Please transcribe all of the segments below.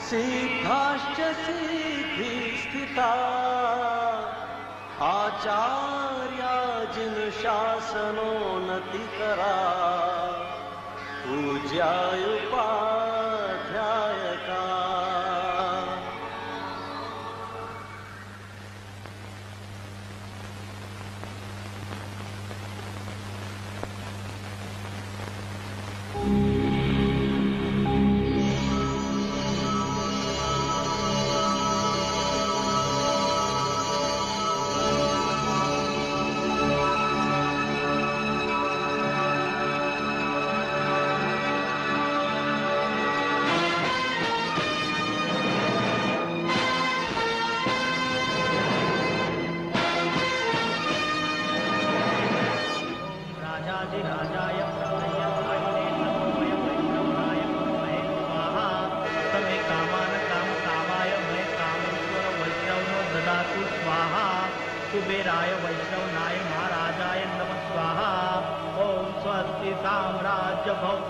सिद्धाश्च सिद्धिस्थिता आचार्या जिनुशासनोन्नतिकरा पूज्यायुपाध्यायका राजाधिराजाय प्रलयाय नमोमय वैष्णवाय महे स्वाहा तमे कामान काम कामाय महे कामेश्वर वैष्णवनो ददातु स्वाहा कुबेराय वैष्णवनाय महाराजाय नमः स्वाहा ओम स्वस्ति साम्राज्य भव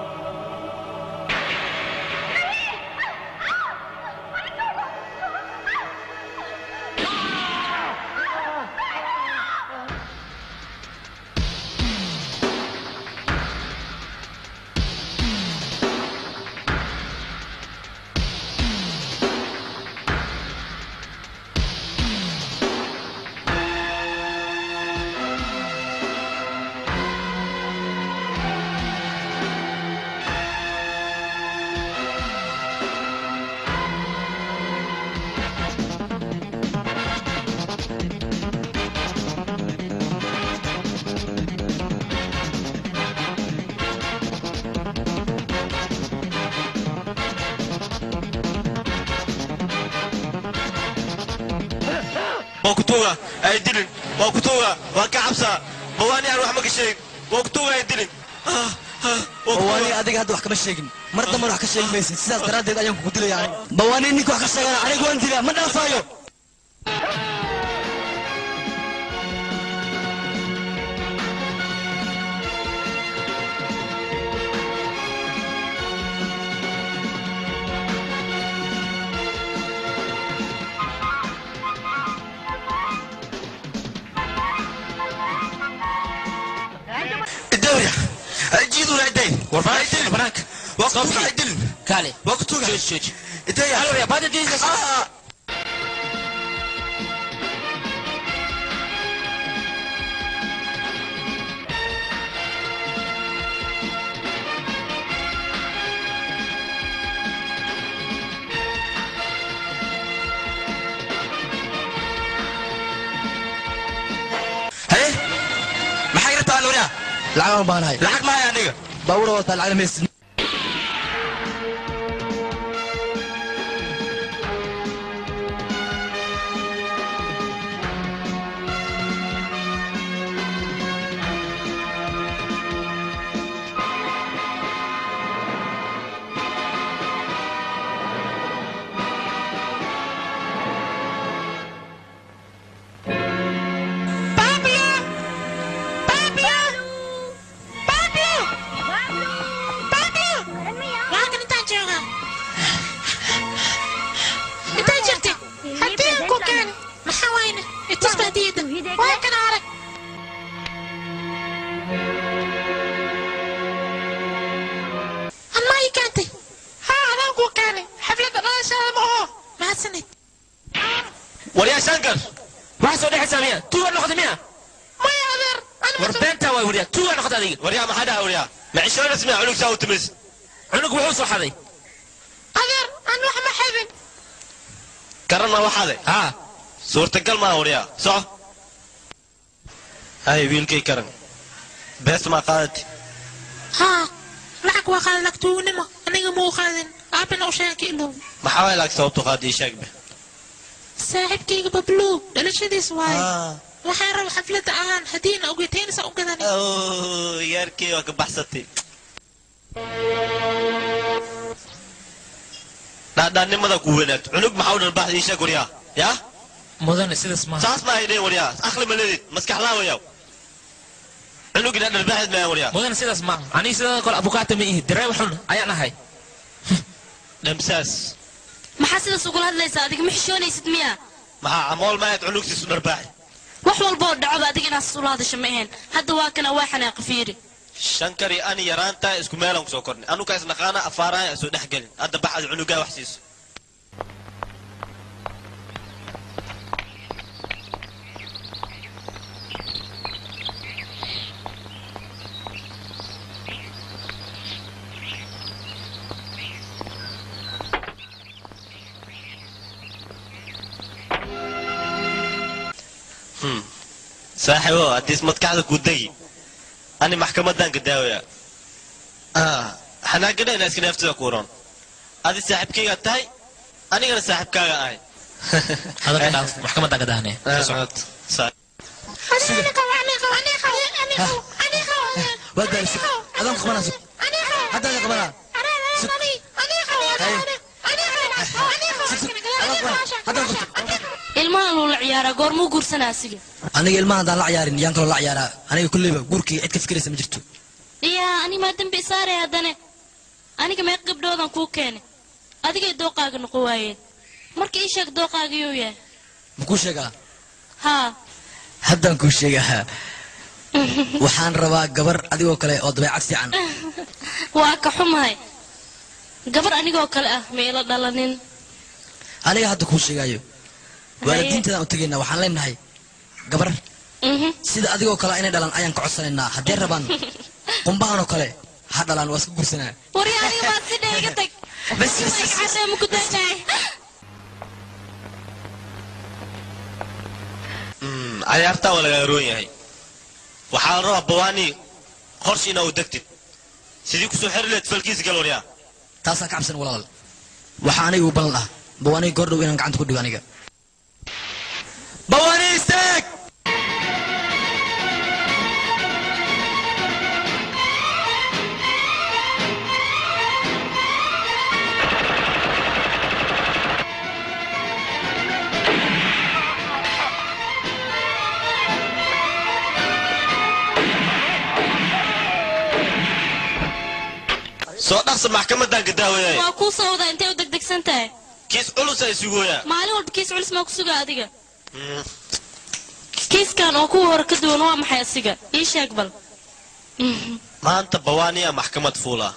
waa ku tuuga ay dilin waa ku tuuga waa ka cabsaa bawaani aan wax ma ka sheegin waa ku tuuga ay dilin Ah, ah, waa ku bawaani tuuga. adiga hadda wax kama sheegin mar damban wax ka sheegi maysid sidaas daraaddeed ayaan kugu dilaya aniga bawaani ninka wax ka sheegana aniga waan dilaa ma dhaafaayo الدوري جيدوا العدين العدين بناك waa ku tuuga ay dilin كالي waa ku tuuga شوش شوش idaya الو يا بعد دي Ah, haye maxay rabtaa nuuriya lacag aan baanahay lacag mahaya aniga baawura wataa lacag maysid Waakan intaan joogaa. Intaan jirti? Haddii aan ku keeno, maxaa wayne? Itus baa diida. Waa kana arag. Amma ii keentay. Haa, adaan kuu keenay. Xafladda dhalashaada ma oho. Mahadsanid. waryaa shankar waxaa soo dhexaysaa miya tuuga noqda miya Maya adeer. Ani war ma beentaa waay waryaa tuuga noqda adiga waryaa maxaa dhaha waryaa ma cishoonas miya cunug saa u timis cunug wuxuu soo xaday adeer, aan wax ma xadin. garanna waxaade haa suurtagal maaha waryaa soco hay wiilkay karan bees maa qaadati Haa, lacag waa qaadan lagtuugnimo. Aniga ma u qaadin. Aabana u sheegay ka ilow. maxaa waay laag sababtu qaadii sheegbe saaxiibkayga babluu dhalashadiis waaye Ah. waxaan raba xafladda aan haddiina ogeytaynaysa u gadan Oh, yaarkii waa ka baxsatay dhaadhaannimada ku wanaagto cunug maxaa u dhalbaxda ii sheeg waryaa yaa mudane sidaas maaha saas ma haydeen waryaa aqli ma leedid maskax laa wayaa cunugina dhalbaxeed maya waryaa mudane sidaas maaha aniga sidoo kale abukaata ma ihi dareem xun ayaan ahay dhamsaas maxaa sidaas ugula hadlaysaa adiga ma xishoonaysid miya maxaa camool maahayd cunugtiisu dharbaaxi wax walba oo dhacoba adiga inaad ula hadasho ma ahayn hadda waa kana waa xanaaqa fiiri shankari ani yaraanta isku meelaan kusoo kornay anuka isnaqaana afaaraha isoo dhex gelin hadda baxad cunugaa wax siiso Hmm. saaxiibo haddiis madkaxda ku degi ani maxkamadan ka daawaya xanaagana inaa iska neeftida ku ron adi saaxiibkayga tahay anigana saaxiibkaaga ahay hadalka dhaaf maxkamadda ka dahnee waa gaarsi adaan ku qabanaa sug hadda ada qabanaa sug haddaan qabto ilmahan lula ciyaaraa goormuu guursanaa asiga aniga ilmaha haddaan la ciyaarin yaan kaloo la ciyaaraa aniga kulleyba guurkii cid ka fikiraysa ma jirto yaa ani maa dembi isaaraya haddane aniga meeq gabdhoodan kuu keenay adigay dooqaaga noqon waayeen marka ii sheeg dooqaaga yuu yahay ma kuu sheegaa haa haddaan kuu sheegaa waxaan rabaa gabar adigoo kale oo dabeecad fiican waa ka xumahay gabar anigoo kale ah ma ila dhalanin aniga hadda kuu sheegaayo waalidiinteedaan u tegaynaa waxaan leenahay gabar Mhm. sida adigoo kale inay dhalaan ayaan ka codsanaynaa haddee rabaan qumbahan oo kale ha dhalaan waa iska gursanaa wari aniga baa si dheer iga tag bas bas bas cadee ma ku daynahay Mm, cayaartaa waa lagaa roon yahay waxaa la rabaa bawaani qorsh inaa u degtid sidii kusoo xeri leed falkiisa gal waryaa taasaan ka cabsan walaal waxaa aniga u ballan ah bawaani goordhow inaan gacanta ku dhigo aniga bawaani istaag soo dhaqsa maxkamadan ka daawayay waa kuu soo wadaa intay u degdegsan tahay kiis culusa isugooyaa maalin walba kiis culis maa ku sugaa adiga kiiskan oo kuwa hore ka duwan waa maxay asiga ii sheeg bal Mhm. maanta bawaaniya maxkamad fuula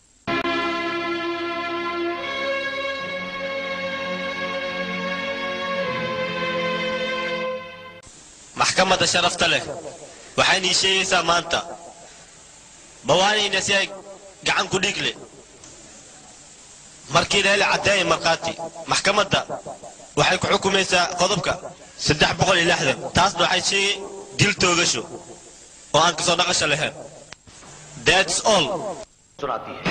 maxkamadda sharafta leh waxayna ii sheegaysaa maanta bawaaniyna si ay gacan ku dhiigle markii leele caddeeya markhaati maxkamadda waxay ku xukumaysaa qodobka saddex boqol iyo lixdan taasna waxay sheegay dil toogasho oo aan kasoo dhaqasho lahayn That's all. सुनाती है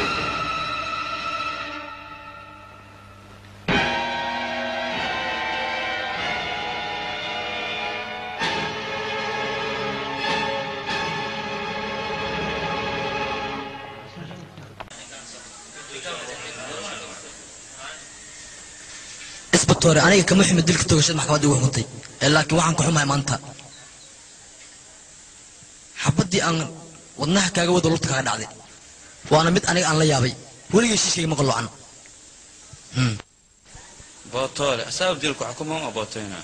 isbatoore aniga kama xumid dilka toogashada maxkamadda igu xukuntay ee laakiin waxaan ka xumahay maanta xabaddii aan wadnaha kaaga wada lugta kaaga dhacday waana mid aniga aan la yaabay weligay shiishkayga ma qaloocan bootole asaab dilku xukuma uma bootayna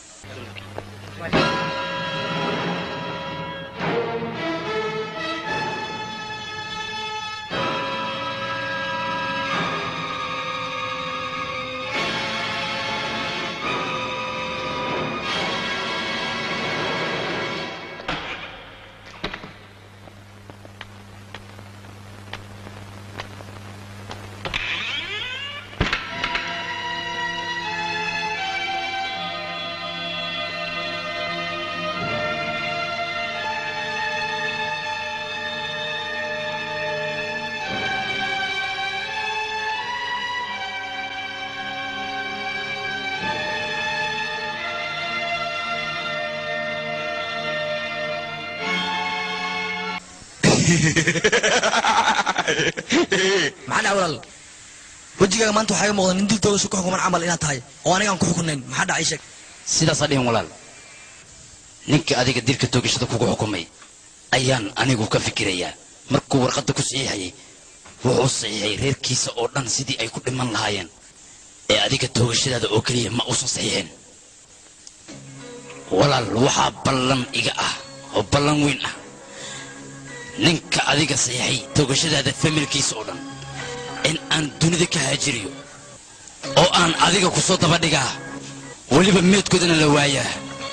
maxaa dhaca walaal wejigaaga maanta waxaa iga muuqda nin dil toogasho ku xukuman camal inaad tahay oo anigaan ku xukunayn maxaa dhacay sheeg sidaasaa dhihin walaal ninka adiga dilka toogashada kugu xukumay ayaan anigu ka fikirayaa markuu warqadda ku saxiixayay wuxuu saxiixay reerkiisa oo dhan sidii ay ku dhiman lahaayeen ee adiga toogashadaada oo keliya ma uusan saxiixin walaal waxaa ballan iga ah oo ballan weyn ah ninka adiga saxiixay toogashadaada familkiisa oo dhan in aan dunida ka haajiriyo oo aan adiga ku soo daba dhigaa weliba meedkoodana la waayaa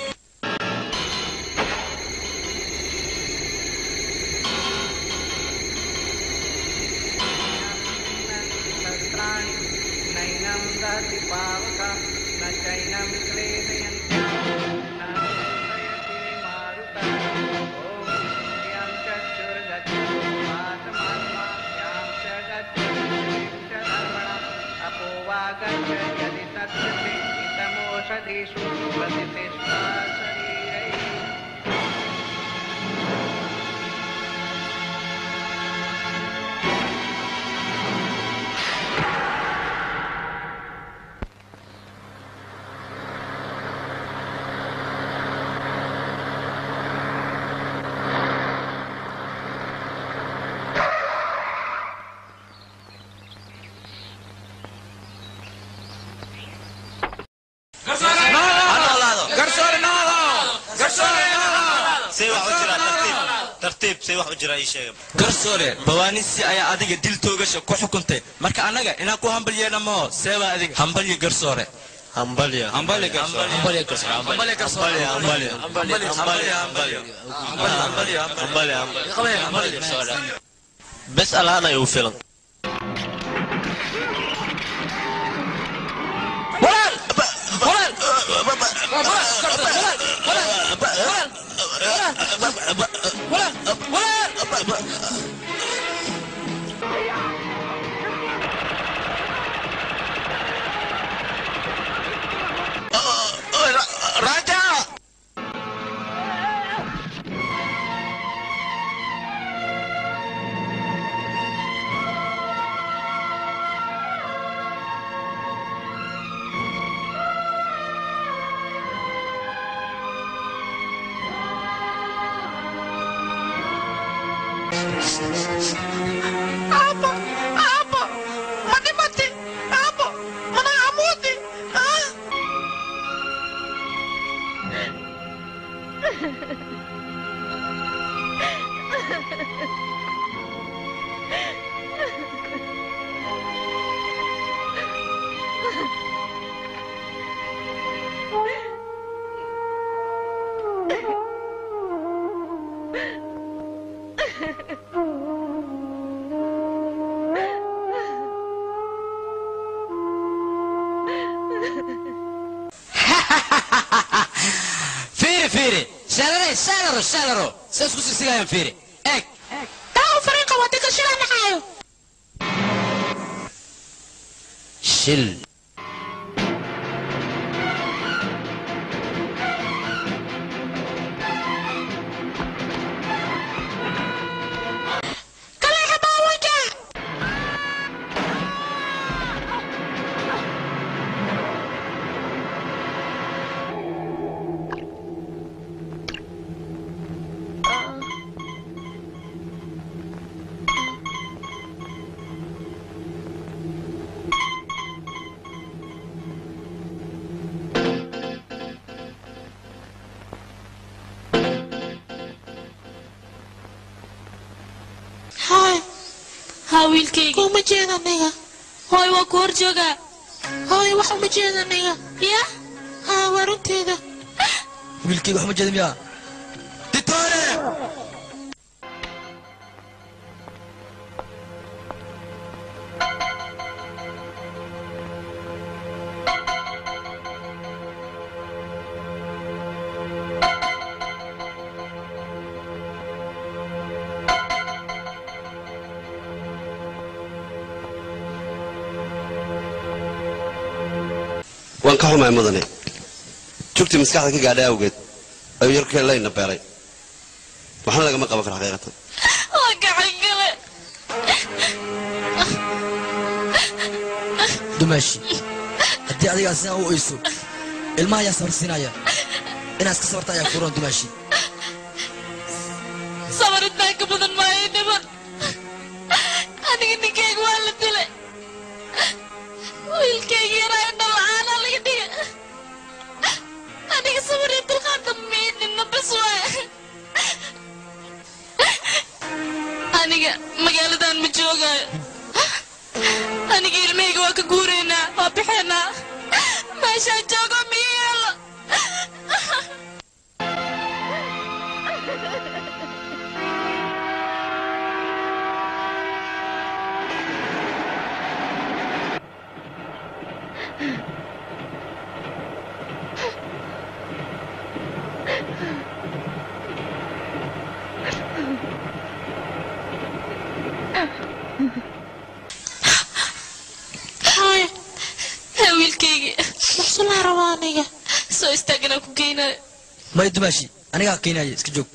नैनं दति पावक न चैनं क्लेदयन्ति न नयति मारुत ॐ यं चक्षुर्गच्छात्मात्मा यां च गच्छर्मण अपोवागच्छ यदि तत्सति इतमोषधीषु प्रतिष्ठा शरीरैः say wax u jiraa tartiib tartiib say wax u jiraa ii sheega garsoore bawaanisi ayaa adiga dil toogasha ku xukuntay marka annaga inaan ku hambal yeedha maho seebaa adiga hambalyo garsoore hambalya hambalyo garsoore hambalyo garsoore hambalyo garsoore hambalya hambalyo hambalyo hambalyo hambalyo hambalya hambalya hambalyo garsoore bes alaana igu filan raja Aabbo, aabbo, ma dhimatay? Aabbo, mana amuudi? Ah! fiiri fiiri shalare shalaro shalaro sa isku sigsigayaan fiiri eeg Taa u fariiqa waddanka shila dhacayo. shil Kaleexa baawanka. Haay, haa wiilkayga kuma jeeda aniga. hooy waa ku hor joogaa Hooy, wax uma jeeda aniga. ya Haa, waa runteeda. wiilkayga wax ma jeeda miyaa ditoore waan ka xumahay mudane jugtii maskaxda ka gaadhay awgeed ayuu yarkee layna beelay waxna lagama qaban karo xaqiiqatan waa gacan gale dumaashi haddii adigaa sidaa u oyso ilmaha ayaa sabar siinaya inaad iska sabarta ayaa kuuran dumaashi sabarintaan ka badan maayo niman aniga ninkayga waa la dilay wiilkayga yaraa damiidina bas waay aniga magaaladan ma joogaayo aniga ilmahayga waa ka guuraynaa waa bixaynaa meeshaan joogo miyo yeelo hooyo haa wiilkaygii maxsulaa rabaa aniga soo istaaganaa ku geynayo may dumaashi anigaa keenaya iska joog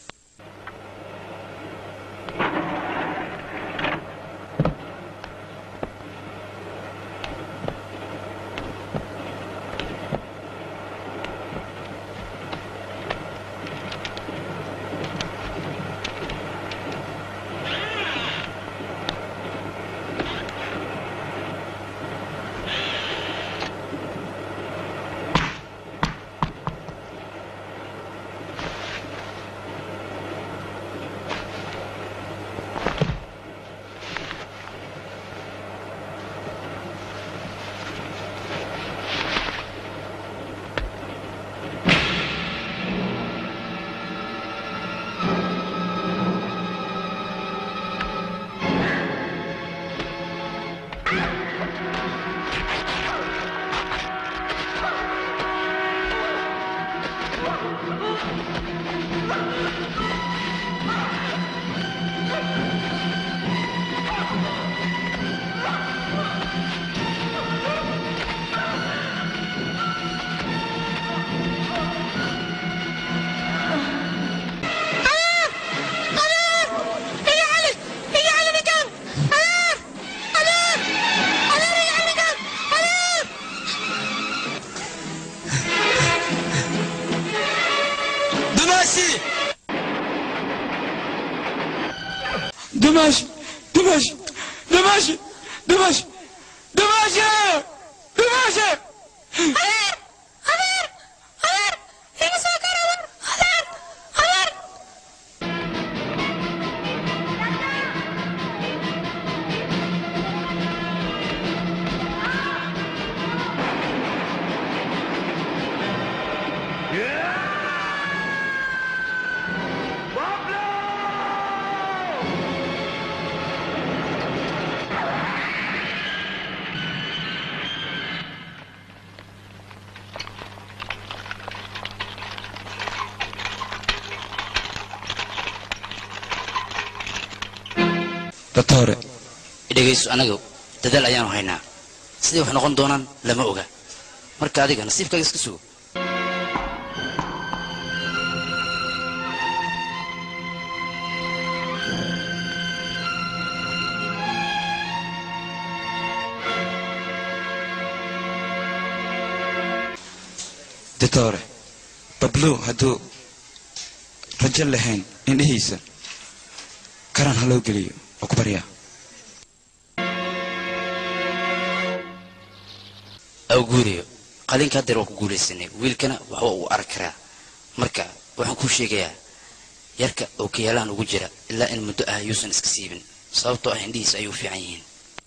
dumaashi dumaashi dumaashi dumaashi dumaashi dumaashi dumaashi doctore dhegayso anaga dadaal ayaanu haynaa siday wax noqon doonaan lama oga marka adiga nasiibkaaga iska sugo doctore bablu hadduu rajo lahayn indhihiisa karan ha loo geliyo oo ku baryaa awguuriyo qalinka haddeer waa ku guulaysanay wiilkana waxba uu arag karaa marka waxaan kuu sheegayaa yarka oo kayaalahan ugu jira ilaa in muddo ah yuusan iska siibin sababtoo ah indhihiisa ayuu fiican yihiin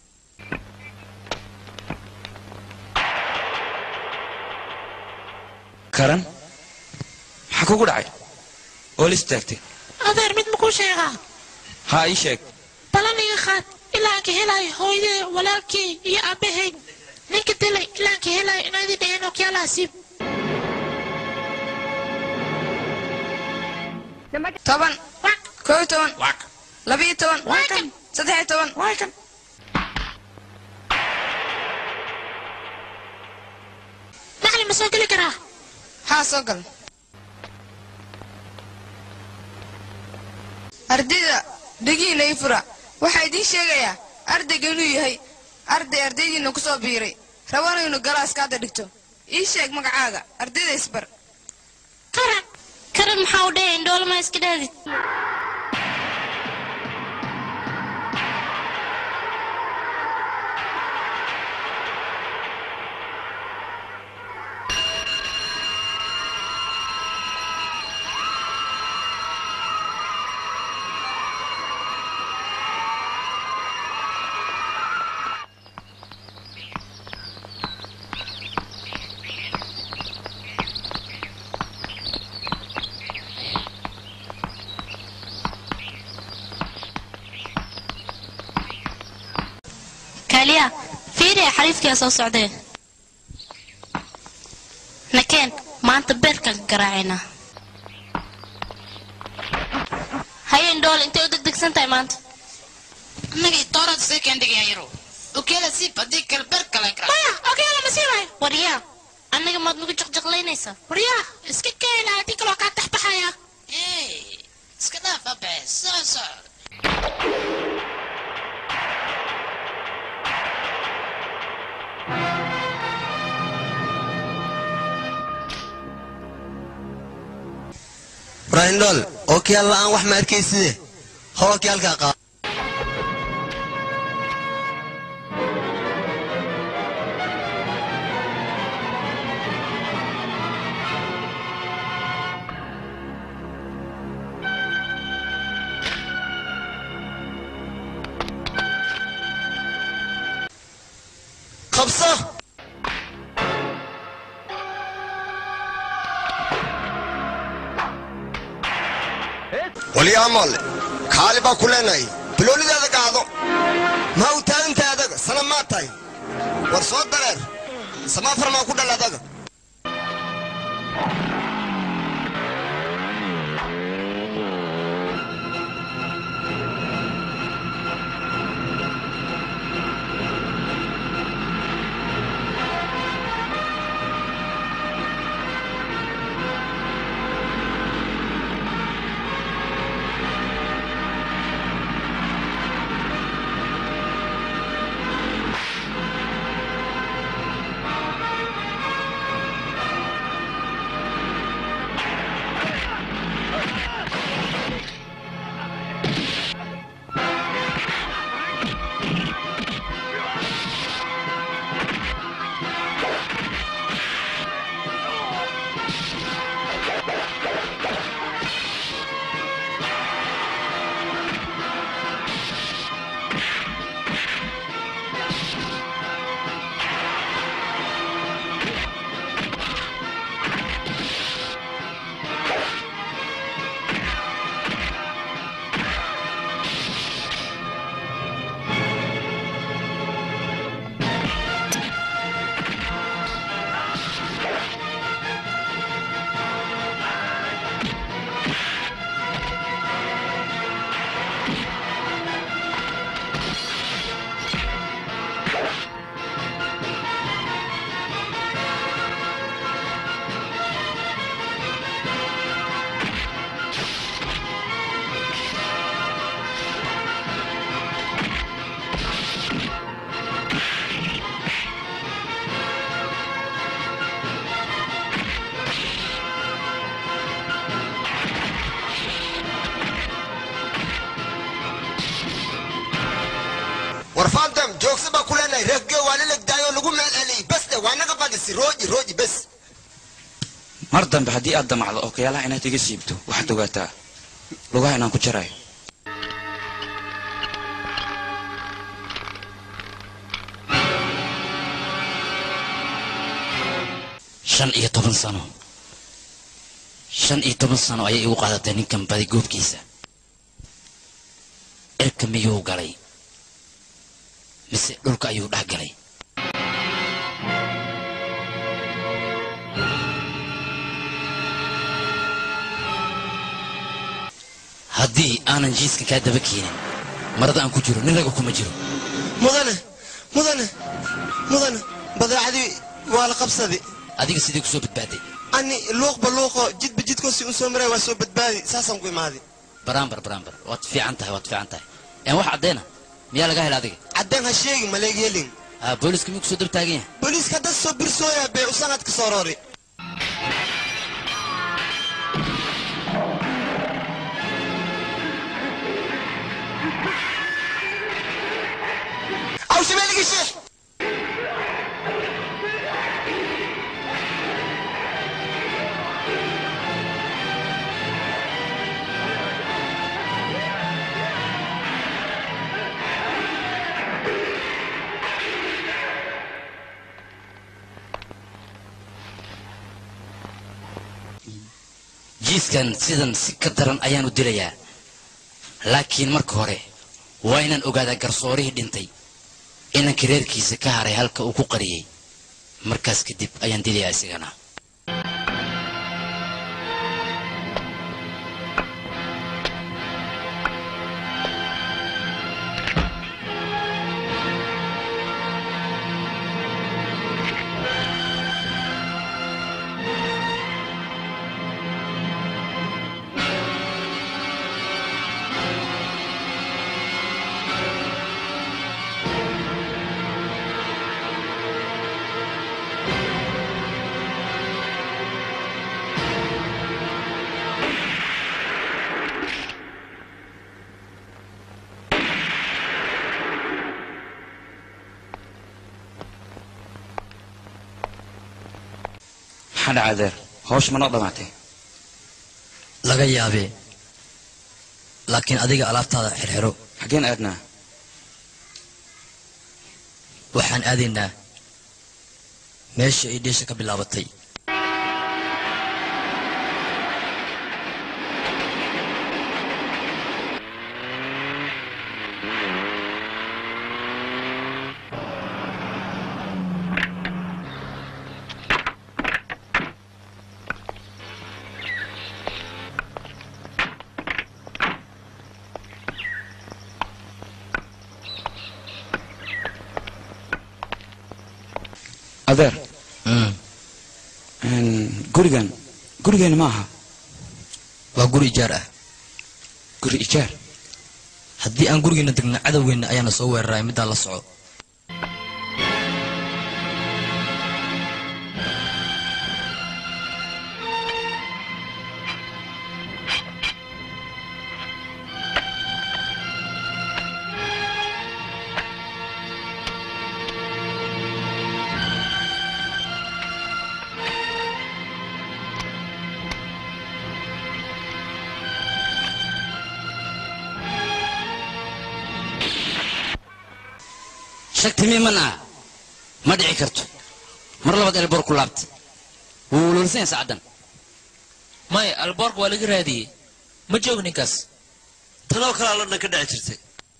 karan maxaa kugu dhacay oo la istaagtay adeer mid makuu sheegaa haa ii sheeg balan iga qaad ilaa aan ka helayo hooyadee walaalkii iyo aabbahay ninka dilay ilaa aan ka helayo inaydin dheheen okyaalaha siib toban koo iyo toban labiyo toban saddex iyo toban macalin ma soo geli karaa haa soo gal ardayda dhegihiina ii fura waxaa idiin sheegayaa ardayga inuu yahay arday ardaydiina ku soo biiray rabana inuu galaaska hadda dhigto ii sheeg magacaaga ardayda isbar karan karan maxaa u dhehaya indhoolama iska dhaadid kaaliya fiiriya xariifkiyaa soo socdee nakeen maanta beerkaan ka garaacaynaa hayeen dhool intay u degdegsan tahay maanta annagii toorad see kendhigaya yaro okeela siib haddii kale beer kale kara maya okeela ma siibayo waryaa annaga maad nagu jaqjaqlaynaysaa waryaa iska keena haddii kaloo kaa taxbaxaya iska dhaaf abe soo soco brahindol ookiyaal la'aan wax ma arkayside how ookiyaalkaa qaado qabso walyaamalle kaali baa ku leenahay biloolidaada qaado ma u taagantahay adaga sana maa tahay war soo dareer samaafar maa ku dhal adaga war faantam joogsa baa ku leenahay reegge waa la legdaayoo lagu meel celiyey beste waa naga badisi rooji rooji bes mar dambe haddii aad damacdo ookayaalaha inaad iga siibto waxaad ogaataa lugaha inaan ku jarayo shan iyo toban sano shan iyo toban sano ayay igu qaadatay ninkan badi goobkiisa cirka miyuu galay mise dhulka ayuu dhex galay haddii aanan jiiska kaa daba keenin marada aan ku jiro nin raga kuma jiro mudane mudane mudane badeecadii waa la qabsaday adiga sidii ku soo badbaaday ani luuqba luuqo jidba jidkoosi u soo maray waa soo badbaadi saasaan ku imaaday baraambar baraambar waad fiican tahay waad fiican tahay een wax caddeena miyaa laga hela adiga caddeen ha sheegi maleeg helin haa booliska miyuu kusoo dab taagan yahay booliiska hadda soo birsooyaa bee usanad ka soo roori aw shabeeligi sheekh jiiskan sidan si ka daran ayaan u dilayaa laakiin marka hore waa inaan ogaadaa garsoorihii dhintay inanka reerkiisa ka haray halka uu ku qariyey markaas kadib ayaan dilayaa isagana maxaa dhaca adeer hawsha ma noo dhammaatay laga yaabee laakiin adiga alaabtaada xirxiro xaggeen aadnaa waxaan aadaynaa meesha ay dheesha ka bilaabatay adeer gurigan gurigeena ma aha waa guri ijaar ah guri ijaar haddii aan gurigeena degno cadowgeenna ayaana soo weeraray middaa la soco shagti miiman ah ma dhici karto mar labaad elboor ku laabta wuu waloolsanya sacaddan maya alboorka waa laga raadiyey ma joog ninkaas tanoo kalea london ka dhici jirtay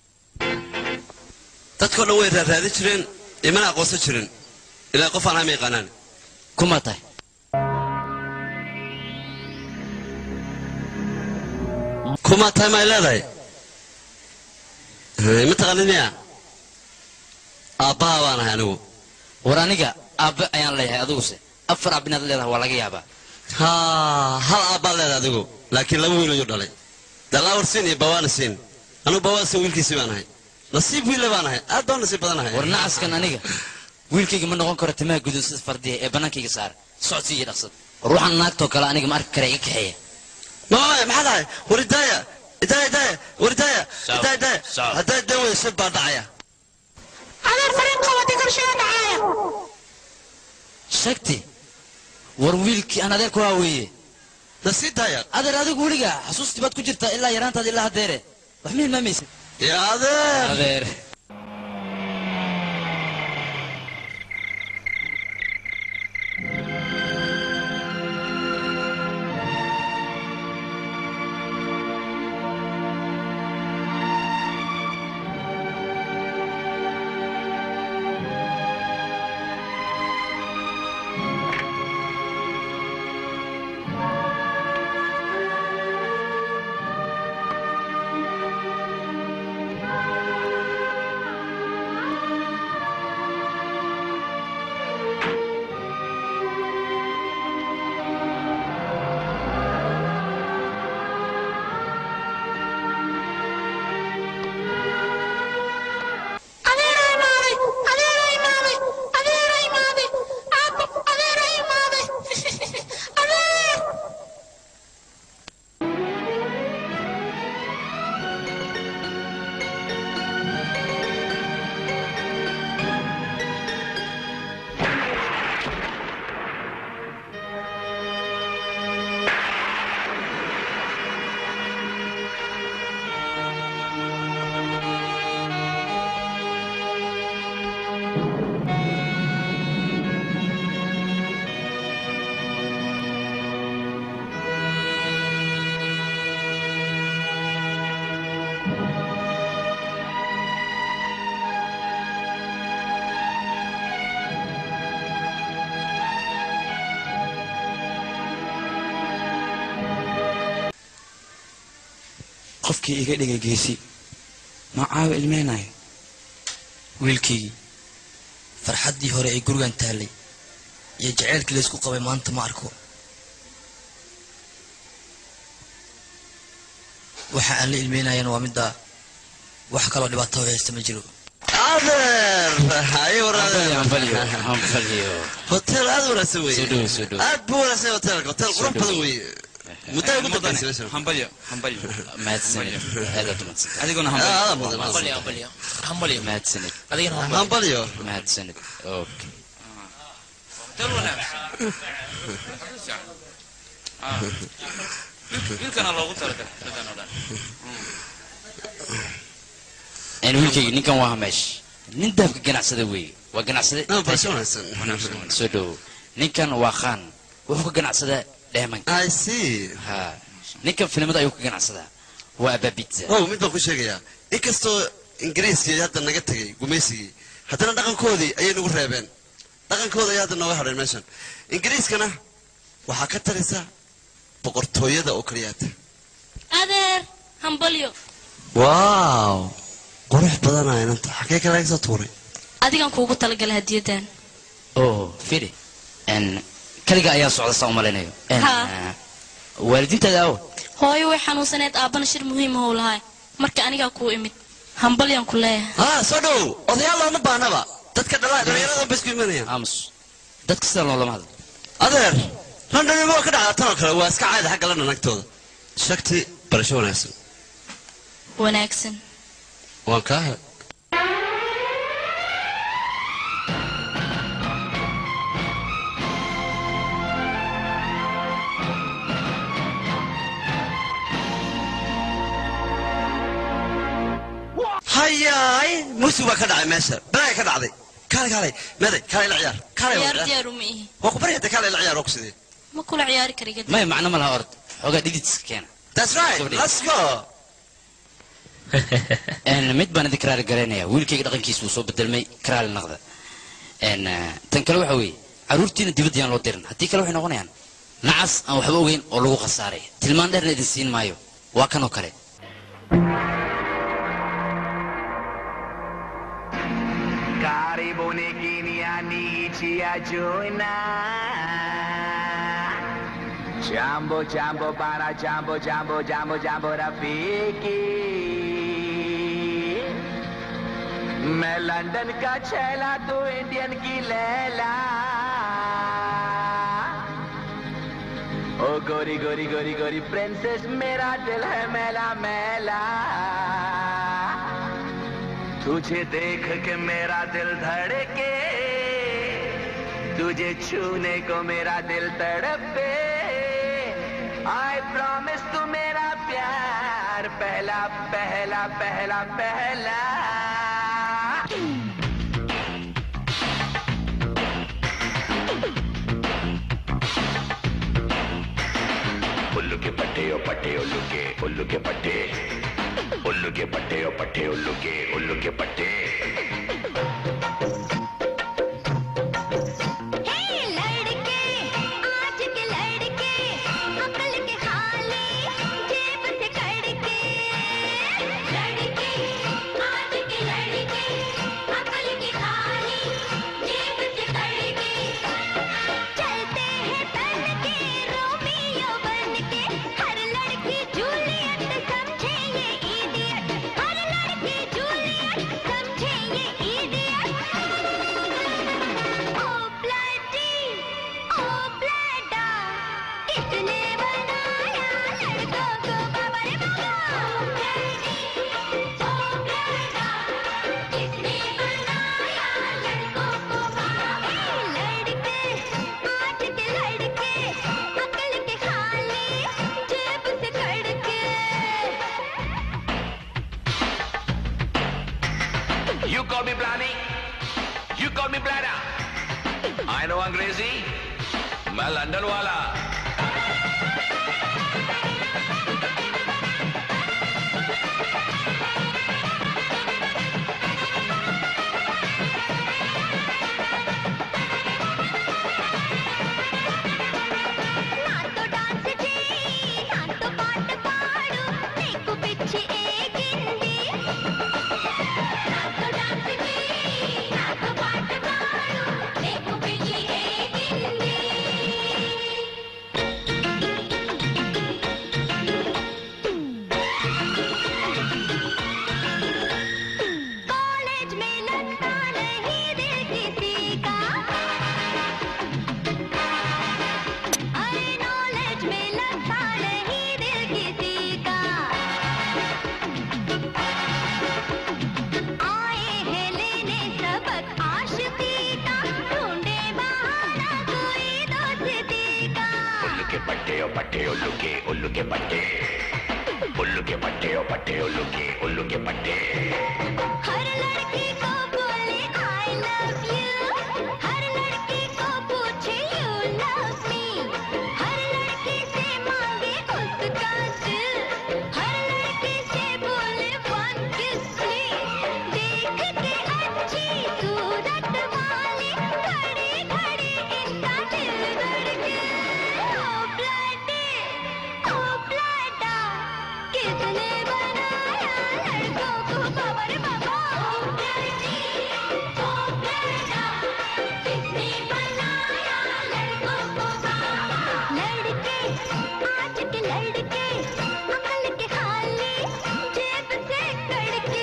dadkao dhan way raaraadin jireen imana aqoonsan jirin ilaa qof aan hama yaqaanaan kuma tahay kuma tahay ma ay leedahay ma taqaanid miya aabbaha baan ahay anigu war aniga aabbe ayaan leeyahay adiguse afar abbinaad leedahay waa laga yaabaa ha hal aabbaad leedahay adigu laakiin laba wiil ayuu dhalay dalaawar siin iyo bawaana siin anugu bawaana siin wiilkiisii baan ahay nasiib wiille baan ahay aad baan nasiib badan ahay war nacaskan aniga wiilkayga ma noqon karo timaha guduud sida fardiya ee bannaankayga saar socodsi iyo dhaqsad war waxaan naagtoo kale aniga ma arki kara iga kaxeeya mama maxaa dhahay war idaaya idaaya idaaya war idaaya idaaya idaaya haddaa dan weyso baa dhacaya adeer fariin qabatay korshada dhacaya shagti war wiilkii aan adeer ku haaweeye nasii daaya adeer adigu weliga xasuustii baad ku jirtaa ilaa yaraantaada ilaa haddeere wax ma hilmaamaysid ya adeer adeer qofkii iga dhigay geesi ma caawa ilmeynayo wiilkaygii farxaddii hore ee gurigan taallay iyo jaceylkii laysku qabay maanta ma arko waxa aan la ilmeynayana waa middaa wax kaloo dhibaato oo haysta ma jiro hotel aad wanaagsan weye aad buu wanaagsan yahay hotelka hotel qurux badan weye muddo ay ku dambaysay meeshan hambalyo hambalyo mahadsanid aadaad umahadsan adiguna Ah, aad mudan, aad hambalyo mudan. hambalyo hambalyo mahadsanid adigana hambalyo mahadsanid okay wiilkana loogu talagalay sidan oo dhan een wiilkayga ninkan waa hameesh nin dahabka ganacsada weeye waa ganacsade Ah, balse wanaagsan. soo dhowo ninkan waa khaan wuxuu ka ganacsadaa dheemanka i see ha ninkan filimada ayuu ka ganacsadaa waa ababitza oh mid baan ku sheegayaa inkastoo ingiriiskii hadda naga tegay gumaysigii haddana dhaqankoodii ayay nagu reebeen dhaqankooda ayaa hadda nooga hadheen meeshan ingiriiskana waxaa ka taraysa boqortooyada oo kaliyaata adeer hambalyo waaw qurux badanaa inanta xagee kale laga soo tuuray adigan kuugu talagalay hadiyadan oh firi een kaliga ayaa socda saa umalaynayo Een, Ha. ah, waalidiintaada awo hooyo way xanuunsaneed aabbana shir muhiim how lahay marka anigaa kuu imid hambalyan ku leeyahay ah soo dhow odayaal looma baahnaba dadka dhala dhalinyarada ba isku imanayaan aamus dadka sida loolama hadlo adeer london waa ka dhacdaa tan oo kale waa iska caadi xagga london agtooda shakti barasho wanaagsan wanaagsan waan kaa he hayaay musi baa ka dhacay meesha balaaya ka dhacday kaale kaale meeday kaale la ciyaar kaale ciyaar waa diyaar uma ihi waa ku baryata kaale la ciyaar waa ku sidee ma kula ciyaari kariga maya macno ma laha ord xoogaa dhididska keena that's right let's go Een, mid baan idin karaali garaynaya wiilkayga dhaqankiisa wuu soo bedelmay karaali naqda Een, ah, tan kale waxa weeye carruurtiina dibadda yaan loo dirin haddii kale waxay noqonayaan nacas aan waxba ogeyn oo lagu khasaaray tilmaan dheerna idin siin maayo waa kan oo kale Karibuni kiniani chia joina. Jambo jambo para jambo jambo jambo jambo Rafiki मैं London का छैला तू इंडियन की लैला ओ गोरी गोरी गोरी गोरी प्रिंसेस मेरा दिल है मैला मैला तुझे देख के मेरा दिल धड़के तुझे छूने को मेरा दिल तड़पे आई प्रॉमिस तू मेरा प्यार पहला पहला पहला पहला उल्लू के पट्टे ओ पट्टे उल्लू के उल्लू के पट्टे उल्लू के पट्टे ओ पट्टे उल्लू के उल्लू के पट्टे You call me Blani, you call me Blada. I know अंग्रेजी मैं लंदन वाला పిచ్చి पट्टे उल्लू के उल्लू के पट्टे उल्लू के पट्टे ओ पट्टे उल्लू के उल्लू के पट्टे हर लड़की को बोले I love you हर लड़की को पूछे you love me हर लड़की से मांगे उसका दिल हर लड़की से बोले one kiss please देख के अच्छी सूरत वाली घड़ी घड़ी इनका दिल धड़के ओ ब्लडी ओ ब्लडा किसने बनाया लड़कों को बाबा रे बाबा ओ ब्लडी ओ ब्लडा किसने बनाया लड़कों को बाबा लड़के आज के लड़के अकल के खाली जेब से कड़के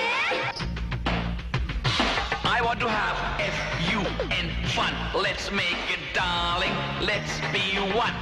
I want to have F-U-N fun. Let's make it, darling. Let's be one.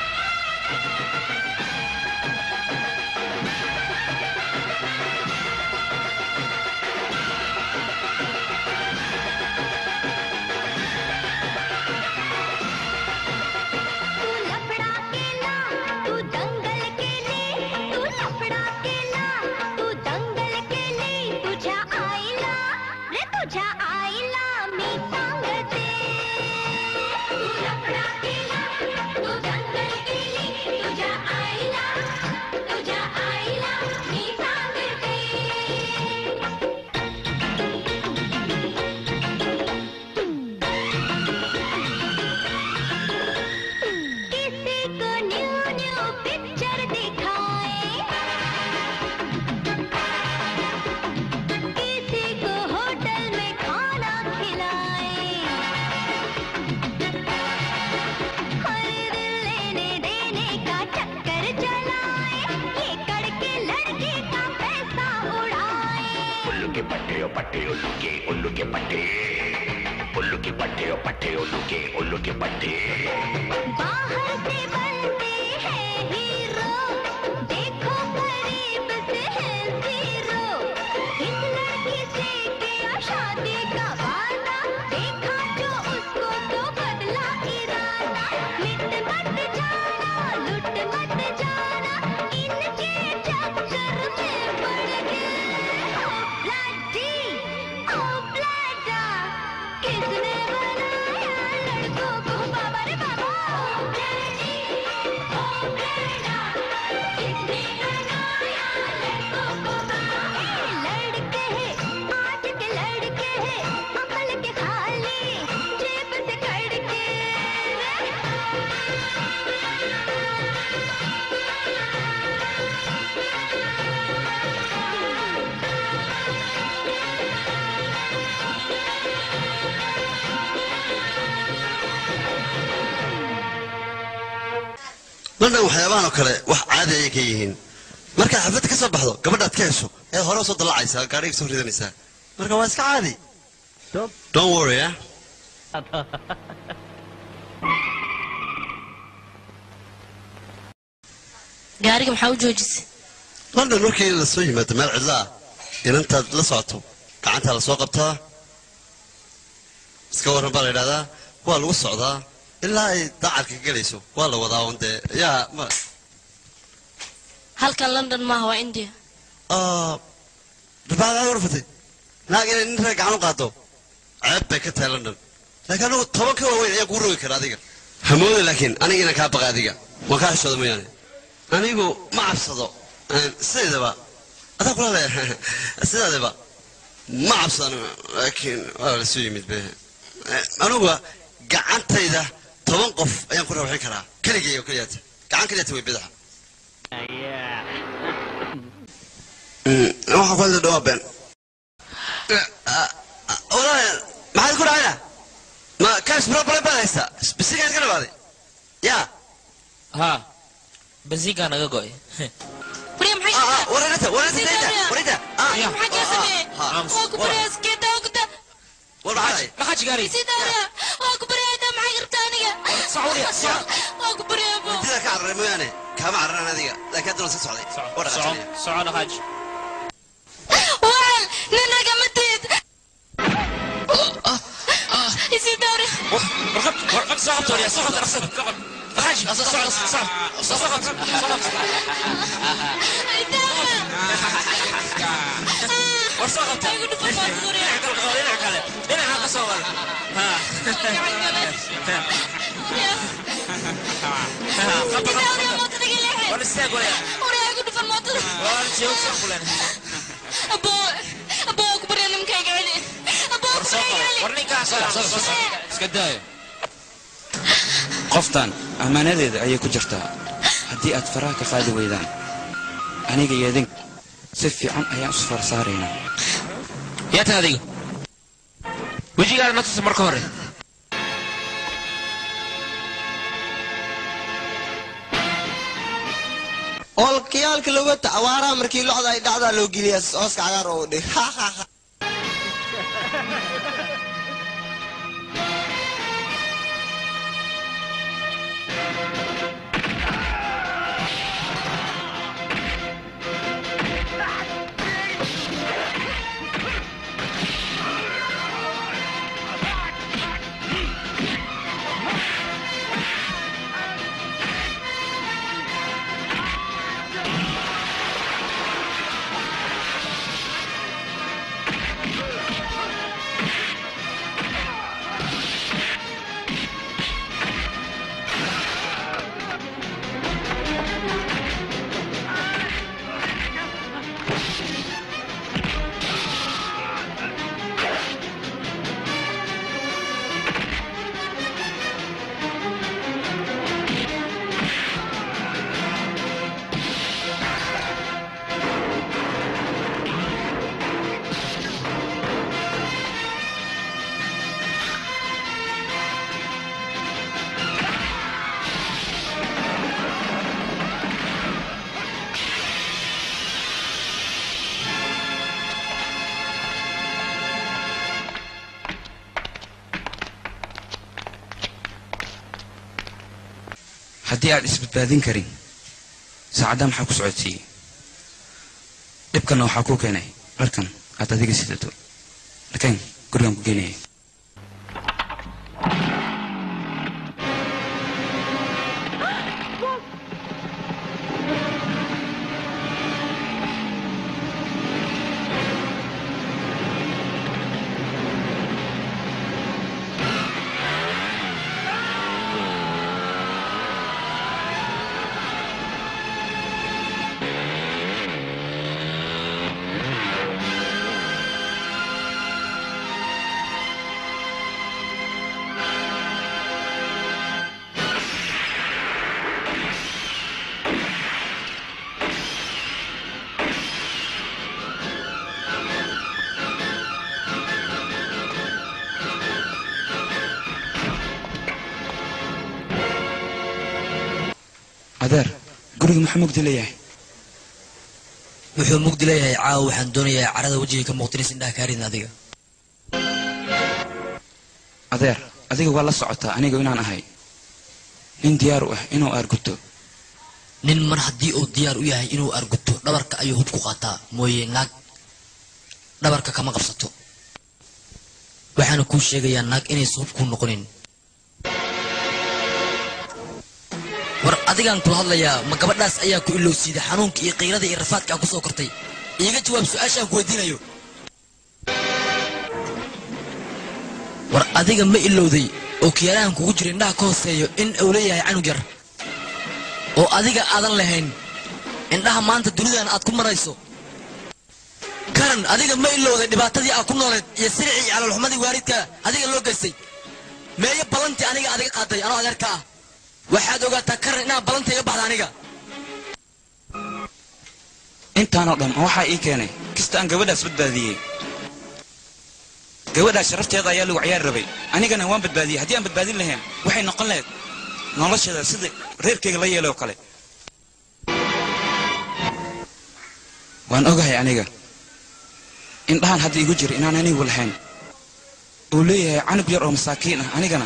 तू लफड़ा केला तू दंगल केली तू लफड़ा केला तू दंगल केली तुझ्या आईला रे तुझ्या आईला मी सांगते तू लफडा केला तू दंगल केली तुझ्या आईला तुझ्या आईला मी सांगते किसी को न्यू न्यू पिक्चर दिखाए किसी को होटल में खाना खिलाए हर दिल लेने देने का चक्कर चलाए ये कड़के लड़के का पैसा उड़ाए उल्लू के पट्टे ओ पट्टे उल्लू के उल्लू के पट्टे उल्लू के पट्टे ओ पट्टे उल्लू के उल्लू के पट्टे बाहर से बनते हैं हीरो देखो करीब से है जीरो इस लड़की से किया शादी का वादा देखा जो उसको तो बदला इरादा मिट मत जाना लुट मत जाना इनके चक्कर में पड़ गए ओ ब्लडी ओ ब्लडा किसने बनाया लड़कों को बाबा रे बाबा ओ ब्लडी ओ ब्लडा किसने बनाया लड़कों को बाबा लड़के हैं आज के लड़के हैं अकल के खाली जेब से कड़के london waxyaabahan oo kale wax caadi ayay ka yihiin markaa xafladda ka soo baxdo gabadhaad ka hesho ee hore usoo dallacaysaa gaadhiga soo ridanaysaa marka waa iska caadi don't worry ah gaariga maxaa u joojisay london markii la soo yimaado meel cidlo ah inantaad la socoto gacantaa la soo qabtaa iska warran baa la yidhahdaa waa lagu socdaa ilaa ay dacarka gelayso waa la wadaa un dee yaa ma halkan london maaha waa india dabaadaa warfatay naag inay nin reer gacan u qaado ceeb bay ka tahay london laakiin anigu toban ka waaweyn ayaa kuu rogi kara adiga hamooda laakiin aniga inaan kaa baqa adiga waan kaa xishooda mooyaane anigu ma cabsado sideedaba adaa kula le sidaadaba ma cabsano laakiin waa la soo yimid be anuga gacantayda toban qof ayaan ku rawxin karaa keligay oo keliyaata gacan keliyaata way bidaxa waxaa ku hadla dhawaa been walaal maxaad ku dhacayna ma kaas problem baad haysta bisigaad ka dhawaaday yaa ها بنزينكا naga go'ay wareerata wareerata dayda wareerata maxaa kaa sameeyey waa ku baryaa skeeta waa ku ta war maxaa dhacay maxaa jigaari sidaara waa ku baryaa maxay gartaa aniga Sacuudiya, sac. waa ku baryaa bo intida ka cararay mooyaane kaama cararan adiga laakiin haddana sii socday waa dhaqaajinaya soco dhaqaaj waan nin ragamateed isidaara warqab warqab soo qabto ya soo qabto iska daayo qoftan ammaanadeeda ayay ku jirtaa haddii aad faraha ka qaadi weydaan aniga iyo idink si fiican ayaan isu far saaraynaa yaa tan adiga wejigaada na tusa marka hore olkayaalka logata awaaraha markii locda ay dhacdaa loo geliyaa hooska cagaar oo dhig haddii aad isbadbaadin karin saacaddaa maxaa ku socodsiiyey dhibkanna waxaa kuu keenay dharkan aad adiga sidato dharkan gurigan ku geenaya adeer guriga maxaa mugdi leeyahay wuxuu mugdi leeyahay caawa waxaan doonayaa carada wejiga ka muuqtinaysa indhaha kaaridin adiga adeer adiga waa la socotaa aniga inaan ahay nin diyaar u ah inuu aarguto nin mar haddii uu diyaar u yahay inuu arguto dhabarka ayuu hub ku qaataa mooye naag dhabarka kama qabsato waxaana kuu sheegayaa naag inaysan hub kuu noqonin war adigaan kula hadlayaa ma gabadhaas ayaa ku ilowsiiday xanuunka iyo qiyrada iyo rafaadka aa ku soo kortay iiga jawaab su-aashaan ku weydiinayo war adiga ma ilowday oo kiyaalahan kugu jira indhaha ka hooseeyo in uu leeyahay canug yar oo adiga aadan lahayn indhaha maanta dunidan aad ku marayso karan adiga ma ilowday dhibaatadii aad ku nooleed iyo siricii iyo calolxumadii waalidka adiga loo geystay meeyo ballantii aniga adiga qaaday anoo adeerka ah waxaad ogaataa karan inaan ballanta iga baxda aniga intaanoo dhan ma waxaa ii keenay kasta aan gabadhaas badbaadiyey gabadhaas sharafteeda ayaa lagu ciyaar rabay anigana waan badbaadiyey haddii aan badbaadin lahayn waxay noqon lahayd nolosheeda sida reerkayga la yeelay oo kale waan ogahay aniga indhahan hadda igu jira inaan anigu lahayn uu leeyahay canug yar oo masaakiin ah anigana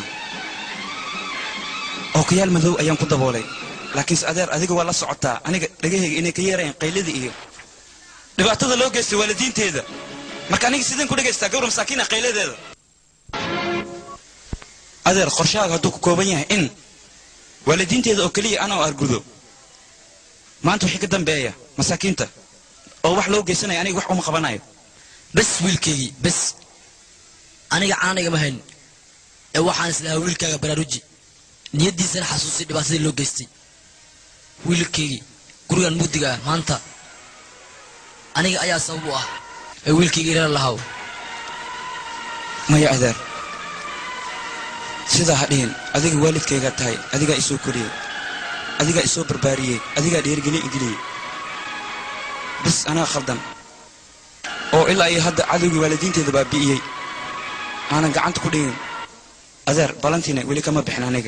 oo kayaal madow ayaan ku daboolay laakiinse adeer adiga waa la socotaa aniga dhagahayga inay ka yeerayaan qaylada iyo dhibaatada loo geystay waalidiinteeda marka aniga sideen ku dhagaystaa gawra masaakiina qayladeeda adeer qorshahaaga hadduu ku kooban yahay in waalidiinteeda oo keliya ana oo argudo maanta wixii ka dambeeya masaakiinta oo wax loo geysanaya aniga wax uma qabanayo bes wiilkaygii bes aniga caanigama hayn ee waxaan islahaa wiilkaaga baraaruji niyaddiisana xasuusay dhibaatadii loo geystay wiilkaygii gurigan mugdiga ah maanta aniga ayaa sabab u ah ee wiilkaygii reer lahaw maya adeer sidaa ha dhihin adiga waalidkaygaa tahay adigaa isoo koriyey adigaa isoo barbaariyey adigaa dhiirgelin igeliyey bis anaa khaldan oo ilaa iyo hadda cadowgii waalidiinteeda baabi'iyey aanan gacanta ku dhigin adeer balantiina weli kama bixin aniga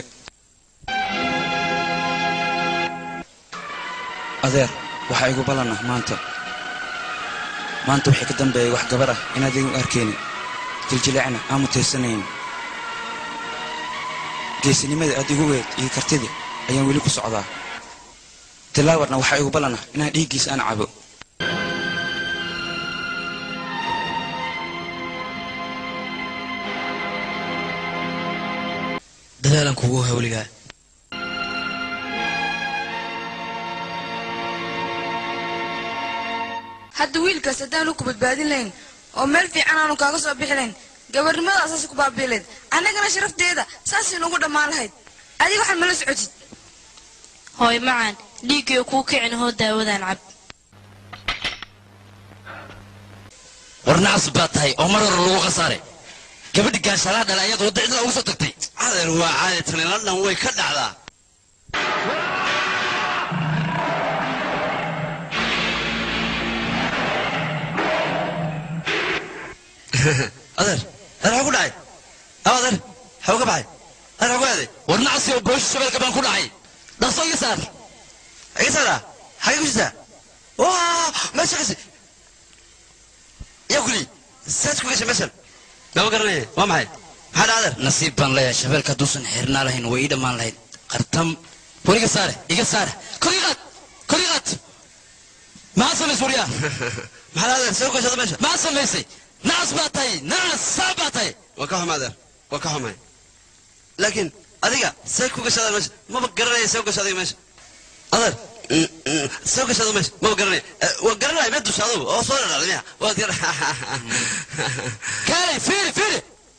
adeer waxaa igu ballanah maanta maanta wixii ka dambeeyay wax gabar ah inaad igu arkaynin jiljileecna aan mutaysanayn geesinimada aad igu weed iyo kartida ayaan weli ku socdaa tilaawarna waxaa igu ballanah inaan dhiiggiisa aan cabo dadaalan kugu hawligaa hadda wiilkaas haddaanu ku badbaadin lahayn oo meel fiican aanu kaaga soo bixi lahayn gabarnimada asaasi ku baabiilayd annagana sharafteeda saasay nugu dhammaan lahayd adiga waxaad mala socotid hooy macaan dhiiggiyo kuu kicin hoo daawadaan cab war nacas baa tahay oo mar hore lagu khasaaray gabadhi gaashaalaha dhala ayaad wadda cidla ugu soo tagtay adeer waa caadi tani london way ka dhacdaa adeer adeer xagu dhacay aw adeer xagu ka baxay adeer xagu aaday war nacas iyo boosha shabeelka baan ku dhacay dhaqso iga saar iga saara xagee ku jirtaa waa meesha kasi yaa kuli saad ku gashay meeshan lama garanaya waa maxay maxaa dhacda adeer nasiib baan leeyahay shabeelka hadduusan xirnaa lahayn way ii dhammaan lahayd qartam war iga saare iga saare kor ii qaad kor ii qaad maxaa samays waryaa maxaa dhacda adeer soo gashada meesha maxaa samaysay nacas baa tahay nacas saa baa tahay waa ka xumay adeer waa ka xumay laakiin adiga say ku gashada meesha maba garanaya soo gasha adiga meesha adeer soo gashada meesha maba garanaya waa garanaya mee dusha adugu oo soo dhadhacday miya waad gar kaalay fiiri fiiri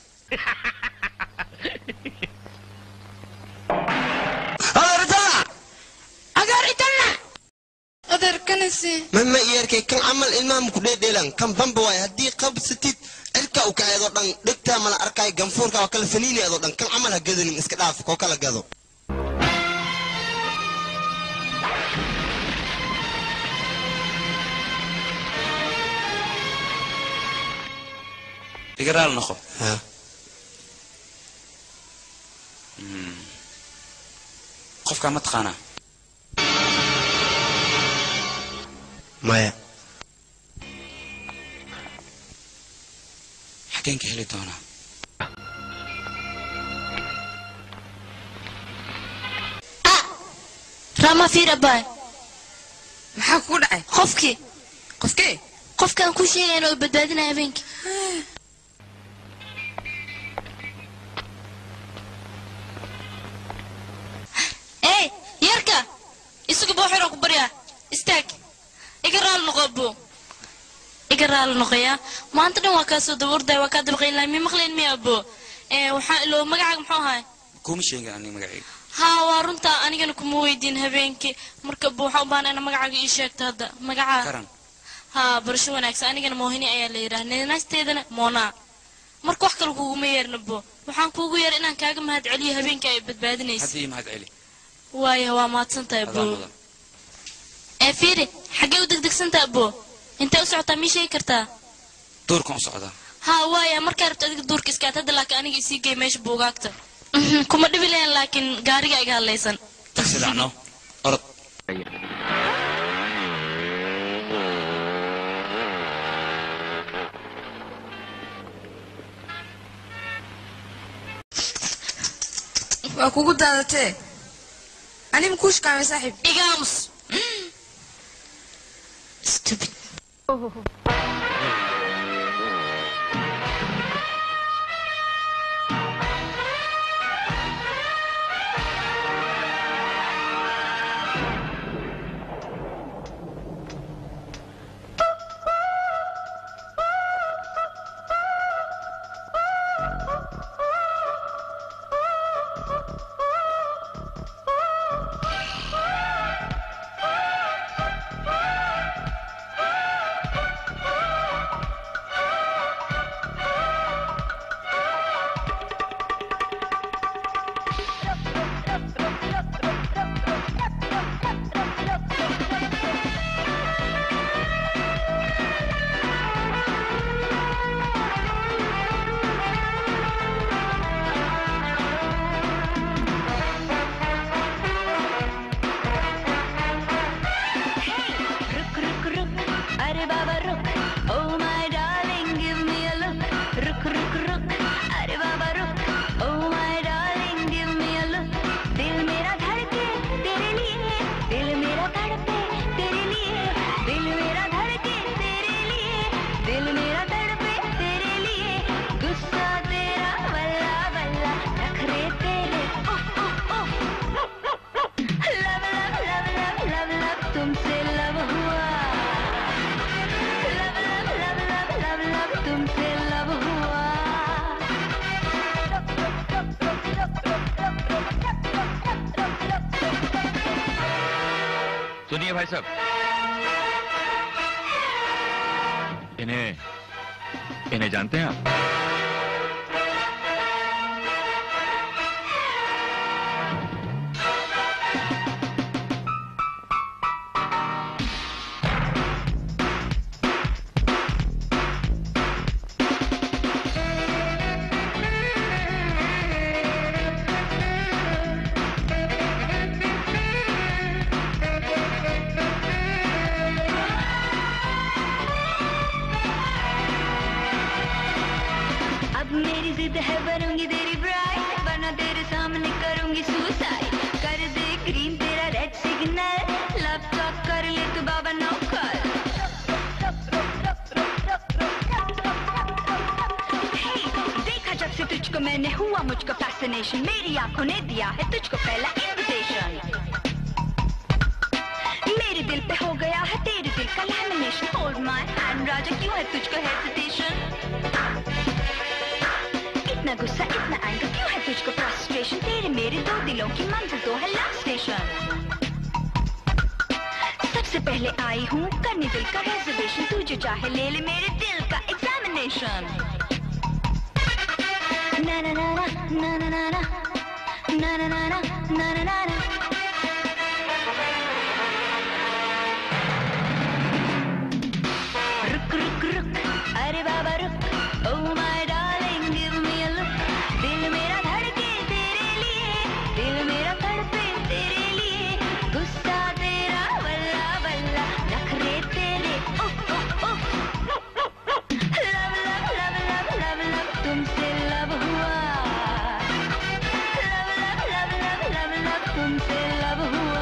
adeer itana adeer itana adeer kanasi mama iyarkay kan camal ilmaha ku dheedheelan kan bamba waay haddii qabsatid cirka u kaceedoo dhan dhegtaa mala arkay ganfuurka oo kale faniineedoo dhan kan camal ha gadanin iska dhaaf koo kala gado iga raal noqo Hmm. qofkaa ma taqaanaa maya xageen ka heli doonaa rama fiir abaay maxaa kugu dhacay qofkii qofkee qofkaan ku sheegayna oo badbaadinaya habeenkii ey yarka isagu booxiraan ku baryaa istaag iga raali noqo buu iga raali noqoyaa maanta dhan waa kaa soo dabuurday waa kaa dabaqayn lahay mi maqlayn miya buu ee waxaa iloo magacaaga muxuu ahay kuma sheegin aniga magacayga haa waa runtaa anigana kuma weydiin habeenkii marka buu waxaa u baahnaa ina magacaaga ii sheegto hadda magacaa karan haa barasho wanaagsan anigana moohini ayaa la yidhaha neenaasteedana moonaa marka wax kale kuguma yeerna bo waxaan kuugu yeer inaan kaaga mahad celiyo habeenkii ay badbaadinaysa hadda ii mahad celi waaya waa mahadsan tahay adaa bo mudan ee fiiri xaggee u degdegsantaa bo intee u socotaa mii sheegi kartaa duurkan u socdaa haa waaya markaa rabto adiga duurka iskaad hadda laakiin aniga isii gey meesha buugaagta Mhm, kuma dhibi lahayn laakiin gaariga iga hadlaysan tagsi dhacno orod waa kugu daadatee ani ma kuu shaqaamay saaxiib igaamus stupid सुनिए भाई साहब इन्हें इन्हें जानते हैं आप अब मेरी जिद है बनूंगी तेरी ब्राइड वरना तेरे सामने करूंगी सुसाइड कर दे ग्रीन तेरा रेड सिग्नल लव टॉक कर ले तू बाबा नौकर Hey, देखा जब से तुझको मैंने हुआ मुझको फैसिनेशन मेरी आंखों ने दिया है तुझको पहला इनविटेशन मेरे दिल पे हो गया है तेरे दिल का लैमिनेशन होल्ड माय हैंड राजा क्यों है तुझको हेजिटेशन इतना गुस्सा इतना एंगर क्यों है तुझको फ्रस्ट्रेशन तेरे मेरे दो दिलों की मंजिल तो है लव स्टेशन सबसे पहले आई हूँ करने दिल का रिजर्वेशन तू जो चाहे ले ले मेरे दिल का एग्जामिनेशन ना ना ना ना ना ना ना ना ना ना ना ना ना ना ना रुक रुक रुक अरे बाबा रुक oh my darling give me a look दिल मेरा धड़के तेरे लिए दिल मेरा तड़पे तेरे लिए गुस्सा तेरा वल्ला वल्ला नखरे तेरे उफ उफ उफ love love love love love love तुमसे लव हुआ love love love love love love तुमसे लव हुआ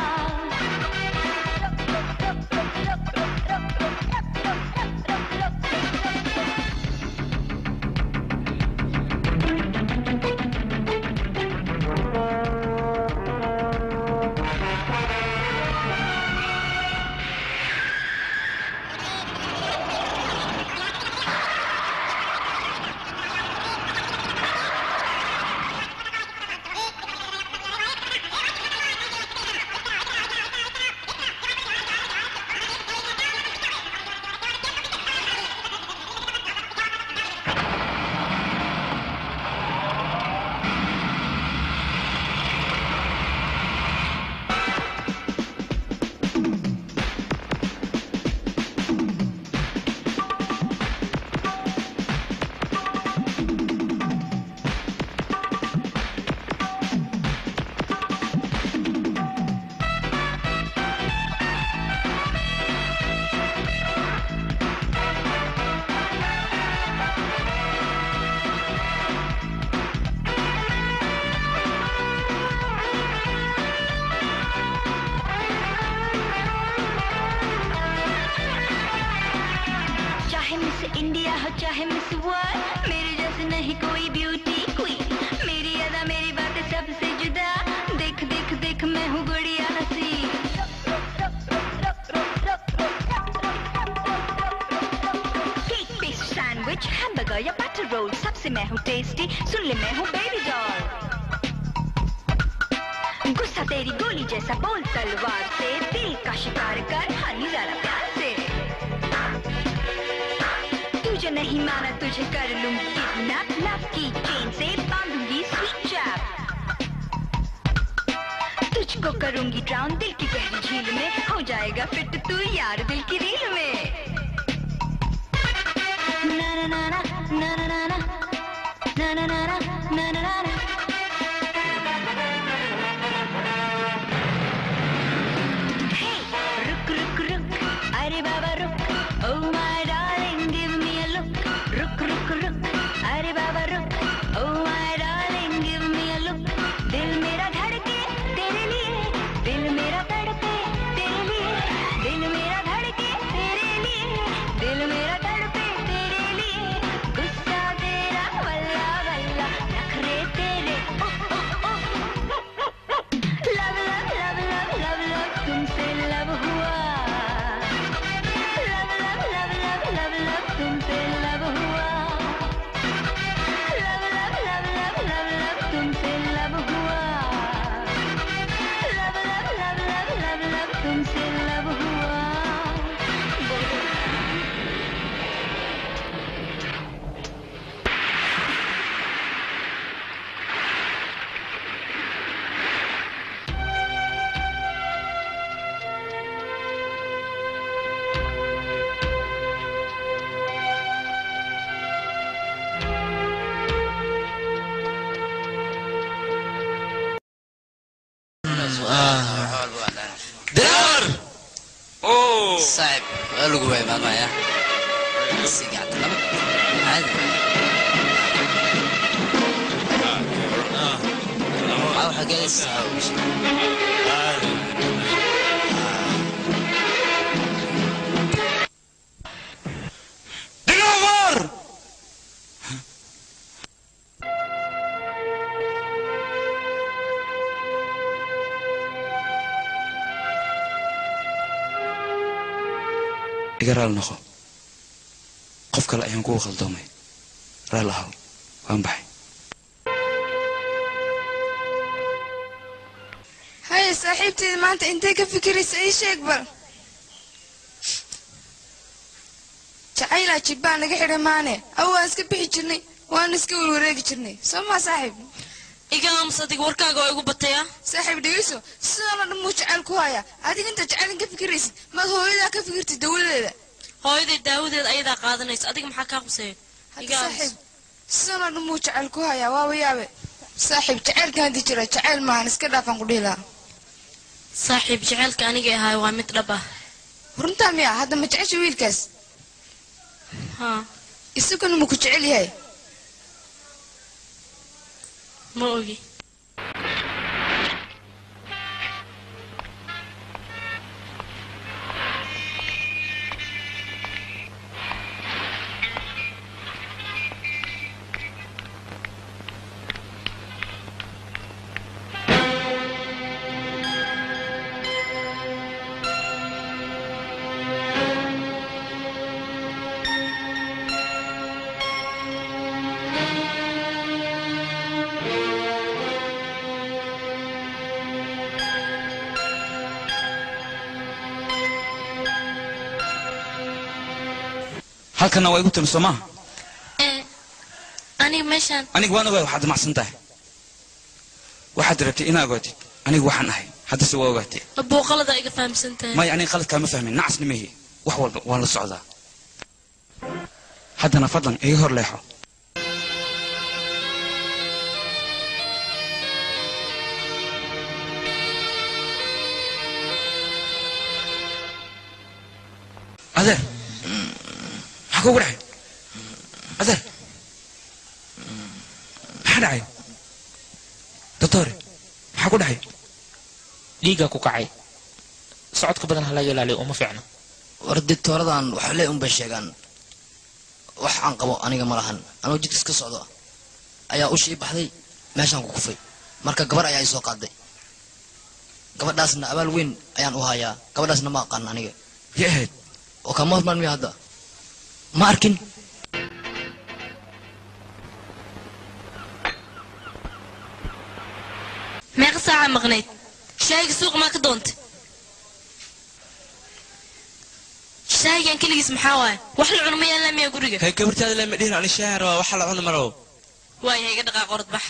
चाहे मिस इंडिया हो चाहे मिस वर्ल्ड मेरे जैसे नहीं कोई ब्यूटी क्वीन मेरी अदा मेरी बातें सबसे जुदा देख देख देख मैं हूँ गुड़िया हसी केक पेस्ट सैंडविच हैमबर्गर या बटर रोल सबसे मैं हूँ टेस्टी सुन ले मैं हूँ बेबी डॉल गुस्सा तेरी गोली जैसा बोल तलवार से दिल का शिकार कर हनी जरा प्यार से तुझे नहीं माना तुझे कर लूंगी किडनैप लव की चेन से बांधूंगी स्वीट चैप तुझको करूंगी ड्राउन दिल की गहरी झील में हो जाएगा फिट तू यार दिल की रील में ना ना ना ना ना ना ना ना ना ना ना ना ना ना ना ना Hey, रुक रुक रुक अरे बाबा रुक oh my darling give me a look रुक रुक रुक अरे बाबा रुक oh my darling give me a look दिल मेरा धड़के तेरे लिए दिल मेरा तड़पे तेरे लिए दिल मेरा धड़के तेरे लिए दिल मेरा तड़पे तेरे लिए गुस्सा तेरा वल्ला वल्ला नखरे तेरे saaxib waa lagu waayay maalmaya sigacta laba caadi Aa, waxaa gelaysaa Digaafar! iga raal noqo qof kale ayaan kugu khaldoomay raal ahaw waan baxay haye saaxiibteeda maanta intay ka fikiraysa ii sheeg bal jacaylaa jibbaa naga xidhay maane aw waan iska bixi jirnay waan iska warwareegi jirnay soo maa saaxiib iga aamus adiga warkaaga oo igu bataya saaxiib dhegeyso sidaana dhan muu jacayl ku hayaa adiga intaad jacaylin ka fikiraysid maad hooyadaa ka fikirtid dawladeeda hooyaday daawadeed ayadaa qaadanaysa adiga maxaa kaa quseeya hadda iga aamus saaxiib sidaana dhan muu jacayl ku hayaa waaba yaabe saaxiib jacaylkan haddii jira jacayl maahan iska dhaafaan ku dhihi lahaa saaxiib jacaylka aniga ahaay waa mid dhab ah runtaa miya hadda ma jecesha wiilkaas haa isaguna ma ku jecel yahay ma ogi halkana waa igu timi soo maaha ee aniga meeshaan aniga waan ogaay waxaad damacsan tahay waxaad rabtay inaa ogaatid aniga waxaan ahay haddase waa ogaatay buuqalada iga fahamsan tahay maya aniga qaladkaa ma fahmin nacasna mehi wax walba waan la socdaa haddana fadlan iga hor leexo adeer maxaa kugu dhacay adeer maxaa dhacay doctore maxaa ku dhacay dhiiggaa ku kacay socodka badan ha laga ilaaliyo uma fiicno war dictooradan waxa le unbay sheegaan wax aan qabo aniga ma lahan anuu jidkas ka socdo ayaa u shii baxday meeshaan ku kufay marka gabar ayaa i soo qaaday gabadhaasna abaal weyn ayaan u hayaa gabadhaasna ma aqaan aniga ya ahayd oo kama hormaan miya hadda ma arkin meeqa saaca maqnayd shaahiga suuqa maa ka doontay shaahigan keligiis maxaa waaye wax la cuno ma yaallaan miyaa guriga hay gabartaada lama dhihin ani shaahan rabaa waxa la cuni maro waayahay iga dhaqaaq orod bax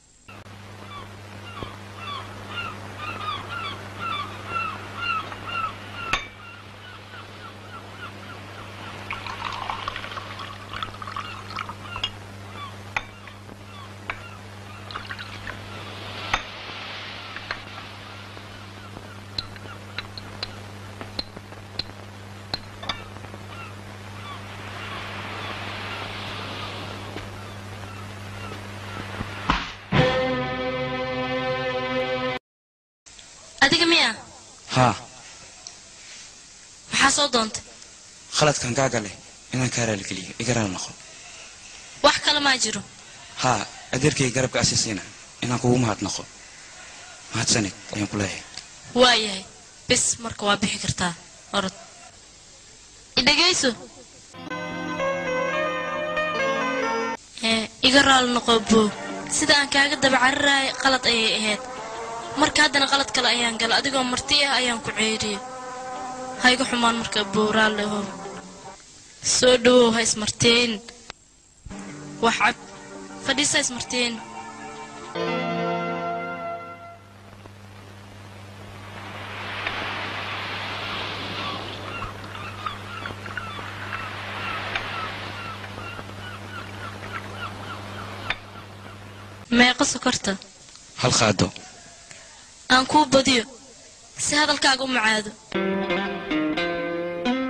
adiga miya haa maxaa soo doontay khaladkan kaa gale inaan kaa raaligeliyo iga raal noqo wax kale maa jiro haa adeerkay garabka asiisiina inaan kugu mahadnaqo mahadsanid ayaan ku leeyahay waayahay bis marka waa bixi kartaa orod idhegayso ee iga raali noqo boo sida aan kaaga daba cararaayay qalad ayay ahayd marka haddana qalad kale ayaan gala adigoo marti ah ayaan ku ceeriye ha iga xumaan marka boo raalli ahow soo dhawow ha ismarteen wax cab fadhiisa ha ismarteen meeqa sokorta hal qaado aan kuu badiyo si hadalkaaga u macaado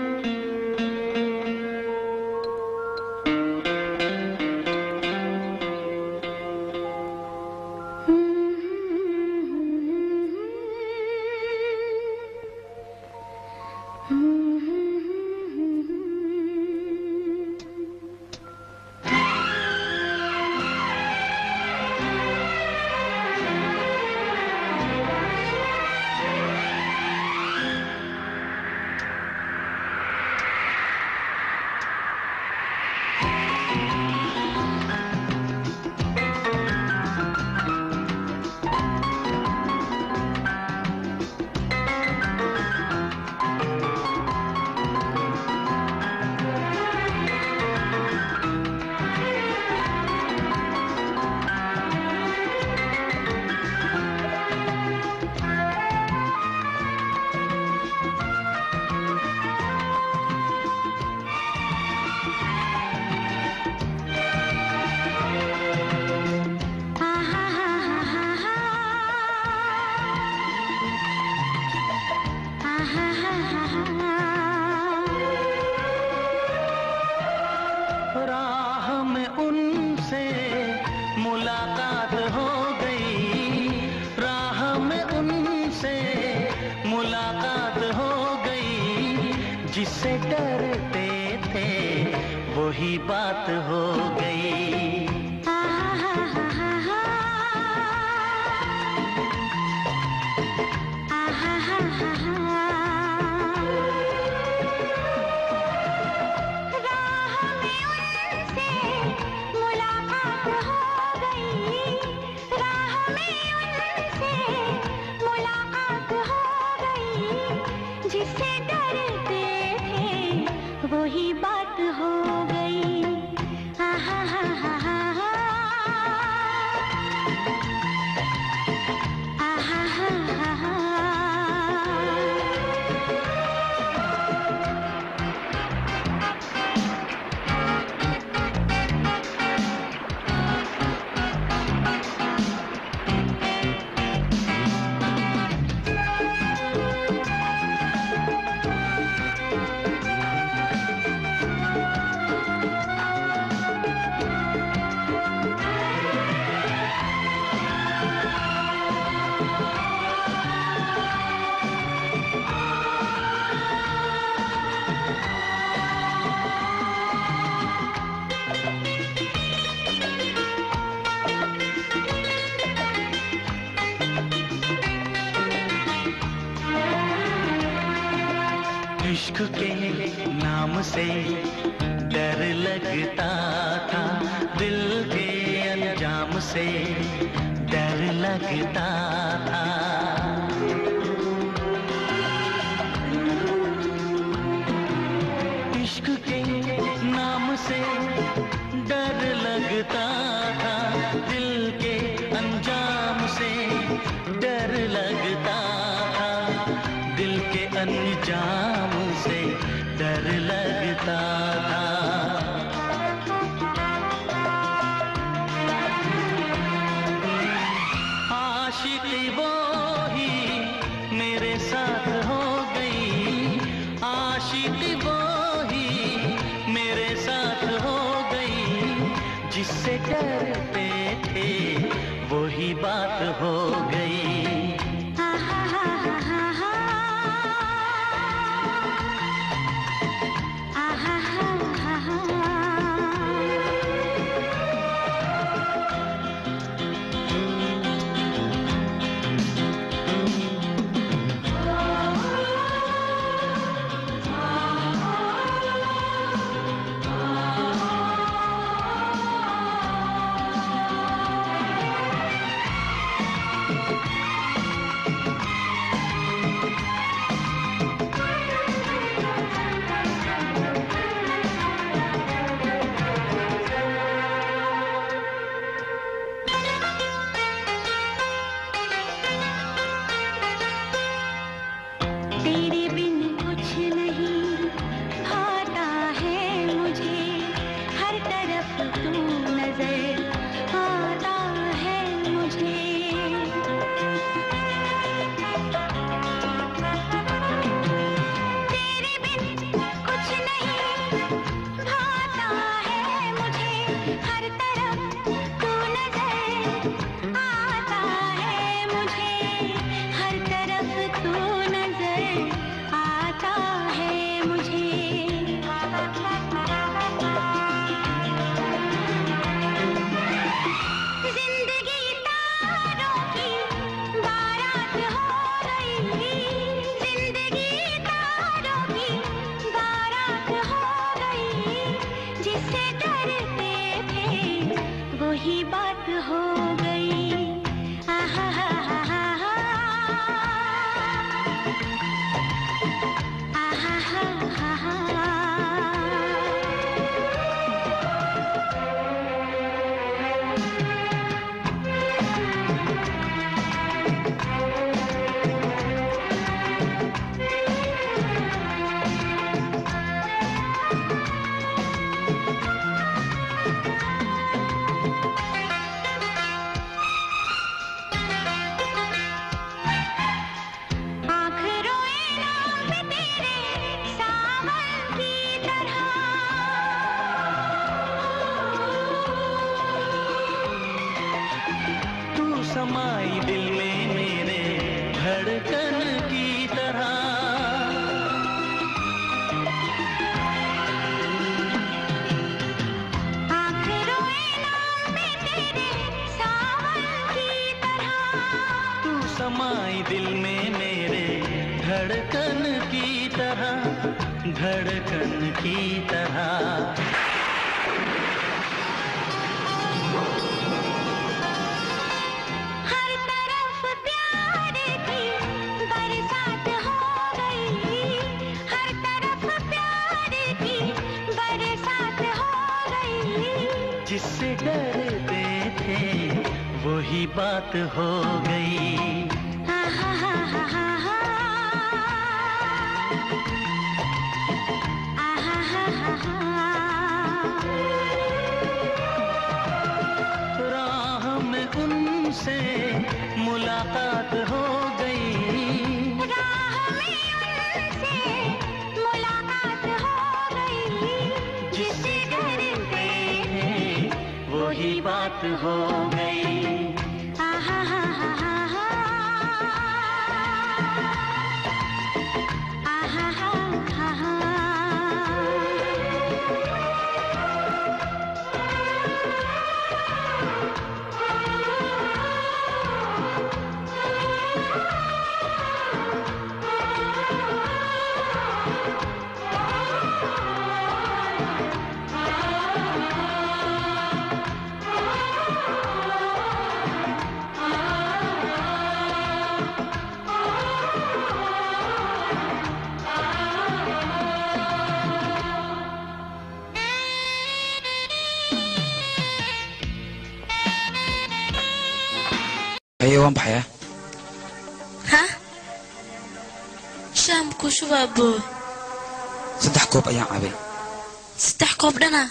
मुलाकात हो गई राह में उनसे मुलाकात हो गई जिससे डरते थे वही बात हो गई मुलाकात हो गई राह में उनसे मुलाकात हो गई जिससे डरते थे वही बात हो गई आहा हा हा हा हा आहा हा हा हा इश्क के नाम से डर लगता था दिल के अंजाम से डर लगता था इश्क के नाम से डर लगता था दिल के अंजाम से डर लगता था दिल के अंजाम से डर लगता था आशिकी वो ही मेरे साथ हो गई आशिकी वो ही मेरे साथ हो गई जिससे डरते थे वही बात हो गई समाई दिल में मेरे धड़कन की तरह तू समाई दिल में मेरे धड़कन की तरह धड़कन की तरह हर तरफ प्यार की बरसात हो गई हर तरफ प्यार की बरसात हो गई जिससे डरते थे वही बात हो गई राह में उनसे मुलाकात हो गई मुलाकात हो गई जिससे डरते थे वही बात हो गई haye waan baxayaa ha shaam ku shubaa boo saddex koob ayaan cabay saddex koob dhana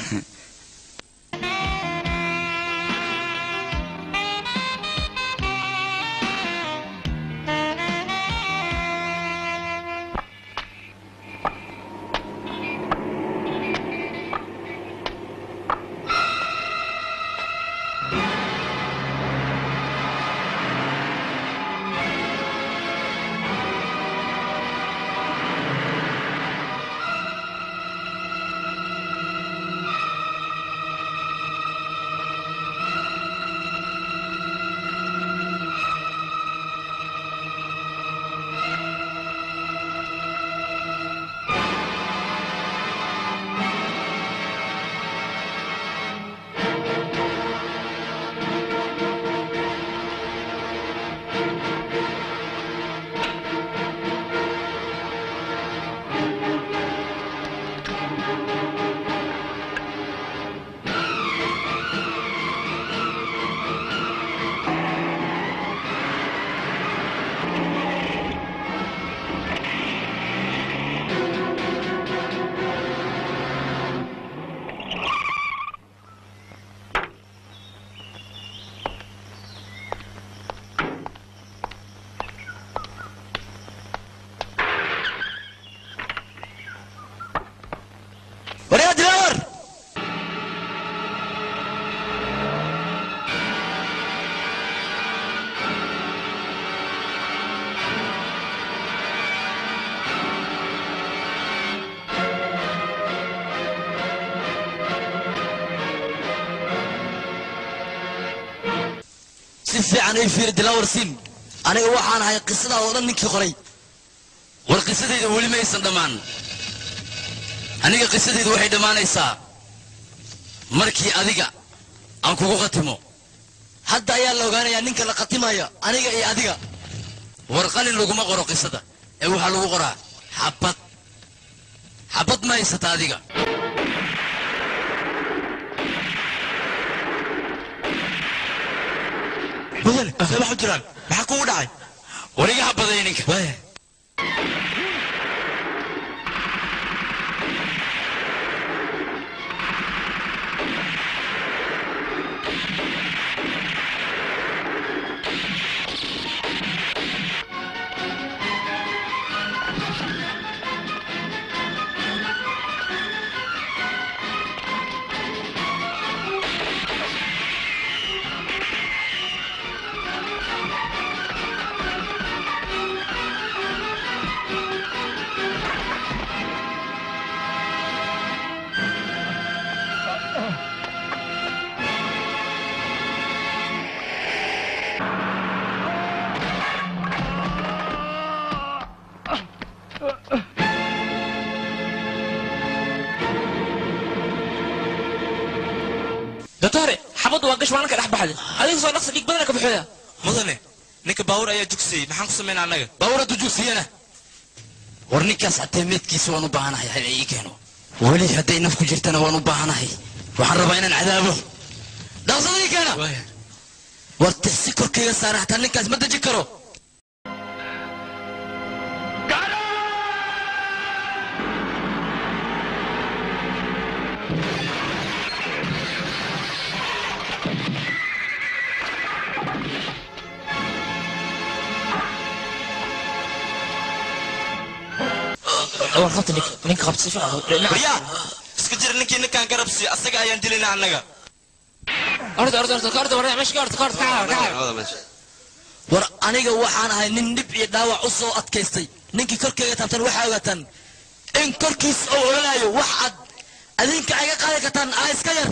waryaa dilaawar si fiican ii fiiri dilaawar sim aniga waxaan ahay qisadaa oo dhan ninkii qoray war qisadayda weli maysan dhammaan aniga qisadaydu waxay dhammaanaysaa markii adiga aan kugu khatimo hadda ayaa la ogaanayaa ninka la khatimayo aniga iyo adiga war qalin laguma qoro qisada ee waxaa lagu qoraa xabad xabad ma haysata adiga mudane see wax u jiraan maxaa kugu dhacay war iga habaday ninka baxday adiga soo dhaqsa dhig badana ka baxooya mudane ninka baawur ayaa jugsiyey maxaan ku samaynaa annaga baawur hadduu jugsiyana war ninkaas hatee meedkiisa waan u baahanahay hal ii keeno weli hadday naf ku jirtana waan u baahanahay waxaan rabaa inaan cadaabo dhaqsadii keena war tixsi korkayga saara hataa ninkaas ma deji karo war qabta nig ninka qabta si fiican ya iska jira ninkii ninkaan garabsi asaga ayaan dilina annaga orda orda orda ka orda war meesha ka orda ka orda ka orda war aniga waxaan ahay nin dhib iyo dhaawac u soo adkaystay ninkii korkayga taabtan waxaa ogaataan in korkiis oo ololaayo wax aad adinka iga qaadi kartaan aa iska yar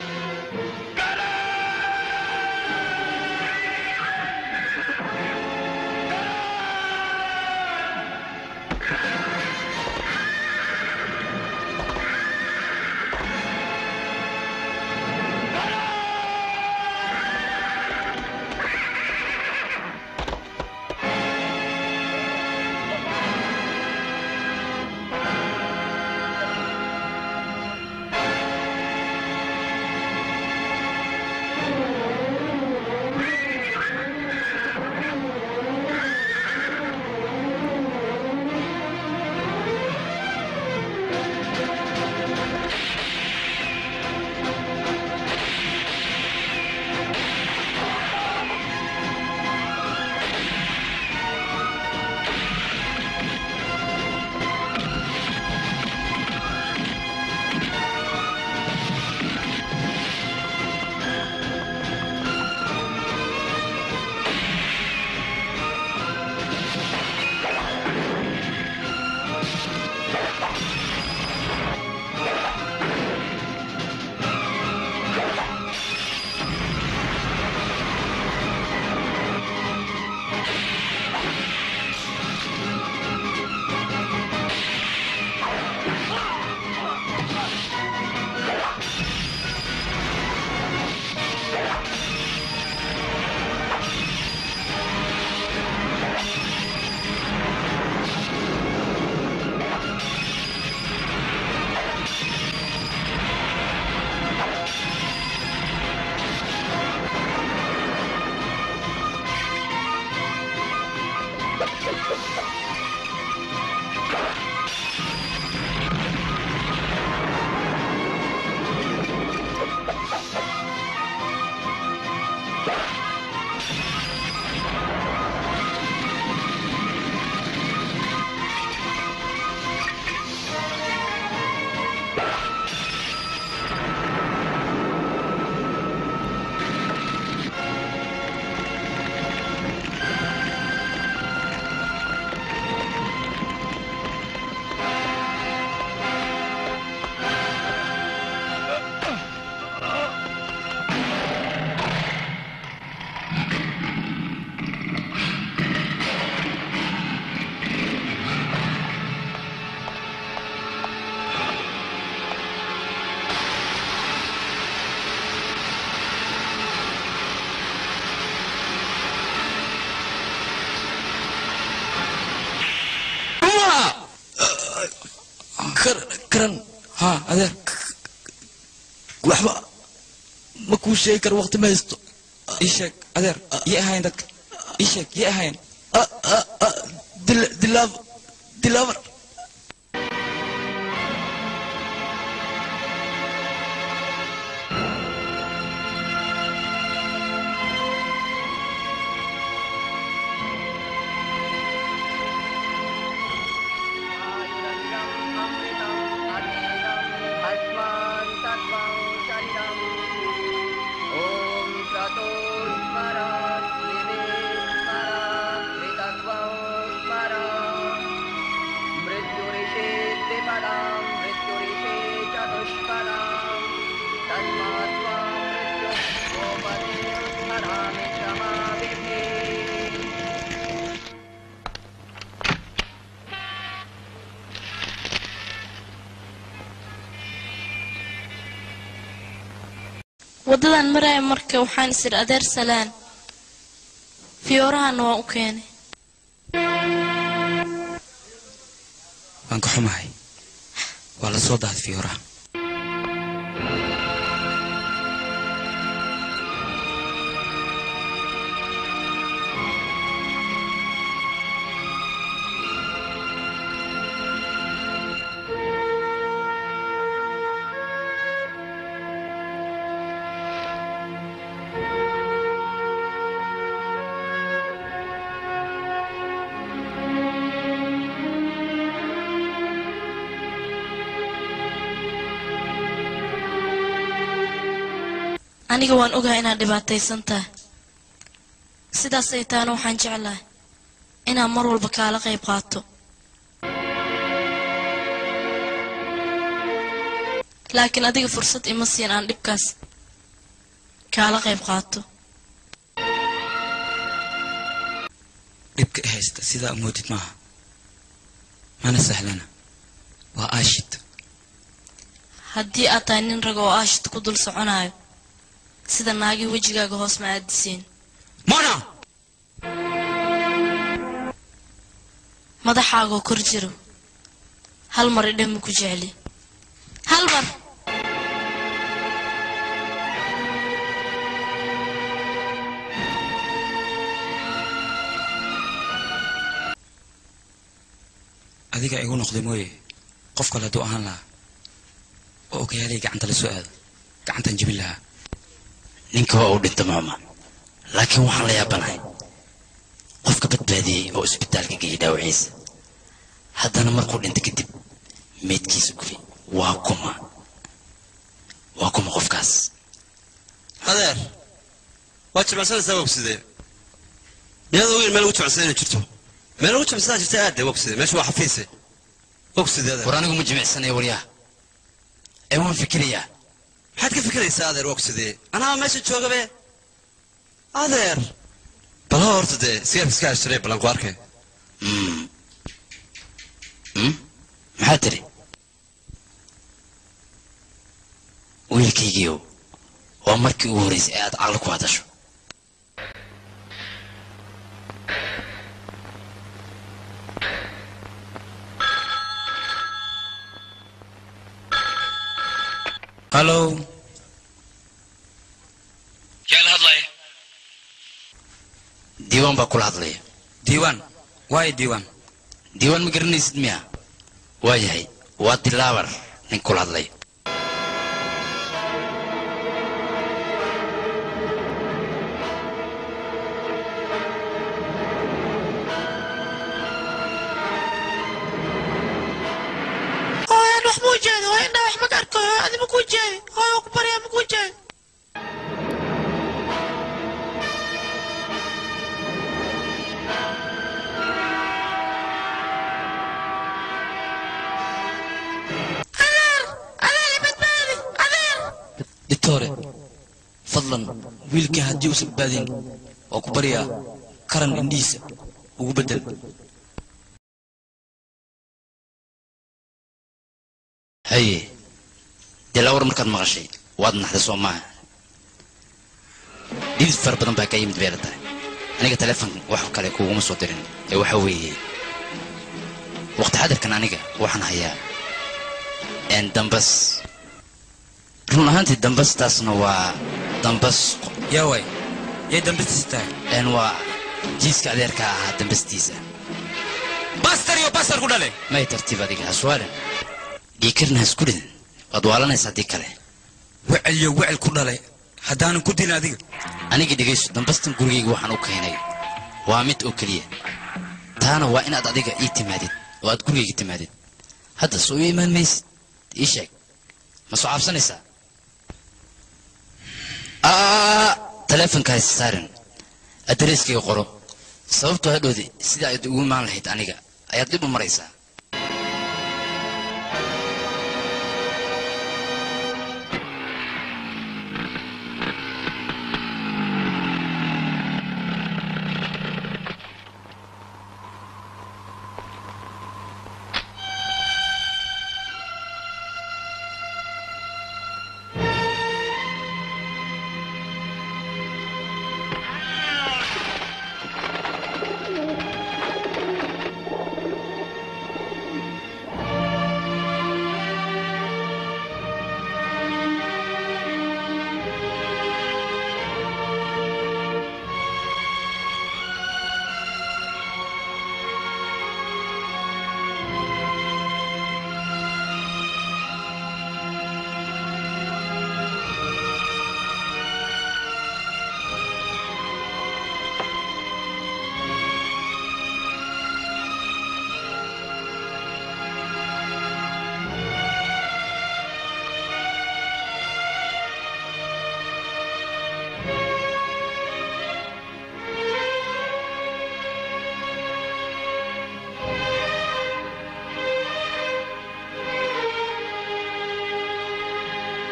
karan ha adeer waxba ma kuu sheegi karo waqti ma haysto ii sheeg adeer yay ahayn dadka ii sheeg yay ahayn dilaab dilaabar waddadan maraya marka waxaan isir adeer salaan fiyoorahana waan u keenay waan ka xumahay waa la soo daaday fiyooraha aniga waan ogahay inaad dhibaataysan tahay sidaasay taana waxaan jeclahay inaan mar walba kaala qayb qaato laakiin adiga fursad ima siin aan dhibkaas kaala qayb qaato dhibka i haysta sidaa moodid maaha mana sahlana waa aashid haddii aad tahay nin rag oo aashid ku dul soconayo sida naagii wejigaaga hoos ma aadisiin mona madaxaagoo kor jiro hal mar idhan ma ku jecli hal mar adiga igu noqday mooye qof kale hadduu ahaan lahaa oo ogayaalay gacanta la soo aado gacantan jebin lahaa ninka waa uu dhinta maama laakiin waxaan la yaabanahay qofka badbaadiyey oo isbitaalka geeyey dhaawaciisa haddana markuu dhinta kadib meydkiisa gubay waa kuma waa kuma qofkaas adeer waa jimacsanaysaa wogsidee miyaad ogeyn meel ugu jimacsan inay jirto meel ugu jimacsanaa jirta aadde wogside meesha waa xafiise wogside adeer war anigu ma jimicsanaya waryaa ee waan fikirayaa maxaad ka fikiraysaa adeer wogsidee anaa meesha joogabe adeer bal ha horta dee sigaarka iska ashtaree ballan ku arkay maxaa tiri wiilkaygiiow waa markii ugu horraysay ee aad caqli ku hadasho hallow yaa la hadlaya diiwaan baa kula hadlaya diiwaan waayo diiwaan diiwaan ma garanaysid miya waa yahay waa dilaabar nin kula hadlaya hooyan wax muu jeedi hooyo indhaa wax maka arko hooyo adi makuu jeedi hooyo waa ku baryaa makuu jeedi adeer adeer ibadbaadi adeer dictore fadlan wiilkii haddii uusan badbaadin waa ku baryaa karan indhihiisa ugu beddel haye dilaawar markaad maqashay waad naxday soo maaha dhidid fara badan baa kaa yimid beela tahay aniga taleefon wax kale kuguma soo dirin ee waxa weeye waqti xadirkan aniga waxaan hayaa een dambas run ahaantii dambastaasna waa dambas yaa waay yay dambastiisa tahay een waa jiiska adeerka ahaa dambastiisa bastar iyo bastar ku dhale may tartiib adiga haswaalan dhiikarna hasku ridin waad waalanaysa haddii kale wecel iyo wecel ku dhalay haddaanan ku dilin adiga aniga dhegayso dambastan gurigayga waxaan u keenay waa mid oo keliya taana waa inaad adiga ii timaadid oo aad gurigayga timaadid hadda soo ii imaan maysid ii sheeg ma soo caabsanaysaa aa taleefonka hayse saarin adreeskayga qoro sababtoo hadhoodi sida aad ugu imaan lahayd aniga ayaad dhib u maraysaa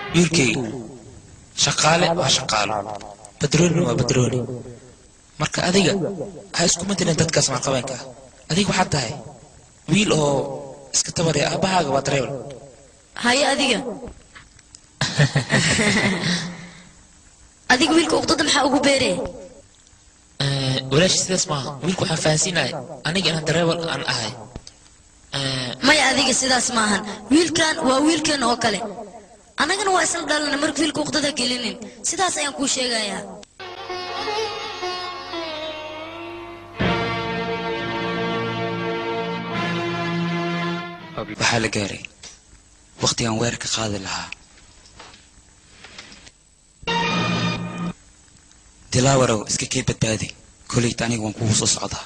wiilkayga shaqaale waa shaqaalo badrooni waa badrooni marka adiga ha isku matelin dadkaas maalqabeenka ah adiga waxaad tahay wiil oo iska tabaraya aabahaaga waa dareebal haye adiga adiga wiilka uqdada maxaa ugu beeree walaashi sidaas maaha wiilku waxaan fahansiinahay aniga inaan dareebal aan ahay maya adiga sidaas maahan wiilkan waa wiilkan oo kale annagana waa isla dhalana marka wiilka uqdada gelinin sidaas ayaan kuu sheegayaa waxaa la gaaray wakhtigaan weerar ka qaadi lahaa dilaawarow iska kee badbaadi koleyta aniga waan kugu soo socdaa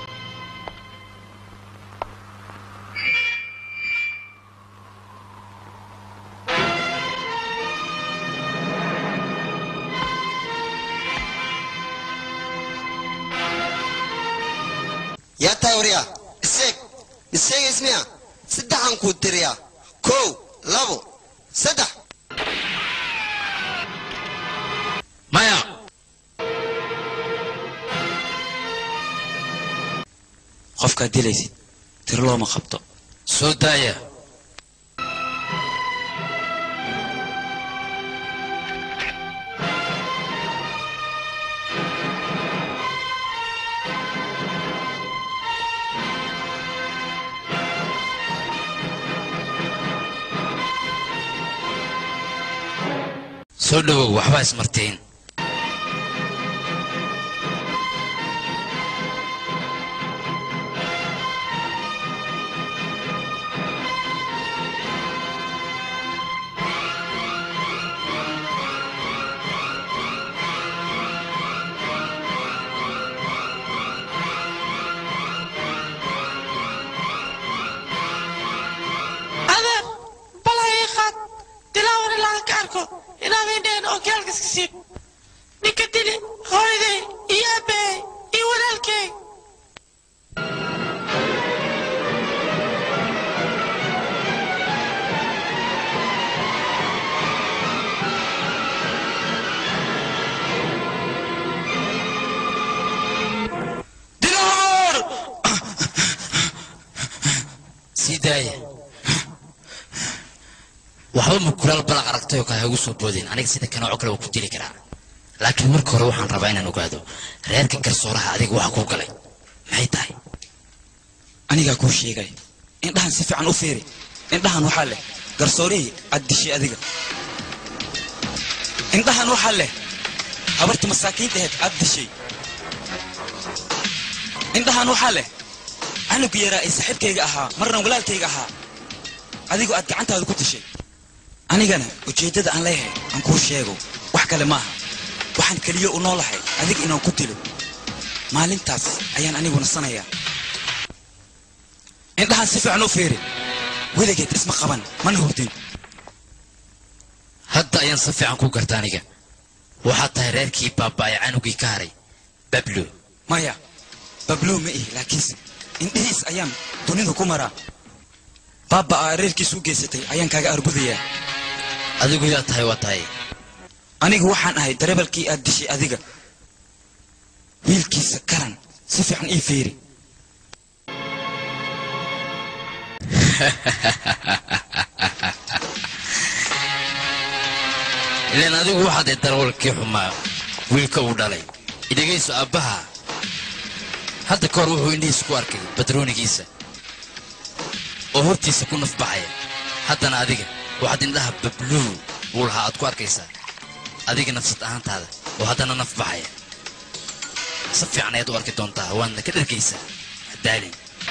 yaa tahay waryaa iseeg iseeg ismiya saddexaan kuu tiriyaa kow labo saddex maya qofkaad dilaysid tiro looma qabto soo daaya soo dhowow waxbaa ismartiin adeer bal ha ii qaad dilaawar ilaa ka arko inaad indheen oo gaalka iska siib ninka dili hooyaday iyo aabbahay iyo walaalkay sii daaya waxba ma kulaal balaq aragtay oo kale ha igu soo boodeen aniga sida kanooco kale waa ku dili karaa laakiin marka hore waxaan rabaa inaan ogaado reerka garsooraha adiga waxa kuu galay maxay tahay anigaa kuu sheegay indhahan si fiican u fiiri indhahan waxaa leh garsoorihii aad dishay adiga indhahan waxaa leh habartii masaakiinta ahayd aad dishay indhahan waxaa leh canugu yaraa ee saaxiibkayga ahaa marna walaalkayga ahaa adigoo aad gacantaada ku dishay anigana ujeeddada aan leeyahay aan kuu sheego wax kale maaha waxaan keliya u noolahay adiga inaan ku dilo maalintaas ayaan anigu nasanayaa indhahan si fiican u fiiri weligeed isma qaban mana hurdin hadda ayaan si fiican ku garta aniga waxaad tahay reerkii baaba'ay canugii ka haray bablo maya bablo ma ihi laakiinse indhihiis ayaan dunida ku maraa baabaa reerkiis u geysatay ayaan kaaga argudayaa adigu yaa tahay waa tahay anigu waxaan ahay darebalkii aad dishay adiga wiilkiisa karan si fiican ii fiiri ilaan adigu waxaad ee darawalkii xumaa wiilka uu dhalay idhegayso aabbaha hadda ka hor wuxuu indhihiisa ku arkay badroonigiisa oo hortiisa ku nafbaxaya haddana adiga waxaad indhaha babluu buu lahaa aad ku arkaysaa adiga nafsad ahaantaada oo haddana naf baxaya si fiican ayaad u arki doontaa waadna ka dhargaysaa hadaalin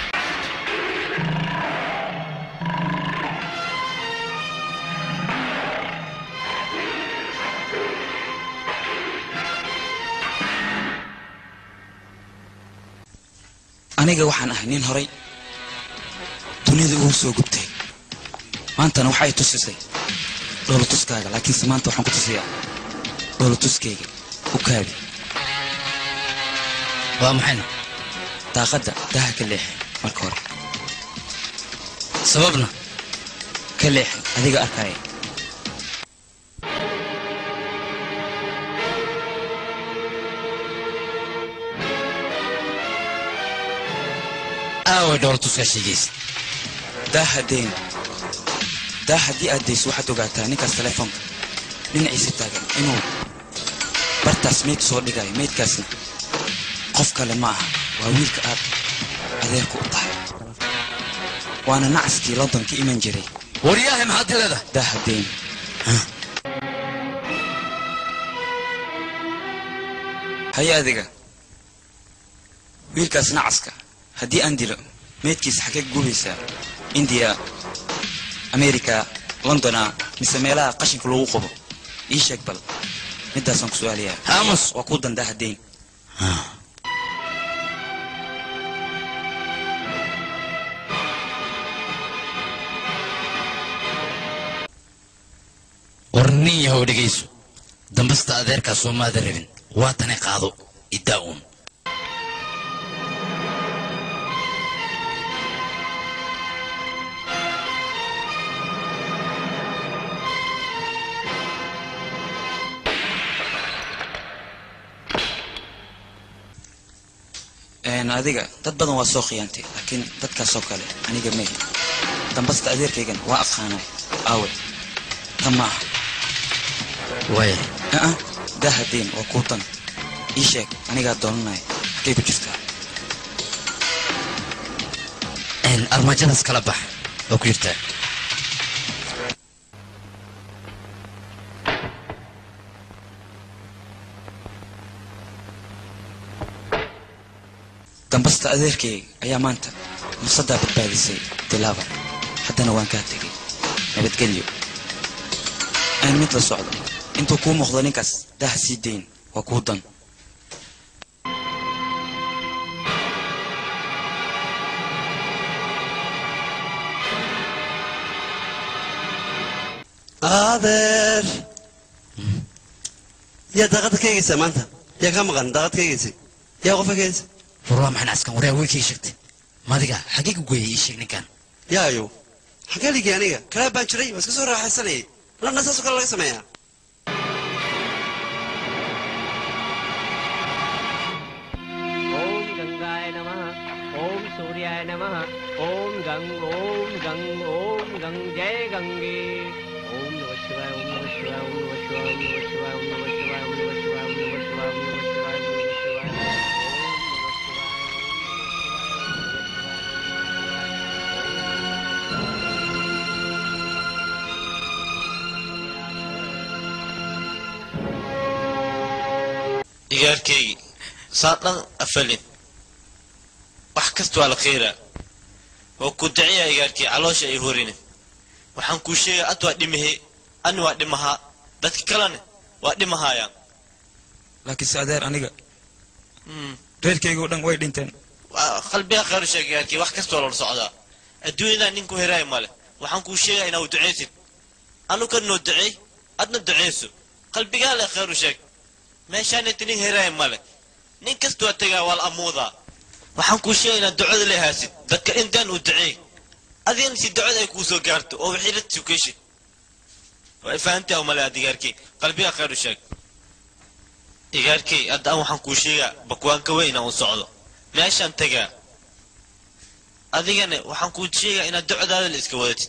aniga waxaan ahay nin horay dunida ugu soo gubtay maantana waxay tusisay dhoolotuskaaga laakiinse maanta waxaan ku tusiyaa dhoolotuskayga u kaadi waa maxayna daaqadda daha ka leexi marka hore sababna ka leexi adiga arkaya aaway dhoolatuska sheegaysa daa haddeen daa haddii aad dayso waxaad ogaataa ninkaas telefoonka dhinaciisa taagan inuu bartaas meyd soo dhigayo meydkaasna qof kale ma aha waa wiilka aad adeerku u tahay waana nacaskii london ka iman jiray waryaahe maxaad leedahay daa haddeen haye adiga wiilkaas nacaska haddii aan dilo meydkiisa xagee gubaysaa indiya america londona mise meelaha qashinka lagu qabo ii sheeg bal midaasaan ku su-aalayaa amos waa kuu dandaa haddeyn war nin yahow dhegayso dambasta adeerkaa soomaada rabin waatane qaado iddaa uun Een, adiga dad badan waa soo khiyaantay laakiin dadkaasoo kale aniga mee dambasta adeerkaygan waa aqaanay aawe tan ma aha waaya aa daa haddeen waa kuu tan ii sheeg anigaa doonanaya halkay ku jirtaa armaajadaas kala bax oo ku jirtaa dambasta adeerkayga ayaa maanta nafsaddaa badbaadisay dilaaba haddana waan kaa tegay nabadgelyo aan mid la socdo intuu kuu muuqdo ninkaas daha sii dayn waa kuu dan adeer yaa daaqadda ka eegaysaa maanta yaa kaa maqan daaqad ka eegaysay yaa qofka ka eegaysa war waa maxay nacaskan waryaa weykay sheegtay madiga xagee ku geeyay ii sheeg ninkan yaayo xagee ligay aniga kalaa baan jiray waa iska soo raaxaysanayay lana saasoo kale laga sameeyaa ओम गंगाय नमः ओम सूर्याय नमः ओम गंग ओम गंग ओम गंग जय गंगे ओम नमः शिवाय ओम नमः शिवाय ओम नमः शिवाय ओम नमः शिवाय ओम नमः शिवाय ओम नमः शिवाय ओम नमः शिवाय ओम नमः शिवाय ओम नमः शिवाय igaarkaygii saa dhan afalin wax kasta waa la khayraa waa ku daciya igaarkii caloosha ay horine waxaan kuu sheegaa ad waa dhimahe ani waa dhimahaa dadka kalene waa dhimahaayaan laakiinse adeer aniga reerkaygoo dhan way dhinteen waa qalbiga khayru sheeg igaarkii wax kasta waa loola socdaa adduunyadaa nin ku heraay male waxaan kuu sheegaa inaa u ducaysid anu ka noo duceey adna ducayso qalbigaa leh khayru sheeg meeshaanayta nin heraay male nin kasta waa tegaa waa la amuudaa waxaan kuu sheegay inaad ducada leehaasid dadka intaan u duceey adigana si ducada ay kuu soo gaarto oo wixii la tukashid way fahantaa umale aad igaarkii qalbiga khayru sheeg igaarkii hadda an waxaan kuu sheegaa bakwaanka weyn inaan u socdo meeshaan tegaa adigana waxaan kuu sheegaa inaad ducadaada la iska wadatid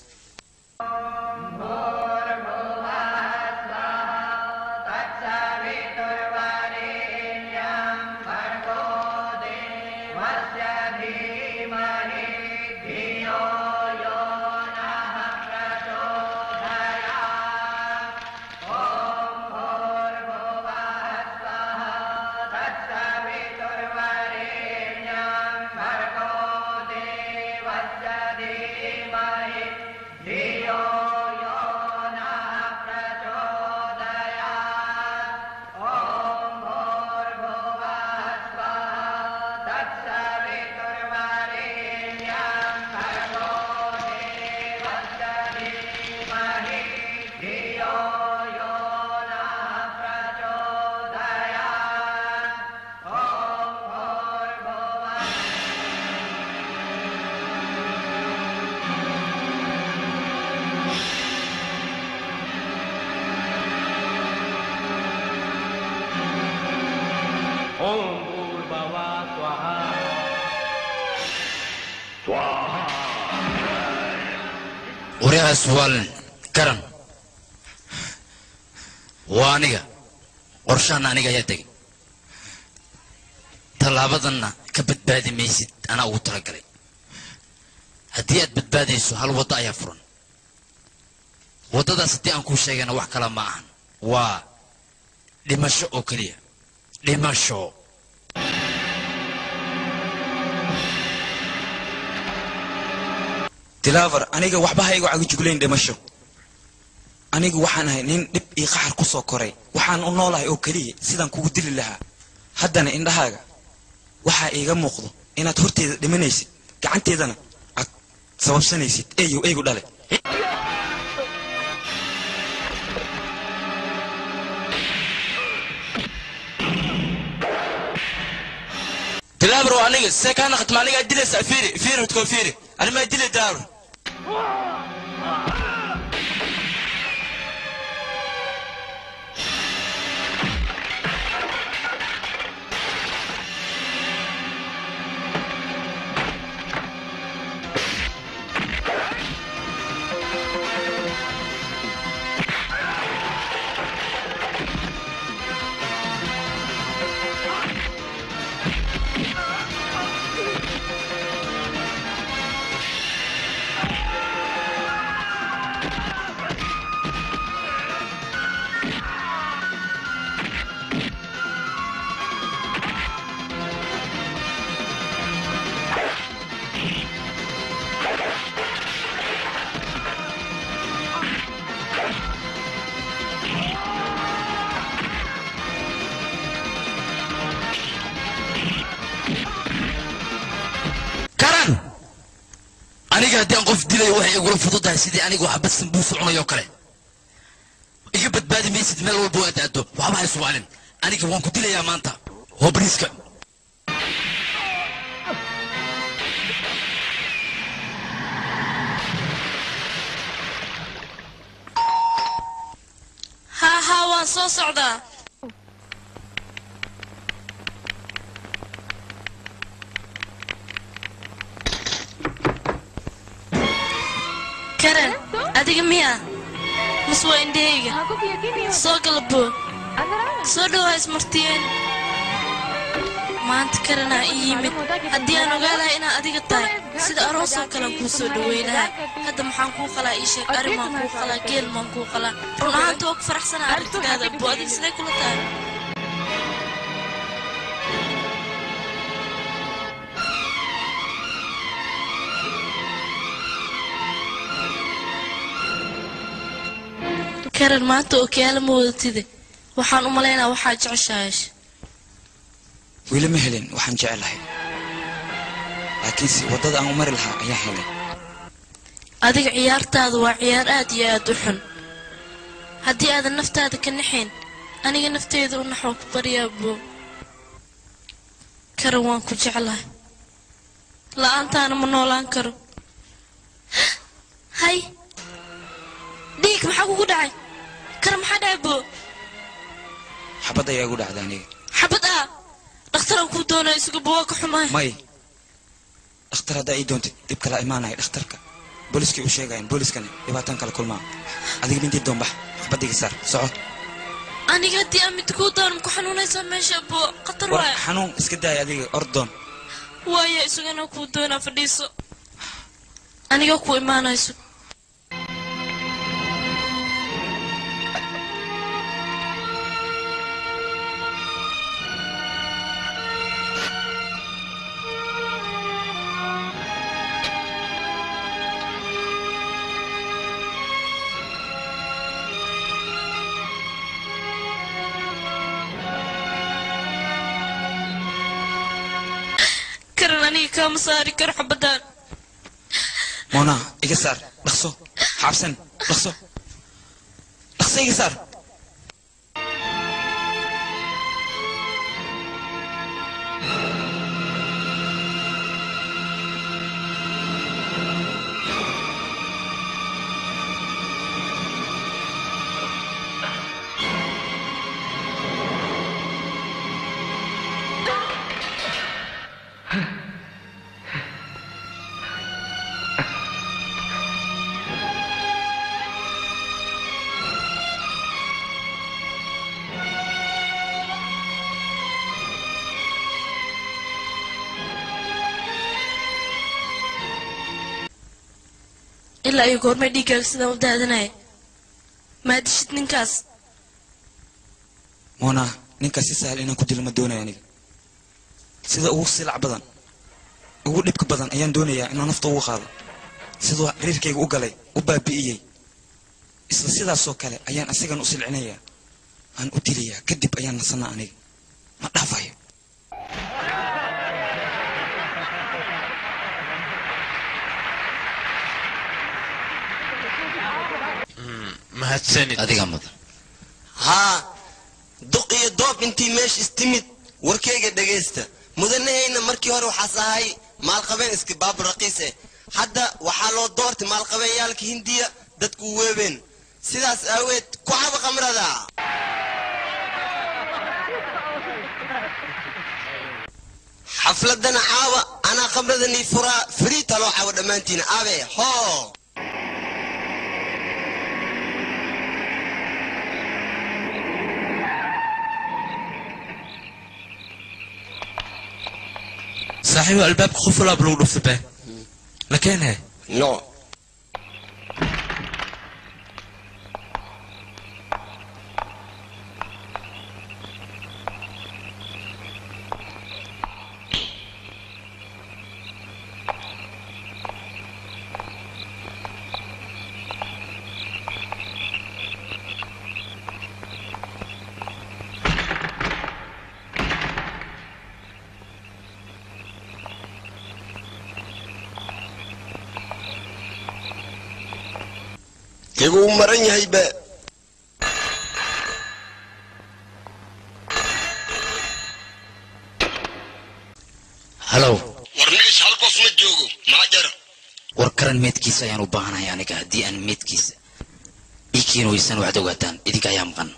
ओम भूर्भुवः स्वः waryahaas waalin garan waa aniga qorshaana aniga ayaa tegay tallaabadanna ka badbaadi maysid anaa ugu talagalay haddii aad badbaadayso hal waddo ayaa furan waddadaas haddii aan kuu sheegayna wax kale ma ahan waa dhimasho oo keliya dhimasho dilaavar aniga waxba ha igu cagajuglayn dhimasho anigu waxaan ahay nin dhib iyo qaxar ku soo koray waxaan u noolahay oo keliya sidaan kugu dili lahaa haddana indhahaaga waxaa iiga muuqdo inaad horteeda dhimanaysid gacanteedana aad sababsanaysid eeyow eygu dhale dilaabar waa aniga see kaa naqatma anigaa dilaysaa fiiri fiiri hudkoo fiiri animaa dilay dilaabar karan aniga haddii aan qof dilayo waxay igula fududahay sidii aniga waxba sambuus cunayo kale iga badbaadi maysid meel walba aad aado waxba hay subaalin aniga waan ku dilayaa maanta hobriiska haa haa waan soo socdaa karen adiga miya mas waa indhahayga soo galabo soo dhow ha ismartiyeen maanta karanaa ii yimid haddii aan ogaalahay inaad adiga tahay sida aroosoo kalean kuu soo dhawaynahaa hadda maxaan kuu qalaa ii sheeg arrimaan kuu qalaa geel maan kuu qalaa run ahaanta waa ku faraxsanaa arrintigaada abo adiga sidee kula tahay karan maanta okiyaala ma wadatide waxaan u malaynaa waxaa jeceshaayesh weli ma helin waxaan jecelahay laakiinse waddada aan u mari lahaa ayaa helay adiga ciyaartaadu waa ciyaar aad iyo aad u xun haddii aadan naftaada ka naxayn aniga nafteyda u naxoo ku baryaa boo karan waan ku jeclahay la'aantaana ma noolaan karo hay dhiig maxaa kugu dhacay karan maxaa dhacay boo xabad ayaa igu dhacda aniga xabad ah dhakhtaran kuu doonaa isugu boo waa ka xumahay may dhakhtar haddaa ii doontid dhib kala imaanaya dhakhtarka booliskay u sheegayan booliskana dhibaataan kala kulmaa adiga mintii doonbax xabadiga saar soco aniga haddii aan mid kuu doono maku xanuunaysaa meesha boo khatar war waaya xanuun iska daaya adiga ordoon waaya isagana kuu doonaa fadhiiso aniga ku imaanayso karan aniga kaama saari karo xabadaan mona iga saar dhaqso xabsan dhaqso dhaqso iga saar ilaa iyo goormay dhiiggaaga sidaan u daadanaya maadishid ninkaas moona ninkaas si sahal inaan ku dilo ma doonayo aniga sida ugu silac badan ugu dhibka badan ayaan doonayaa inaan nafta ugu qaado siduu reerkayga u galay u baabi'iyey isla sidaasoo kale ayaan asigan u silcinayaa aan u dilayaa kadib ayaan nasanaa aniga ma dhaafayo mahadsanid adiga mudan haa duq iyo doob intii meesha istimid warkayga dhegaysta mudanahayna markii hore waxaas ahay maalqabeen iska baab raqiis eh hadda waxaa loo doortay maalqabeeyaalka hindiya dadku weebeen sidaas aaweed ku caba khamrada xafladana caawa anaa khamradanii furaa firiita loo caawa dhammaantiin abe hoo saaxiibo albaabka qof walaaba lagu dhufta bee la keenhe no iguu maran yahay be halow war nigish halkoos ma joogo maxaa jara war karan meedkiisa ayaan u baahanahay aniga haddii aan meedkiisa ii keeni weysaan waxaad ogaataan idinka ayaa maqan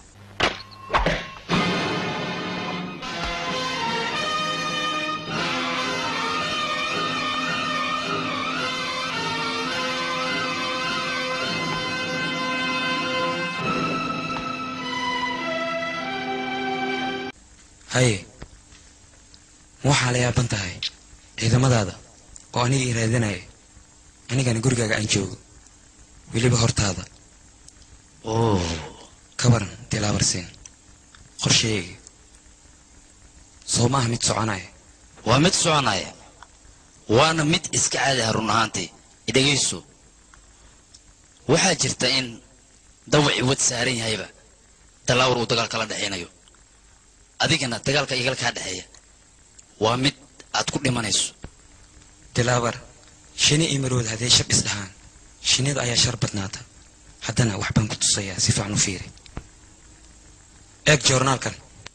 haye ma waxaa la yaaban tahay ciidamadaada oo aniga ii raadinaya anigana gurigaaga aan joogo weliba hortaada oo ka waran tilaabarsiin qorsheyga soo maaha mid soconaya waa mid soconaya waana mid iska caadi ah run ahaantii idhegayso waxaa jirta in dawacii wad saaran yahayba dalaawar uu dagaal kala dhexaynayo adigana dagaalka igala kaa dhexeeya waa mid aad ku dhimanayso dilaabar shini iyo marood haddee shab isdhahaan shinnida ayaa shar badnaata haddana wax baan ku tusayaa si fiican u fiiri eeg joornaalkan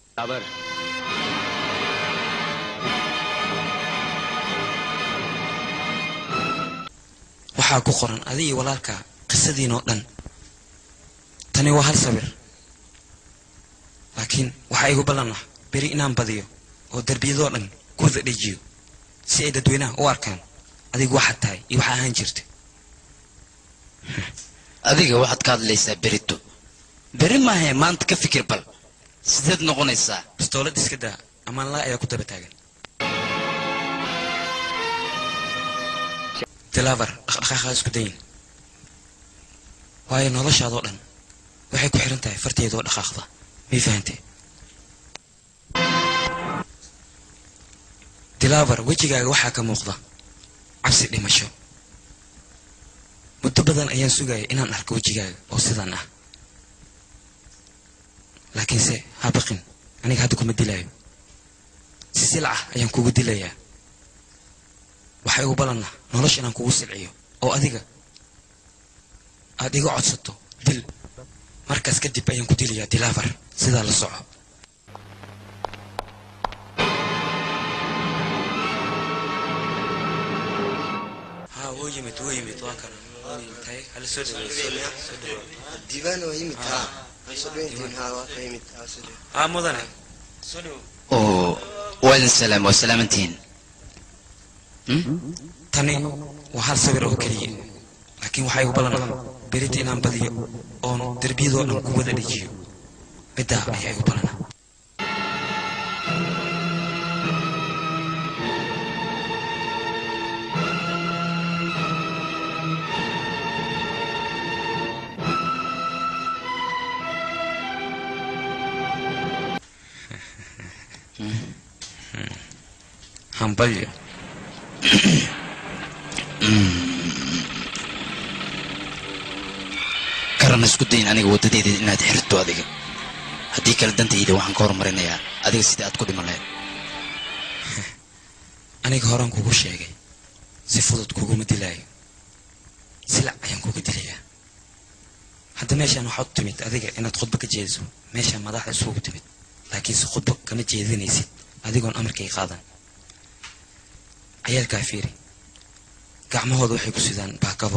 waxaa ku qoran adi iyo walaalkaa qisadiinoo dhan tani waa hal sawir laakiin waxaa igu ballan ah beri inaan badiyo oo derbiyadoo dhan ku wada dhejiyo si ay dadweynaha u arkaan adigu waxaad tahay iyo waxaa ahaan jirta adiga waxaad ka hadlaysaa berito beri maahae maanta ka fikir bal sideed noqonaysaa bistoolad iska daa amaan laa ayaa ku daba taagan dilaabar dhaqdhaqaaqa isku dayin waayo noloshaadoo dhan waxay ku xiran tahay farteedoo dhaqaaqda mii fahantee dilaabar wejigaaga waxaa ka muuqda cabsi dhimasho muddo badan ayaan sugaya inaan arko wejigaaga oo sidan ah laakiinse ha baqin aniga hadda kuma dilaayo si silcah ayaan kugu dilayaa waxaa igu ballanah nolosha inaan kugu silciyo oo adiga aad iga codsato dil markaas kadib ayaan ku dilayaa dilaabar sidaa la soco ها هو يمت هو يمت واكن هاي هل سود diiwaan waa yimid haa soo dhaweyntiin haa waa ka yimid haa soo dhaweyn ها مدن oo waa idin salaam waa salaamantihiin tani waa hal sawir oo keliya laakiin waxaa igu ballan berita inaan badiyo oon derbiyadoo dhan ku wada dhejiyo middaa ayaa igu ballana hambalyo karan isku dayin aniga waddadeeda inaad xirto adiga haddii kale dantayda waxaan ka horumarinayaa adiga sida aad ku dhiman lahayd aniga horaan kugu sheegay si fudud kuguma dilaayo silac ayaan kuga dilayaa hadda meeshaan waxaad u timid adiga inaad khudbo ka jeediso meeshaan madaxda isugu timid laakiinse khudbo kama jeedinaysid adigoon amarkay qaadan cayaalkaa fiiri gacmahooda waxay ku sidaan baakado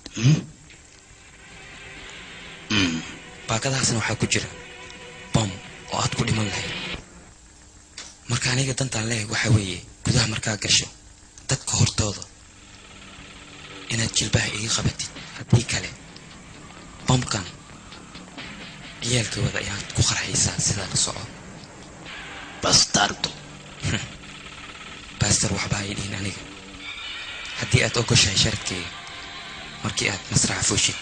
baakadahaasna waxaa ku jira bom oo aad ku dhiman lahayd marka aniga dantaan leeyahay waxaa weeye gudaha markaa gasho dadka hortooda inaad jilbaha iga qabatid haddii kale bomkan ciyaalkooda ayaad ku qarxaysaa sidaa la soco bastardo baastar waxba ay dhihin aniga haddii aad ogoshahay sharadkeyga markii aad masraxa fuushid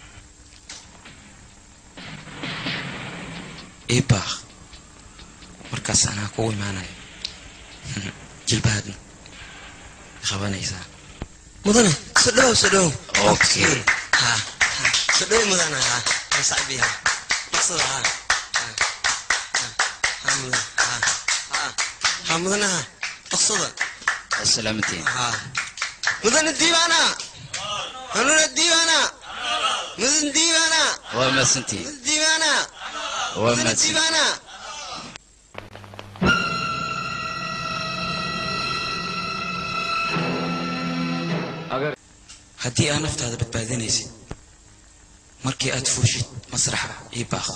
ii baaq markaas anaa kugu imaanaya jilbahaadna qabanaysaa mudane soo dhowow soo dhowow okay ha soo dhowow mudane ha ha saaxibiya maqsada ha ha mudane ha ha ha mudane ha maqsada salaamantiin ha mudane diibaana hanuna diibaana mudane diibaana waa mahadsantihiin diibaana waa mudane mahadsantihiin diibaana haddii aad naftaada badbaadinaysid markii aad fuushid masraxa ii baaq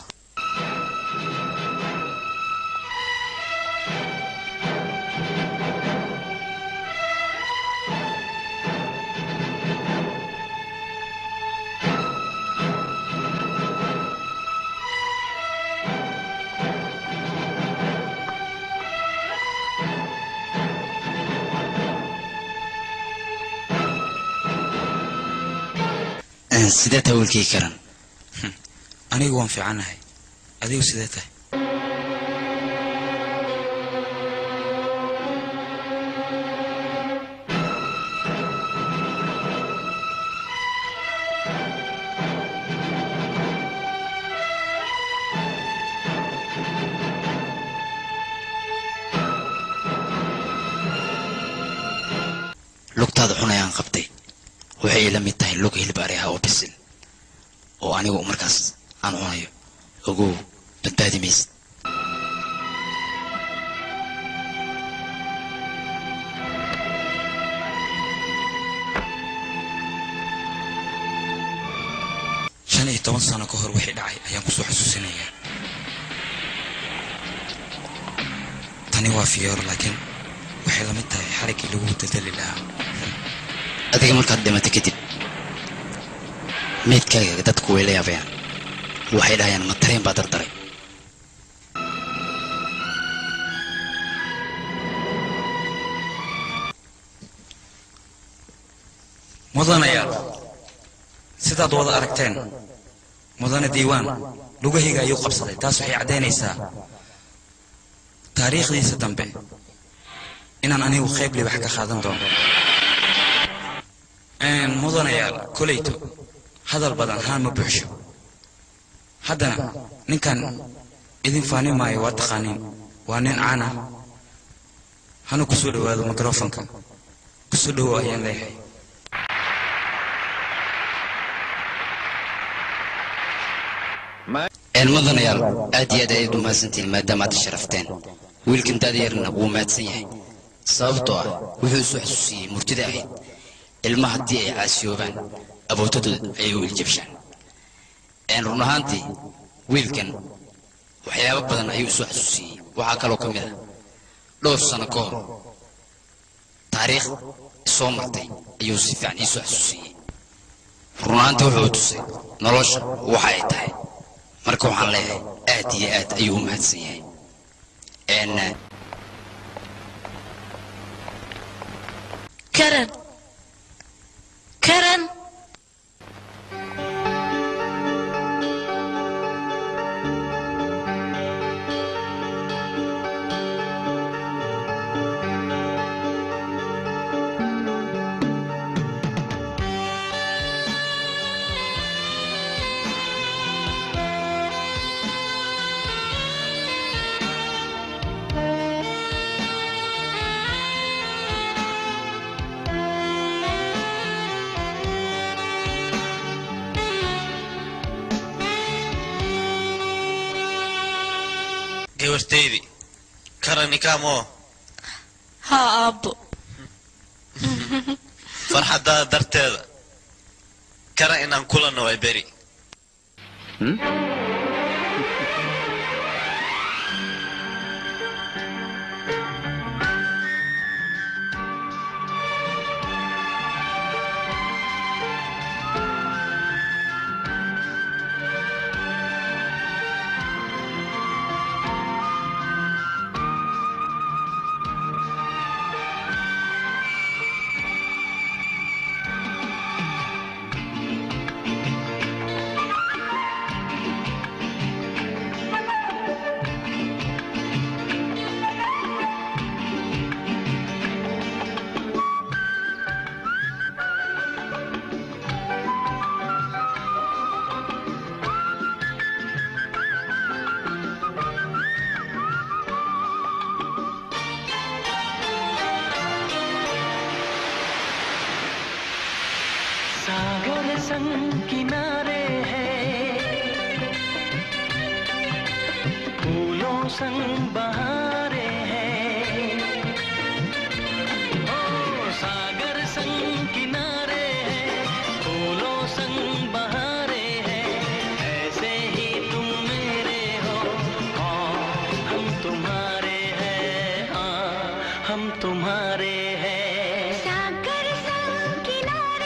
sidee tawilkii karan anigu waan fiicanahay adigu sidee tahay lugtaada xun ayaan qabtay waxay ila mid tahay lug hilib ari ah oo bisil oo anigu markaas aan cunayo ogow badbaadi maysid shan iyo toban sano ka hor wixii dhacay ayaan kusoo xasuusinayaa tani waa fiyoor laakiin waxay la mid tahay xariggii lagu dadali lahaa adiga markaad dhimato kadib meydkaaga dadku way la yaabayaan waxay dhahayaan ma tareen baa dardaray mudanayaal sidaad wada aragteen mudane diiwaan lugahayga ayuu qabsaday taas waxay caddaynaysaa taariikhdiisa dambe inaan anigu qayb libax ka qaadan doono mudanayaal koleyto hadal badan haan ma buuxsho haddana ninkan idin faani maayo waa taqaaniin waa nin caana hana kusoo dhowaado mikrofonka kusoo dhowow ayaan leeyahay mudanayaal aad iyo aad ayaad u mahadsantihiin maadaama aad sharafteen wiilkan daadayarna wuu mahadsan yahay sababtoo ah wuxuu isu xasuusiyey murtida ahayd ilma haddii ay caasiyoobaan abootadooda ayay u iljabshaan run ahaantii wiilkan waxyaabo badan ayuu isu xasuusiyey waxaa kaloo ka mid ah dhowr sano ka hor taariikh soo martay ayuu si fiican iisu xasuusiyey run ahaantii wuxuu tusay nolosha waxa ay tahay marka waxaan leeyahay aad iyo aad ayuu u mahadsan yahay karen karen gabartaydii karanikamo haa aabbo farxaddaada darteeda kara inaan kulanno way beri सागर संग किनारे हैं फूलों संग बहारे हैं ओ सागर संग किनारे हैं फूलों संग बहारे हैं ऐसे ही तुम मेरे हो हाँ हम तुम्हारे हैं हाँ हम तुम्हारे हैं सागर संग किनारे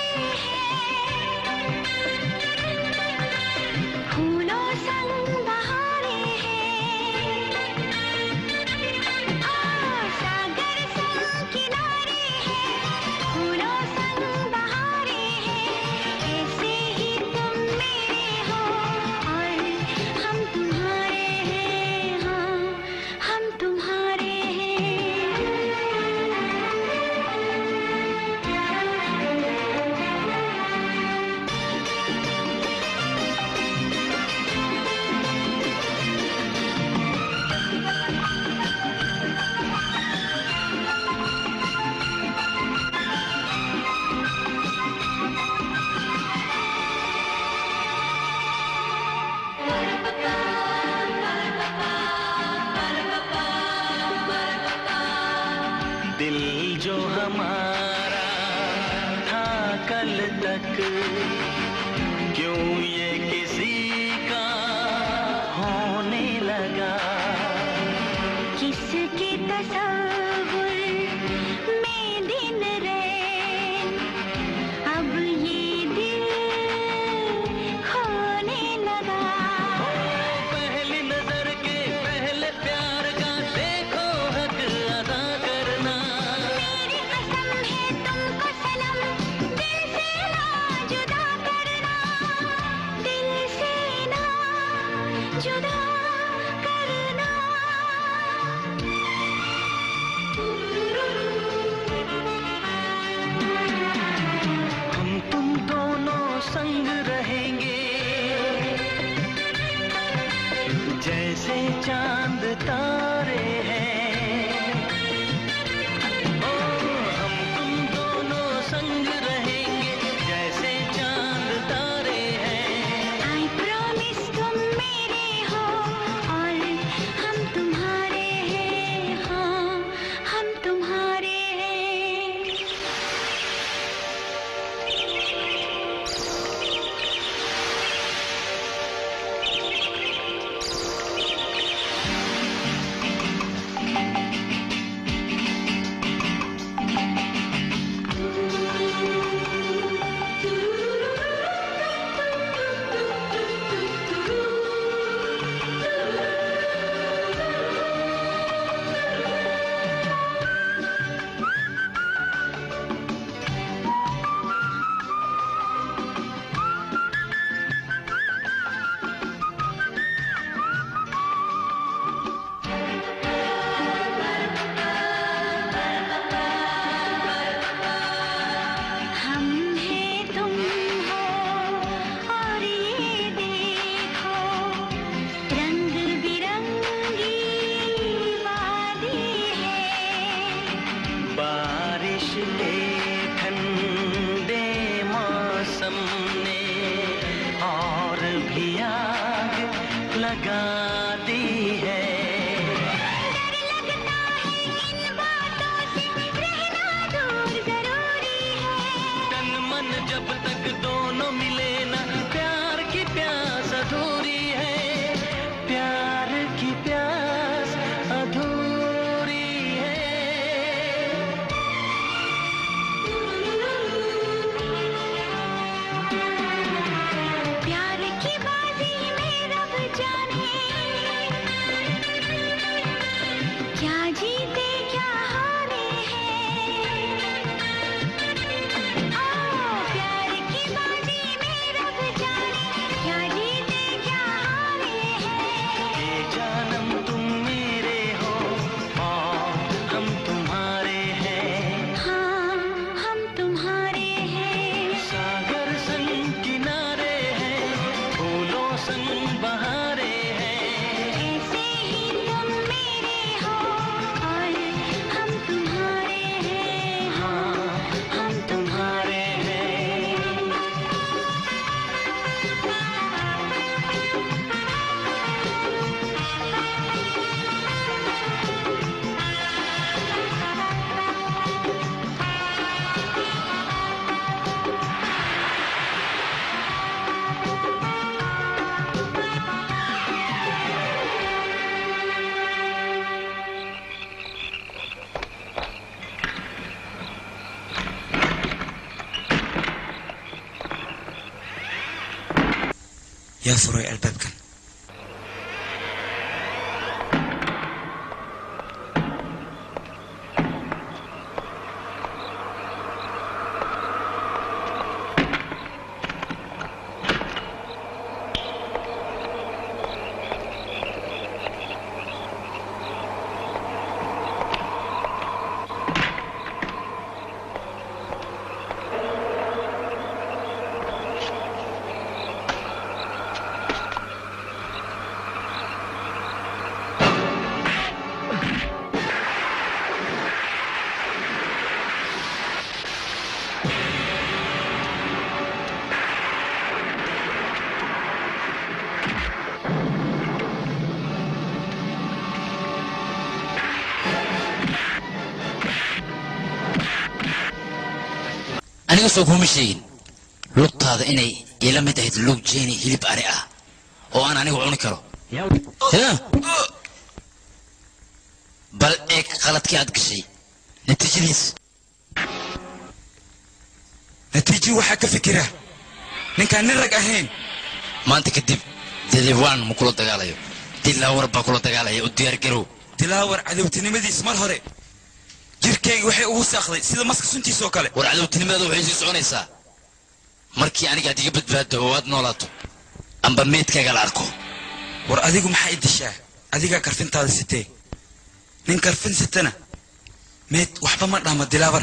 फूलों संग बहारे हैं आ, सागर संग किनारे हैं फूलों संग बहारे हैं ऐसे ही तुम मेरे हो और हम तुम्हारे हैं हाँ हम तुम्हारे दिल जो हमारा था कल तक क्यों ये किसी का होने लगा किसके तस्वुर में दिन रैन अब ये दिल खोने लगा पहली नजर के पहले प्यार का देखो हक अदा करना मेरी कसम है तुमको सनम दिल से ना जुदा yaa furay albaabkan aniga soo kuma sheegin lugtaada inay ila mid ahayd lug jeeni hilib ari ah oo aan anigu cuni karo Ya. bal eeg qaladkii aad gashay natiijadiis natiijo waxaa ka fikira ninkaan nin rag ahayn maanta kadib dadibwaan ma kula dagaalayo dilaawar baa kula dagaalaya u diyaar garow dilaawar cadowtinimadiis mar hore jirkayga waxay ugu saaqday sida maska suntiisoo kale war cadowtinimada waxay sii soconaysaa markii aniga aad iga badbaado oo aad noolaato amba meydkaaga la arko war adigu maxaa i dishaa adigaa karfintaada sitee nin karfin sitana meed waxba ma dhaama dilaawar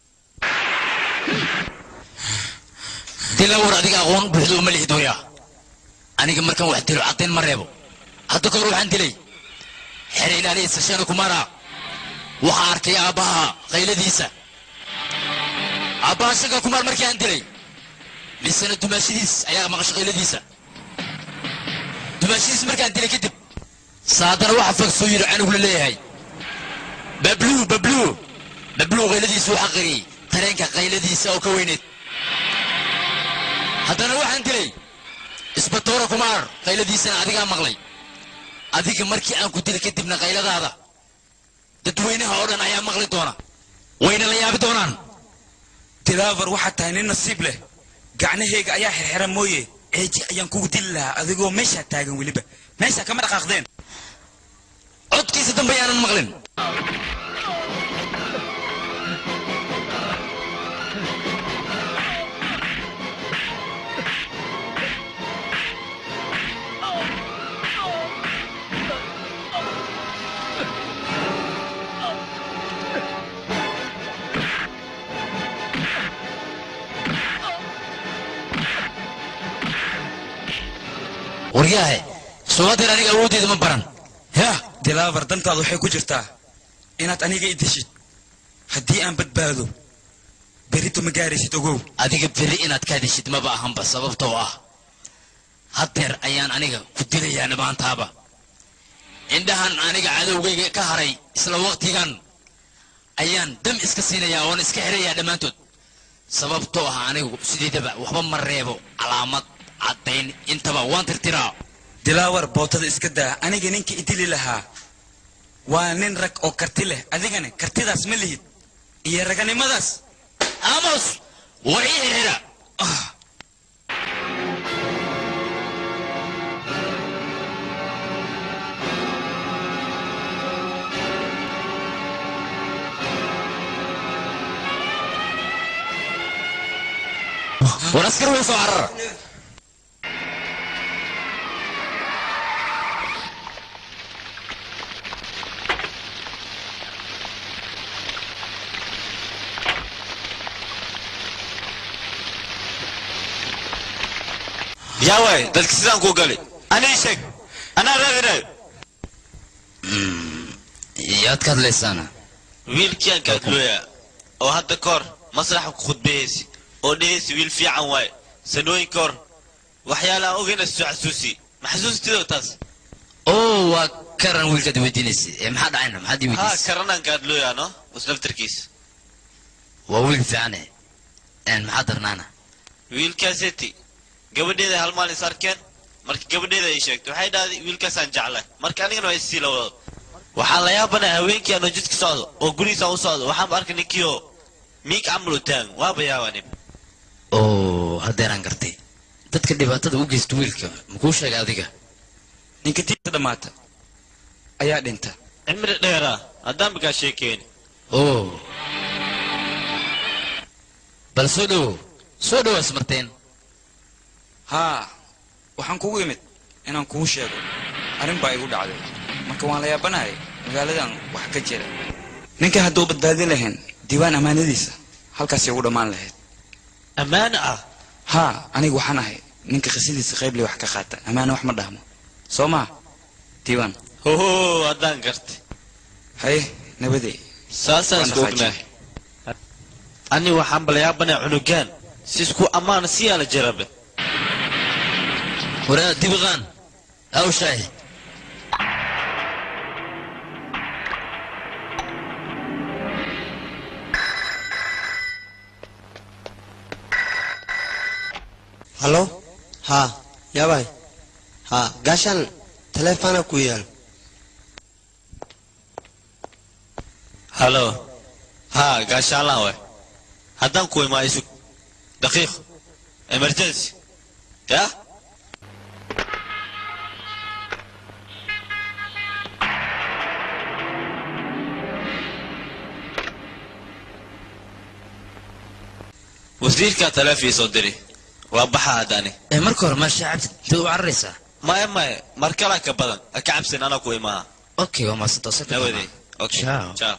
dilaawar adiga aqoon buuxda uma lihid waya aniga markaan wax dilo caddayn ma reebo hadda kahor waxaan dilay xere ilaaliya sashana kumara waxaa arkay aabbaha qayladiisa aabbaha shaga kumaar markii aan dilay misena dumaashadiis ayaa maqasho qayladiisa dumaashadiis markaan dilay kadib saadana waxa fag soo yidhi canugu la leeyahay bablu bablu bablu qayladiisu waxaa qariyey tareenka qayladiisa oo ka weyneed haddana waxaan dilay isbatoora kumaar qayladiisana adigaa maqlay adiga markii aan ku dilay kadibna qayladaada dadweynaha oo dhan ayaa maqli doona wayna la yaabi doonaan dilaawar waxaad tahay nin nasiib leh gacnahayga ayaa xirxira mooye ceeji ayaan kugu dili lahaa adigoo meeshaa taagan weliba meeshaa kama dhaqaaqdeen codkiisa dambe yaanan maqlin waryaahe suugadeer aniga awooddeeda ma baran yaa dilaawar dantaada waxay ku jirtaa inaad aniga i dishid haddii aan badbaado berito ma gaaraysid ogow adiga beri inaad ka hadishid maba ahanba sababtoo ah haddeer ayaan aniga ku dilayaa dhammaantaaba indhahan aniga cadowgayga ka haray isla waqtigan ayaan dam iska siinayaa oon iska xirayaa dhammaantood sababtoo ah anigu sideedaba waxba ma reebo calaamad caddayn intaba waan tirtiraa dilaawar bootada iska daa aniga ninka i dili lahaa waa nin rag oo karti leh adigana kartidaas ma lihid iyo raganimadaas amos war ii xira war askar way soo carara yaa waay dadka sidaan kuu galay anii sheeg anaa raadinayo yaad ka hadlaysaana wiilkii aan kaadlooyaa oo hadda ka hor masraxa ku khudbayaysi oo dhehaysi wiil fiican waaye sanooyin ka hor waxyaala aan ogayna soo xasuusi ma xasuustidoo taas oo waa karan wiilkaad weydiinaysa ee maxaa dhacayna maxaad ii haa weydiisay karanaan kaadlooyaa no muslaftarkiisa waa wiil fiicane een maxaa darnaana wiilkaaseti gabadheeda hal maalin is arkeen marka gabadheeda ay sheegtay waxay dhahday wiilkaasaan jeclay marka anigana waa isii la wado waxaa la yaabanaya haweenkii aanoo jidka socdo oo gurigiisaan u socdo waxaanba arkay ninkii oo miig camal u taagan waaba yaabanin oo haddeeraan gartay dadka dhibaatada u geysta wiilka makuu sheegay adiga ninka tiisa dhammaata ayaa dhinta cimri dheera haddaan bakaa sheekeeni oo bal soo dhowow soo dhowaas marteen haa waxaan kugu imid inaan kuu sheego arrin baa igu dhacday marka waan la yaabanahay magaaladan wax ka jira ninka hadduu badbaadin lahayn diiwaan ammaanadiisa halkaasay ugu dhammaan lahayd ammaano ah haa aniga waxaan ahay ninka khisidiisa qayble wax ka qaata ammaano wax ma dhahmo soo maa diiwaan hoho haddaan gartay haye nabadey saasaan Waan isku ognahay ani waxaan balayaabanay cunugaan si isku ammaana siyaa la jarabe waraa dibiqaan hawshaahi halo haa yaabay haa gaashaan taleefana ku yaal halo haa gaashaalaan waay haddaan ku imaa isug daqiiq emergency ya wasiirkaa taleefii soo diri waa baxa haddani ee marka hore maasha cabdi intee u cararaysaa maya maya mar kalaa ka badan ha ka cabsin anaa ku imaha okay waa maasantoo nawadey okay Ciao. ciao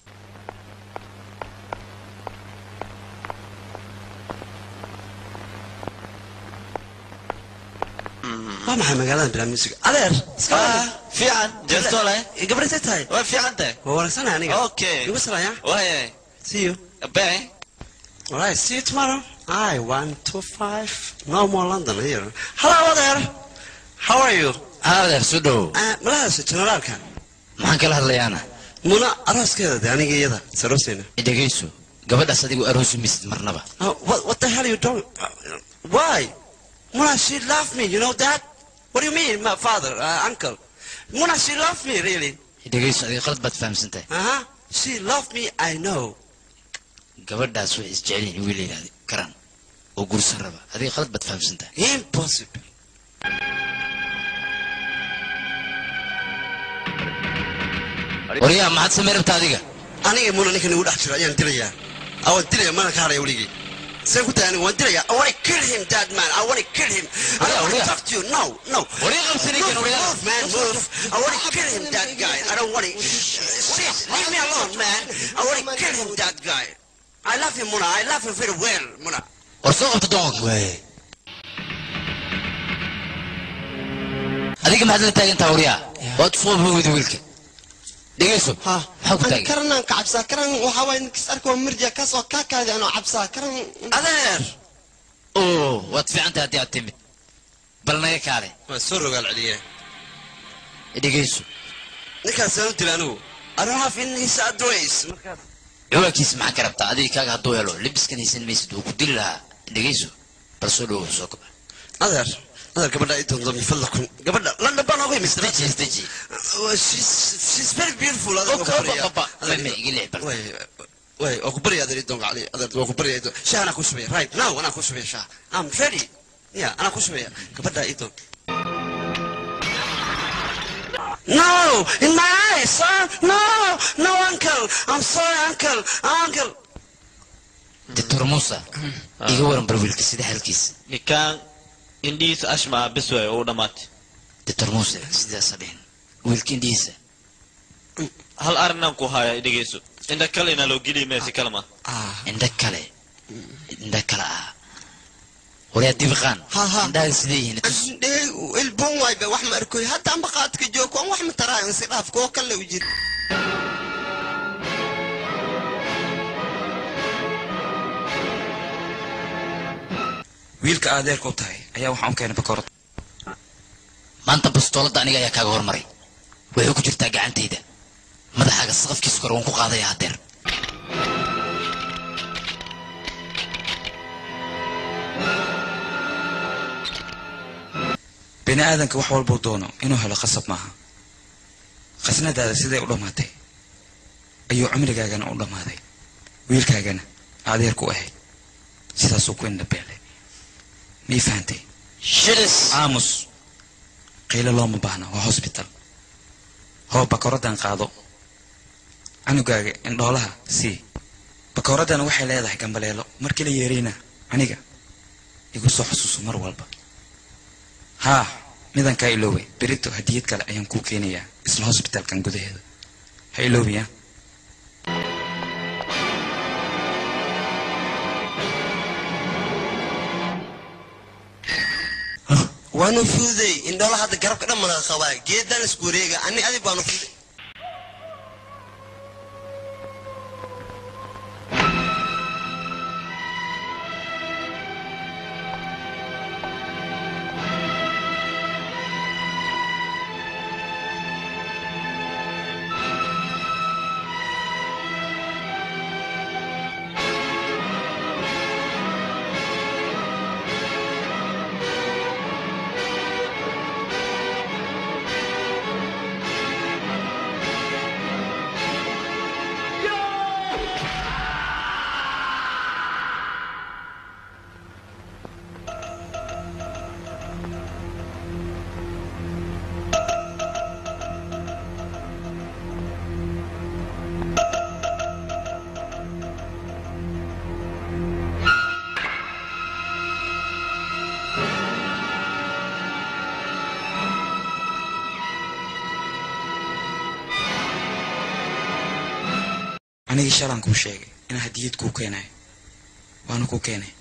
waa maxay magaalada bilaa music adeer fiican jeestole gabadhay tahay waa fiican tahay waa wanaagsanay aniga okay igu salaya waaya see you bye alright see you tomorrow i one two five no more london here hello adeer how are you adeer soo dhowow malahas generaalka maxaan kala hadlayaana muna arooskeeda de aniga iyada sarooseyna dhegayso gabadhaas adigu aroosi misid marnaba Uh, what, what the hell are you doing? Uh, why? Muna, she loved me, you know that? What do you mean, my father, uh, uncle? Muna, she loved me, really. dhegayso adiga qalad baad fahamsantahay Uh-huh. She loved me, I know. gabadhaas waxay isjecelyihin wiil yidhahda karan oo gursan raba adiga qalad baad fahamsantahay Impossible. waryaa maxaad samay rabta adiga Aniga Muna ninkan igu dhex jiro ayaan dilayaa. I want dilaya mana ka haraya weligay. Saan ku tahay aniga waan dilayaa. I want to kill him, that man. I want to kill him. I don't want to talk to you. No, no. Waryaa qabsi ninkan, Move, waryaa. move, man, move. I want to kill him, that guy. I don't want to. Shit, leave me alone, man. I want to kill him, that guy. I love him, Muna. I love him very well, Muna. war soo qabta doonka adiga maxaad la taagantaha waryaa waad usoo bogida wiilka dhegayso maxaa ku taagan karanaan ka cabsaa karan waxaa waay ninkis arka waa mirja kaasoo kaa kaadi anoo cabsaa karan adeer oo waad fiican tahay haddii aad timid bal naga kaale Waan soo rogaal celiyee. dhegayso Ninkaas aan u dilay anigu. I don't have in his address. Markaas ciwaankiisa maxaa ka rabtaa adiga kaaga hadduu helo libiskan haysan maysid wuu ku dili lahaa dhegayso bal soo dhowow soo kaba adeer adeer gabadha i doonto min fadlakum gabadha london baan oga imid deji deji she's she's very beautiful adeer Oka, waa ku baryaa. oka, oka. Adeer, Meme, iga leex bal. way way waa ku baryaa adeer i doonka cali adeer waa ku baryaa i doon shaah anaa ku shubaya right now anaa ku shubaya shaah I'm ready yeah anaa ku shubaya gabadha i doon No, in my eyes, son. No, no, uncle. I'm sorry, uncle. Uncle. doctor musa iga waran bar wiilka sida xalkiisa ninkaan indhihiisa ashmaa bis waay uu dhammaatay doctor muuse sidaasa dhihin wiilka indhihiisa hal arrinaan ku haya dhegeyso indha kale inaa loo geliya meesi kale ma indha kale indha kale ah waryaa dibiqaan indhahaga sidee yihiin tus ilbon waayba wax ma arkoy hadda amba qaadka joog kuwan wax ma taraayo insi dhaaf kuwo kale u jira wiilka adeerka u tahay ayaa waxaan u keenay bakoorad maanta bastooladda aniga ayaa kaaga hormaray waxay ku jirtaa gacantayda madaxaaga saqafkiisa kore waan ku qaadaya hadeer bini aadanka wax walbuu doono inuu helo qasab maaha khasnadaada siday u dhammaatay ayuu cumrigaagana u dhammaaday wiilkaagana adeerku ahayd sidaasuu ku indhabeelay mii fahantay shilis aamus qiilo looma baahna waa hosbital hoo bakoradan qaado canugaaga indhoolaha sii bakoradan waxay leedahay gambaleelo markii la yeerayna aniga igu soo xusuuso mar walba haa midankaa iloowe berito hadiyad kale ayaan kuu keenayaa isla hosbitalkan gudaheeda ha iloobiya waanu fududay indhoola hadda garabka dhan malaga qabaa geedan isku wareega ani adig baanu fududay anigii shalaan kuu sheegay inaan hadiyad kuu keenayo waana kuu keenay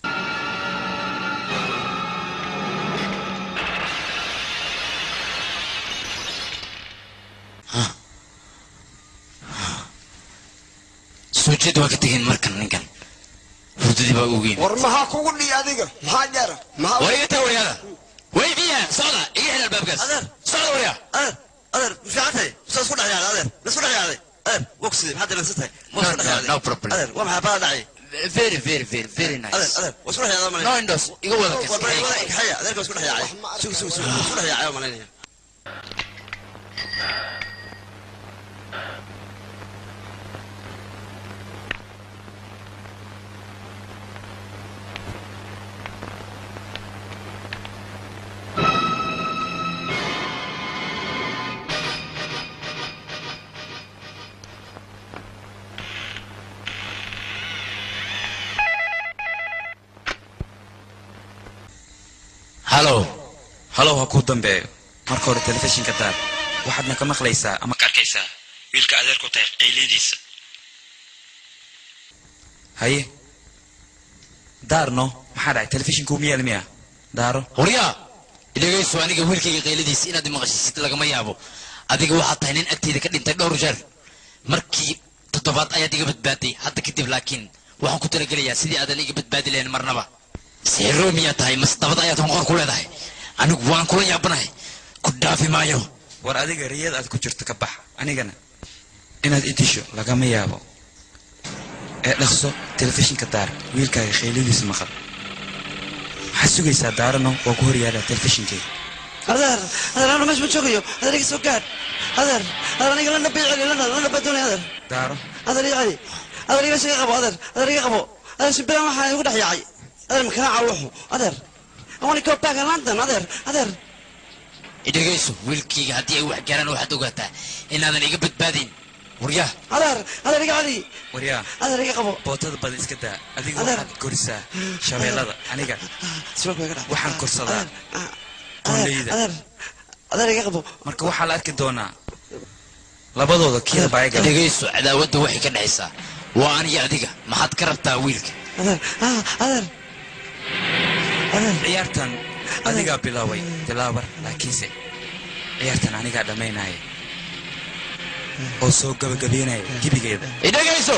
soo jeed waa ka tegeen markan ninkan hurdadii baa ugu yimid war maxaa kugu dhiya adiga maxaa jara maxaa war iga tag waryaada weydiya socda iga xidh albaabkaas socda waryaa adeer adeer ma fiican tahay saa isku dhex yaaday adeer la isku dhex yaaday adeer wogsidii maxaad dilansan tahay waa isku dhex yaaday no problem adeer waa maxaa bada dhacay very very very very nice adeer adeer waa isku dhex yaadaa no malaynaya indos iga wada waa kas bari wada kaxaya adeerka waa isku dhex yaacay sug sug sug waa isku dhex yaacay waa malaynaya halo halow ha kuu dambeeyo marka hore telefishinka daar waxaadna ka maqlaysaa ama ka arkaysaa wiilka adeer ku tahay qayliyadiisa haye daarno maxaa dhacay telefishinku uma yaal miya daaro waryaa idhagayso aniga wiilkayga qayladiisa inaad imaqashisid lagama yaabo adiga waxaad tahay nin agteyda ka dhintay dhowr jeer markii toddobaad ayaad iga badbaaday hadda kadib laakiin waxaan ku talagelayaa sidii aadan iga badbaadi lahayn marnaba sixiro miyaa tahay mas dabad ayaad honqor ku leedahay anigu waan kula yaabanahay ku dhaafi maayo war adiga riyad aad ku jirto ka bax anigana inaad i disho lagama yaabo ee dhaqso telefishinka daar wiilkaaga khayladiisa maqal maxaad sugaysaa daarano waa ku horyaalaa telefishinkeyga adeer adeer anu meesha ma joogayo adeer iga soo gaadh adeer adeer aniga lana bay celi lana lana baa doonaya adeer daaro adeer iga celi adeer iga iga qabo adeer adeer iga qabo adeer sibiran waxaa igu dhex yaacay adeer makana cawuxu adeer I want to go back to London adeer adeer idhagayso wiilkayga haddii ay wax gaaraan waxaad ogaataa inaadan iga badbaadin waryaa adeer adeer iga celi waryaa adeer iga qabo bootada badan iska daa adiga Adeer. waxaad korisaa shabeellada aniga siwalka iga dhac waxaan korsadaa qonleyda adeer adeer iga qabo marka waxaa la arki doonaa labadooda kiyada baa iga dhegayso cadaawadda waxay ka dhexaysaa waa aniyo adiga maxaad ka rabtaa wiilka adeer ah adeer adeer ciyaartan adigaa bilaaway bilaabar laakiinse ciyaartan anigaa dhammaynaya oo soo gabagabeynaya gebigeeda idhagayso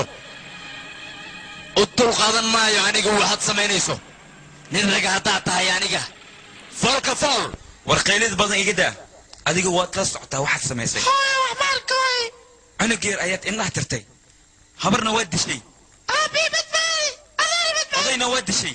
u dulqaadan maayo aniga waxaad samaynayso nin raga haddaad tahay aniga foolka fool war qaylid badan iga daa adiga waad la socotaa waxaad samaysay cunug yar ayaad indhaha tirtay habarna waad dishay odayna waad dishay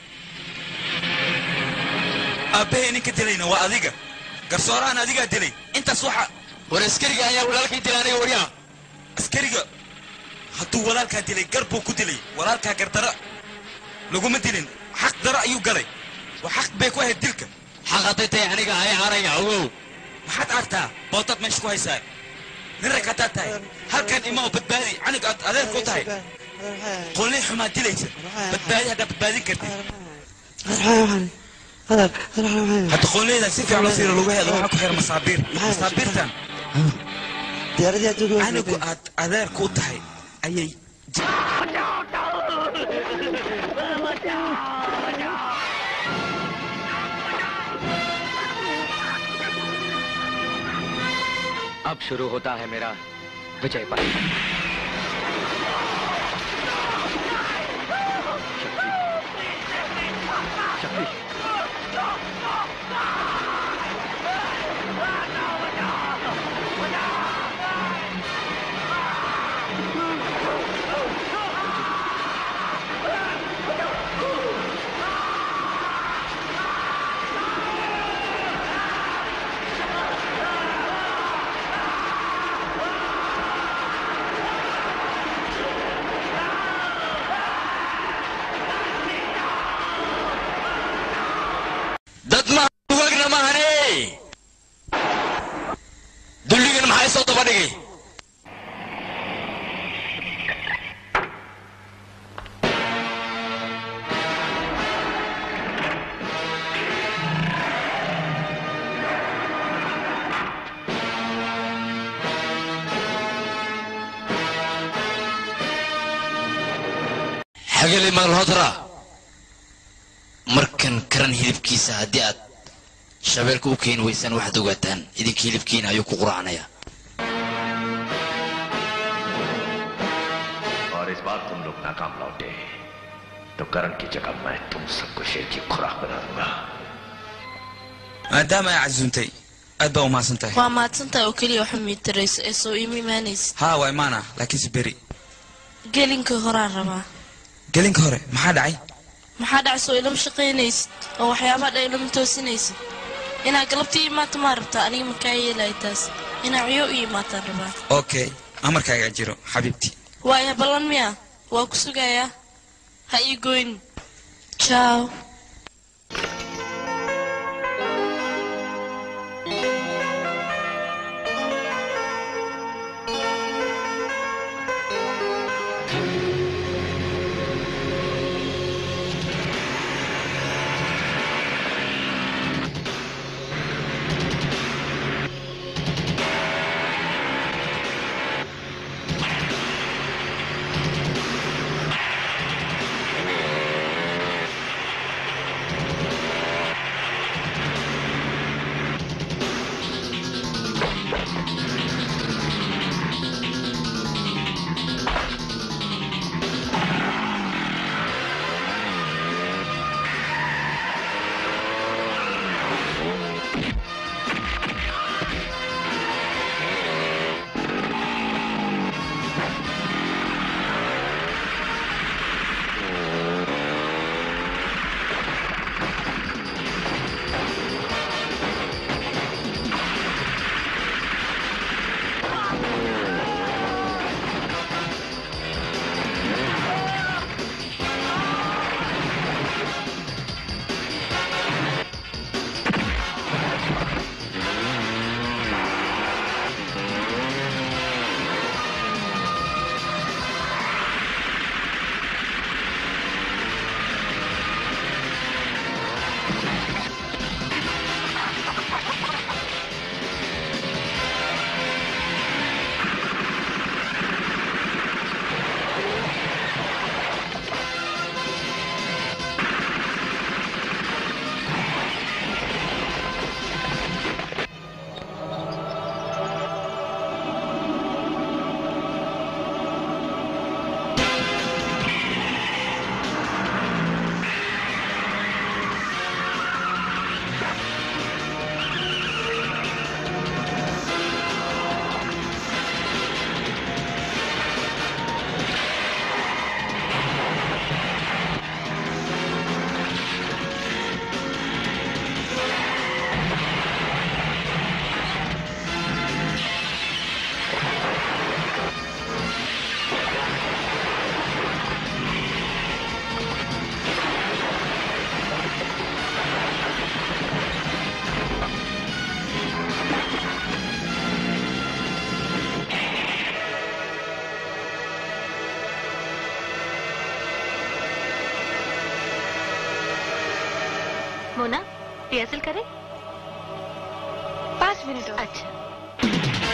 aabbahay ninka dilayna waa adiga garsoorahan adigaa dilay intaas waxa war askariga ayaa walaalkay dilay aniga waryaa askariga hadduu walaalkaa dilay gar buu ku dilay walaalkaa gardara laguma dilin xaq daro ayuu galay waa xaq bay ku ahayd dilka xaq hadday tahay aniga hay araya ogow maxaad aragtaa bootaad meesha ku haysaa nin rag haddaad tahay halkan ima oo badbaadi canig aad adeer ku tahay qolli xumaa dilaysa badbaadi haddaad badbaadin kartid hadda qolleyda si fiican loo fiiro lagu heedo waxaa ku xiran masaabiir masaabiirtan anigu aad adeer ku tahay ayay अब शुरू होता है मेरा विजय पर्व dad maha dugaagna mahane dulligan maxay soo daba dhigay xageli magalhodra markan karan hilibkiisa haddii aad shabeelka u keeni weysaan waxaad ogaataan idinka hilibkiina ayuu ku quracanayaa और इस बार तुम लोग नाकाम लौटे तो करण की जगह मैं तुम सबको शेर की खुराक बना दूंगा maadaama ay casuuntay aad baa umahadsan tahay waa mahadsantahay oo keliya waxa miitarayso ee soo iima imaanaysid haa waa imaana laakiinse beri gelinka horaan rabaa gelinka hore maxaa dhacay maxaa dhacso ilama shaqaynaysid oo waxyaabaha dha ilama toosinaysid inaad galabtii imaata maa rabtaa aniga makaa yeelaya taas inaa ciyo u imaataan rabaa okay amarkaaga jiro xabiibti waaya ballan miya waa ku sugayaa ha ii goyn jaaw Mona rehearsal करें पाँच मिनट और अच्छा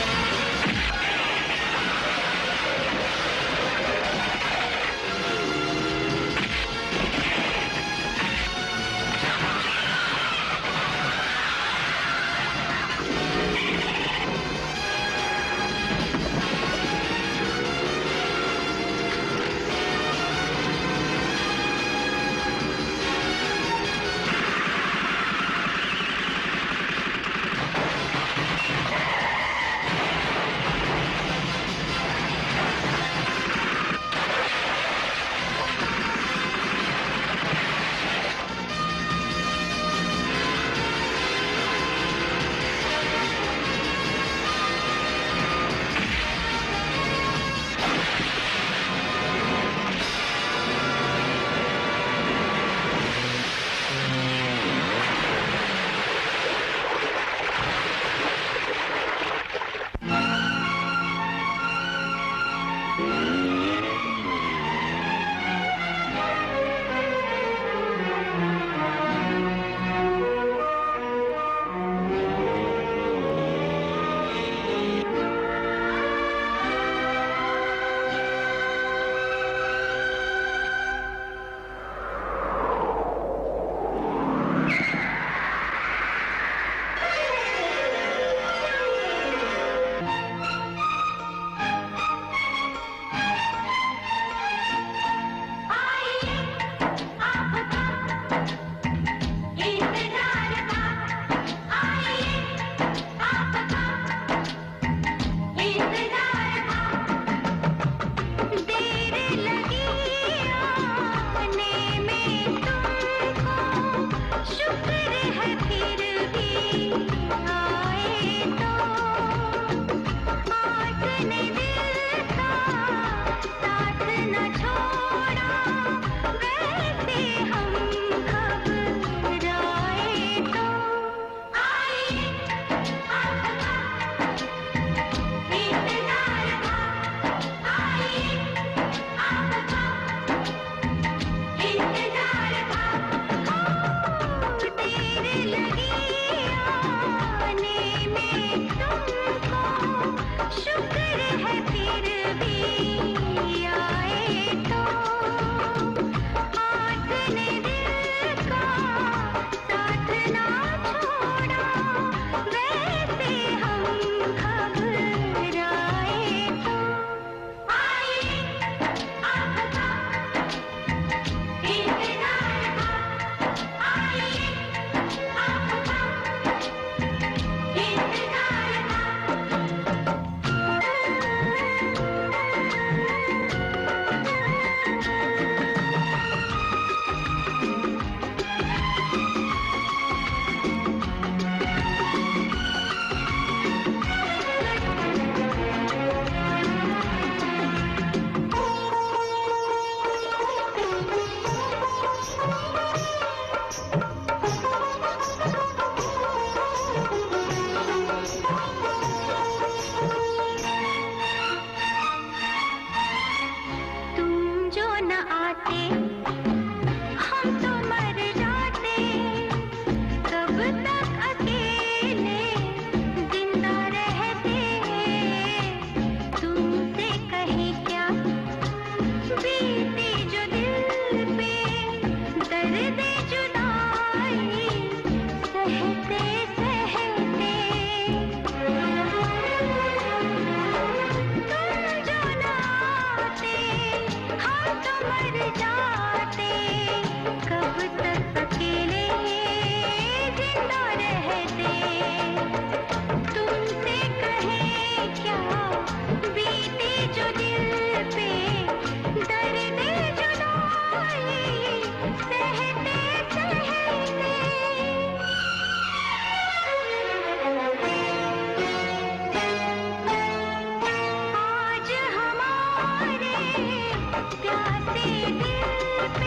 प्यासे दिल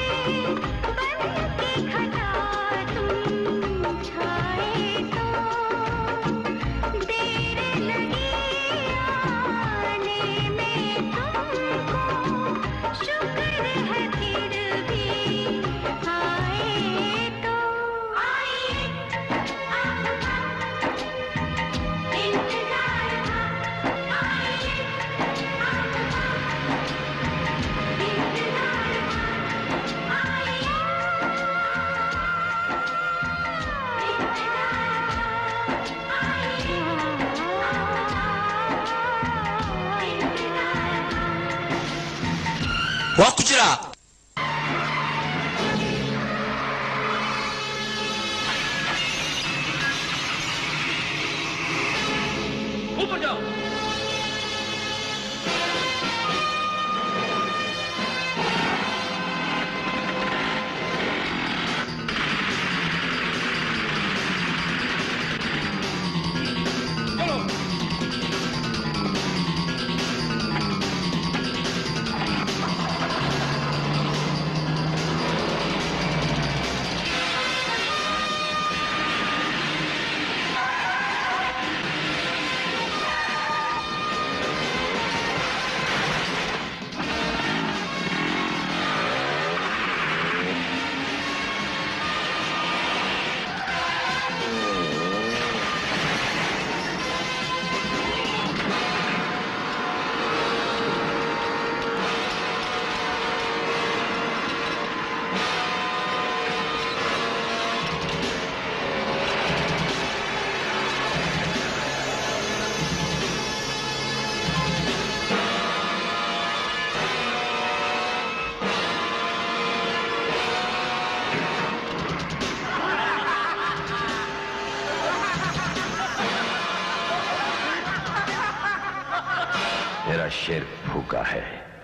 waa ku jiraa ऊपर जाओ मेरा शेर भूखा है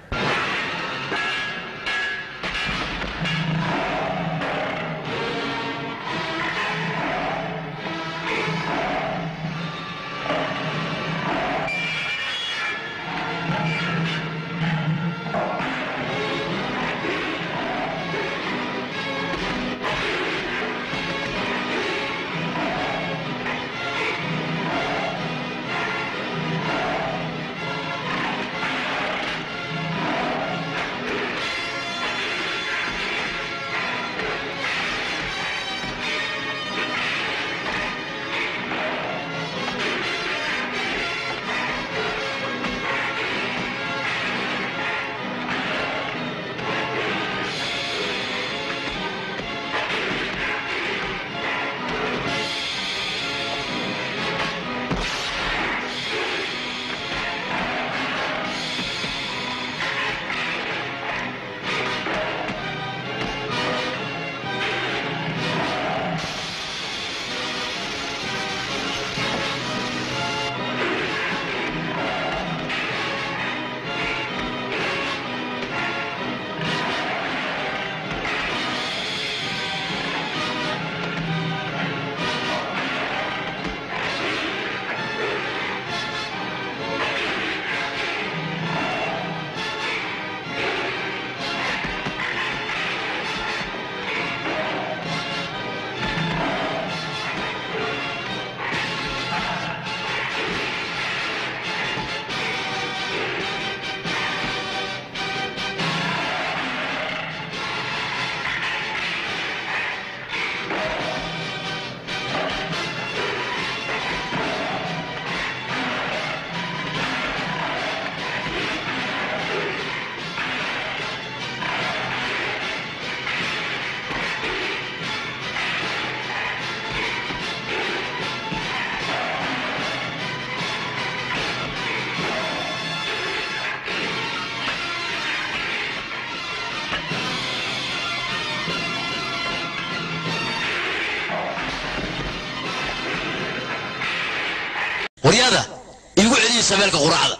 waryaada iigu celiya shabeelka quraacda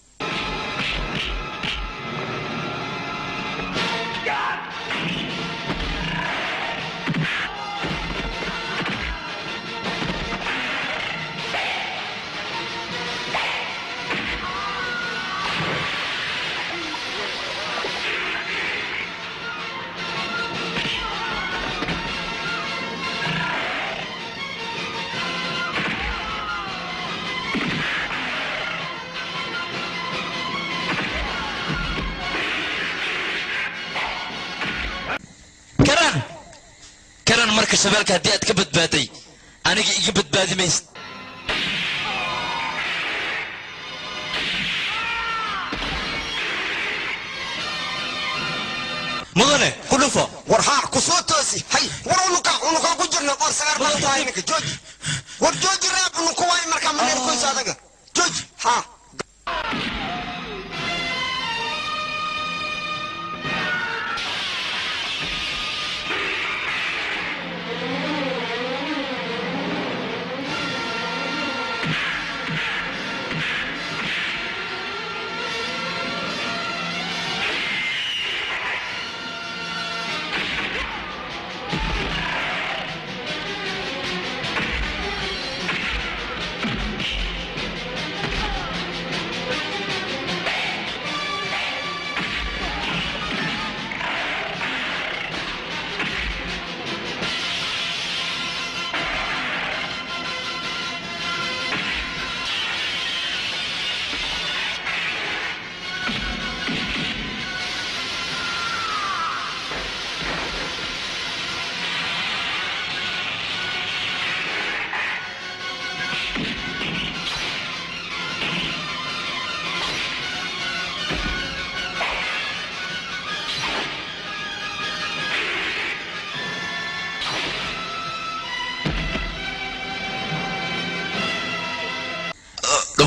karan karan marka shabeelka haddii aad ka badbaaday aniga iga badbaadi maysid mudane ku dhufo war haa ku soo toosi hay war unuka unuka ku jirna qoor sagaar baa tahay ninka jooji war jooji reeb unuku waay markaa maneer koysa adaga jooji haa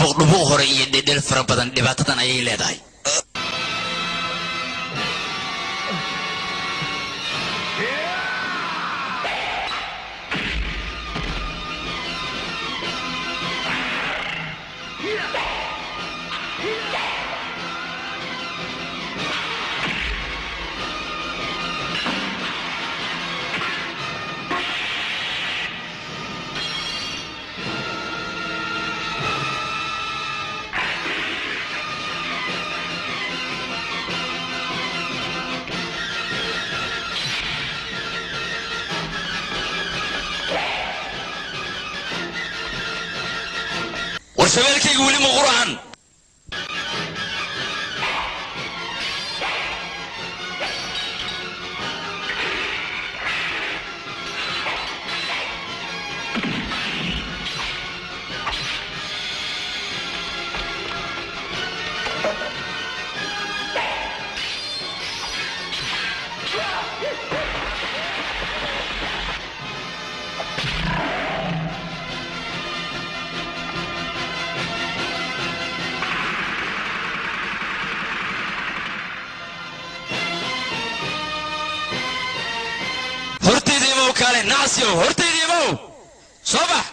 dhubuq dhubuq hore iyo dhedhel fara badan dhibaatadan ayay leedahay war shabeelkayga weli ma qur'an hortayda imow kaale nacasyow hortayda imow soo bax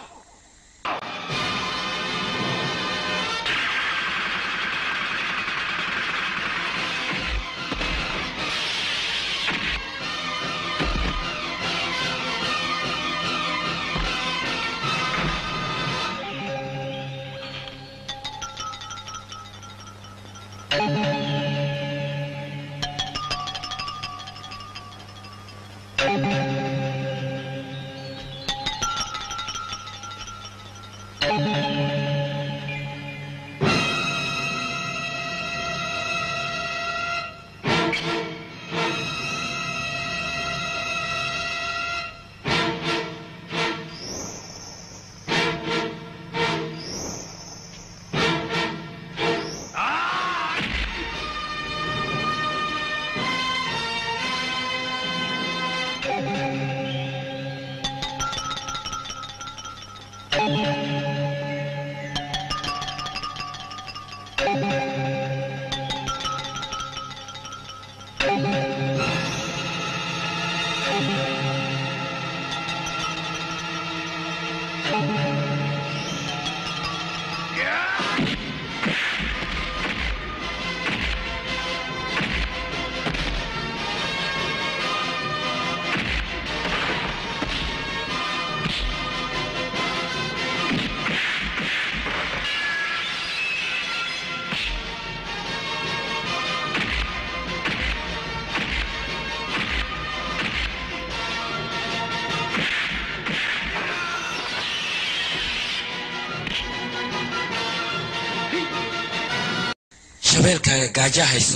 shabeelkaaga gaaja hayso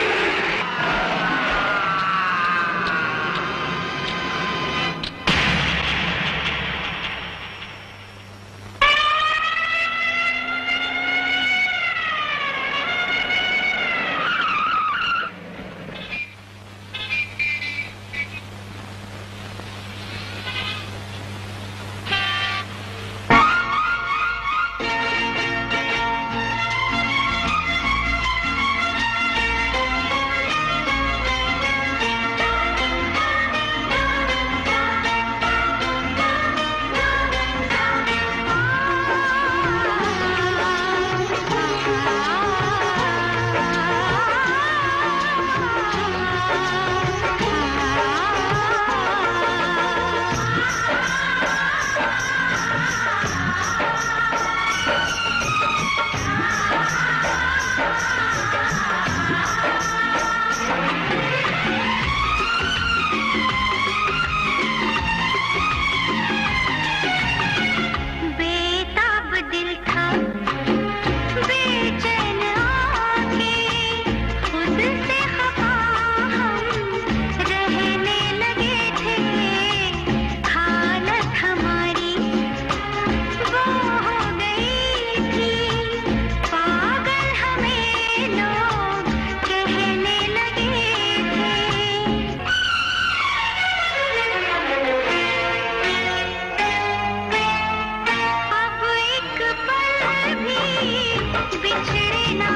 Ah! बिछड़े ना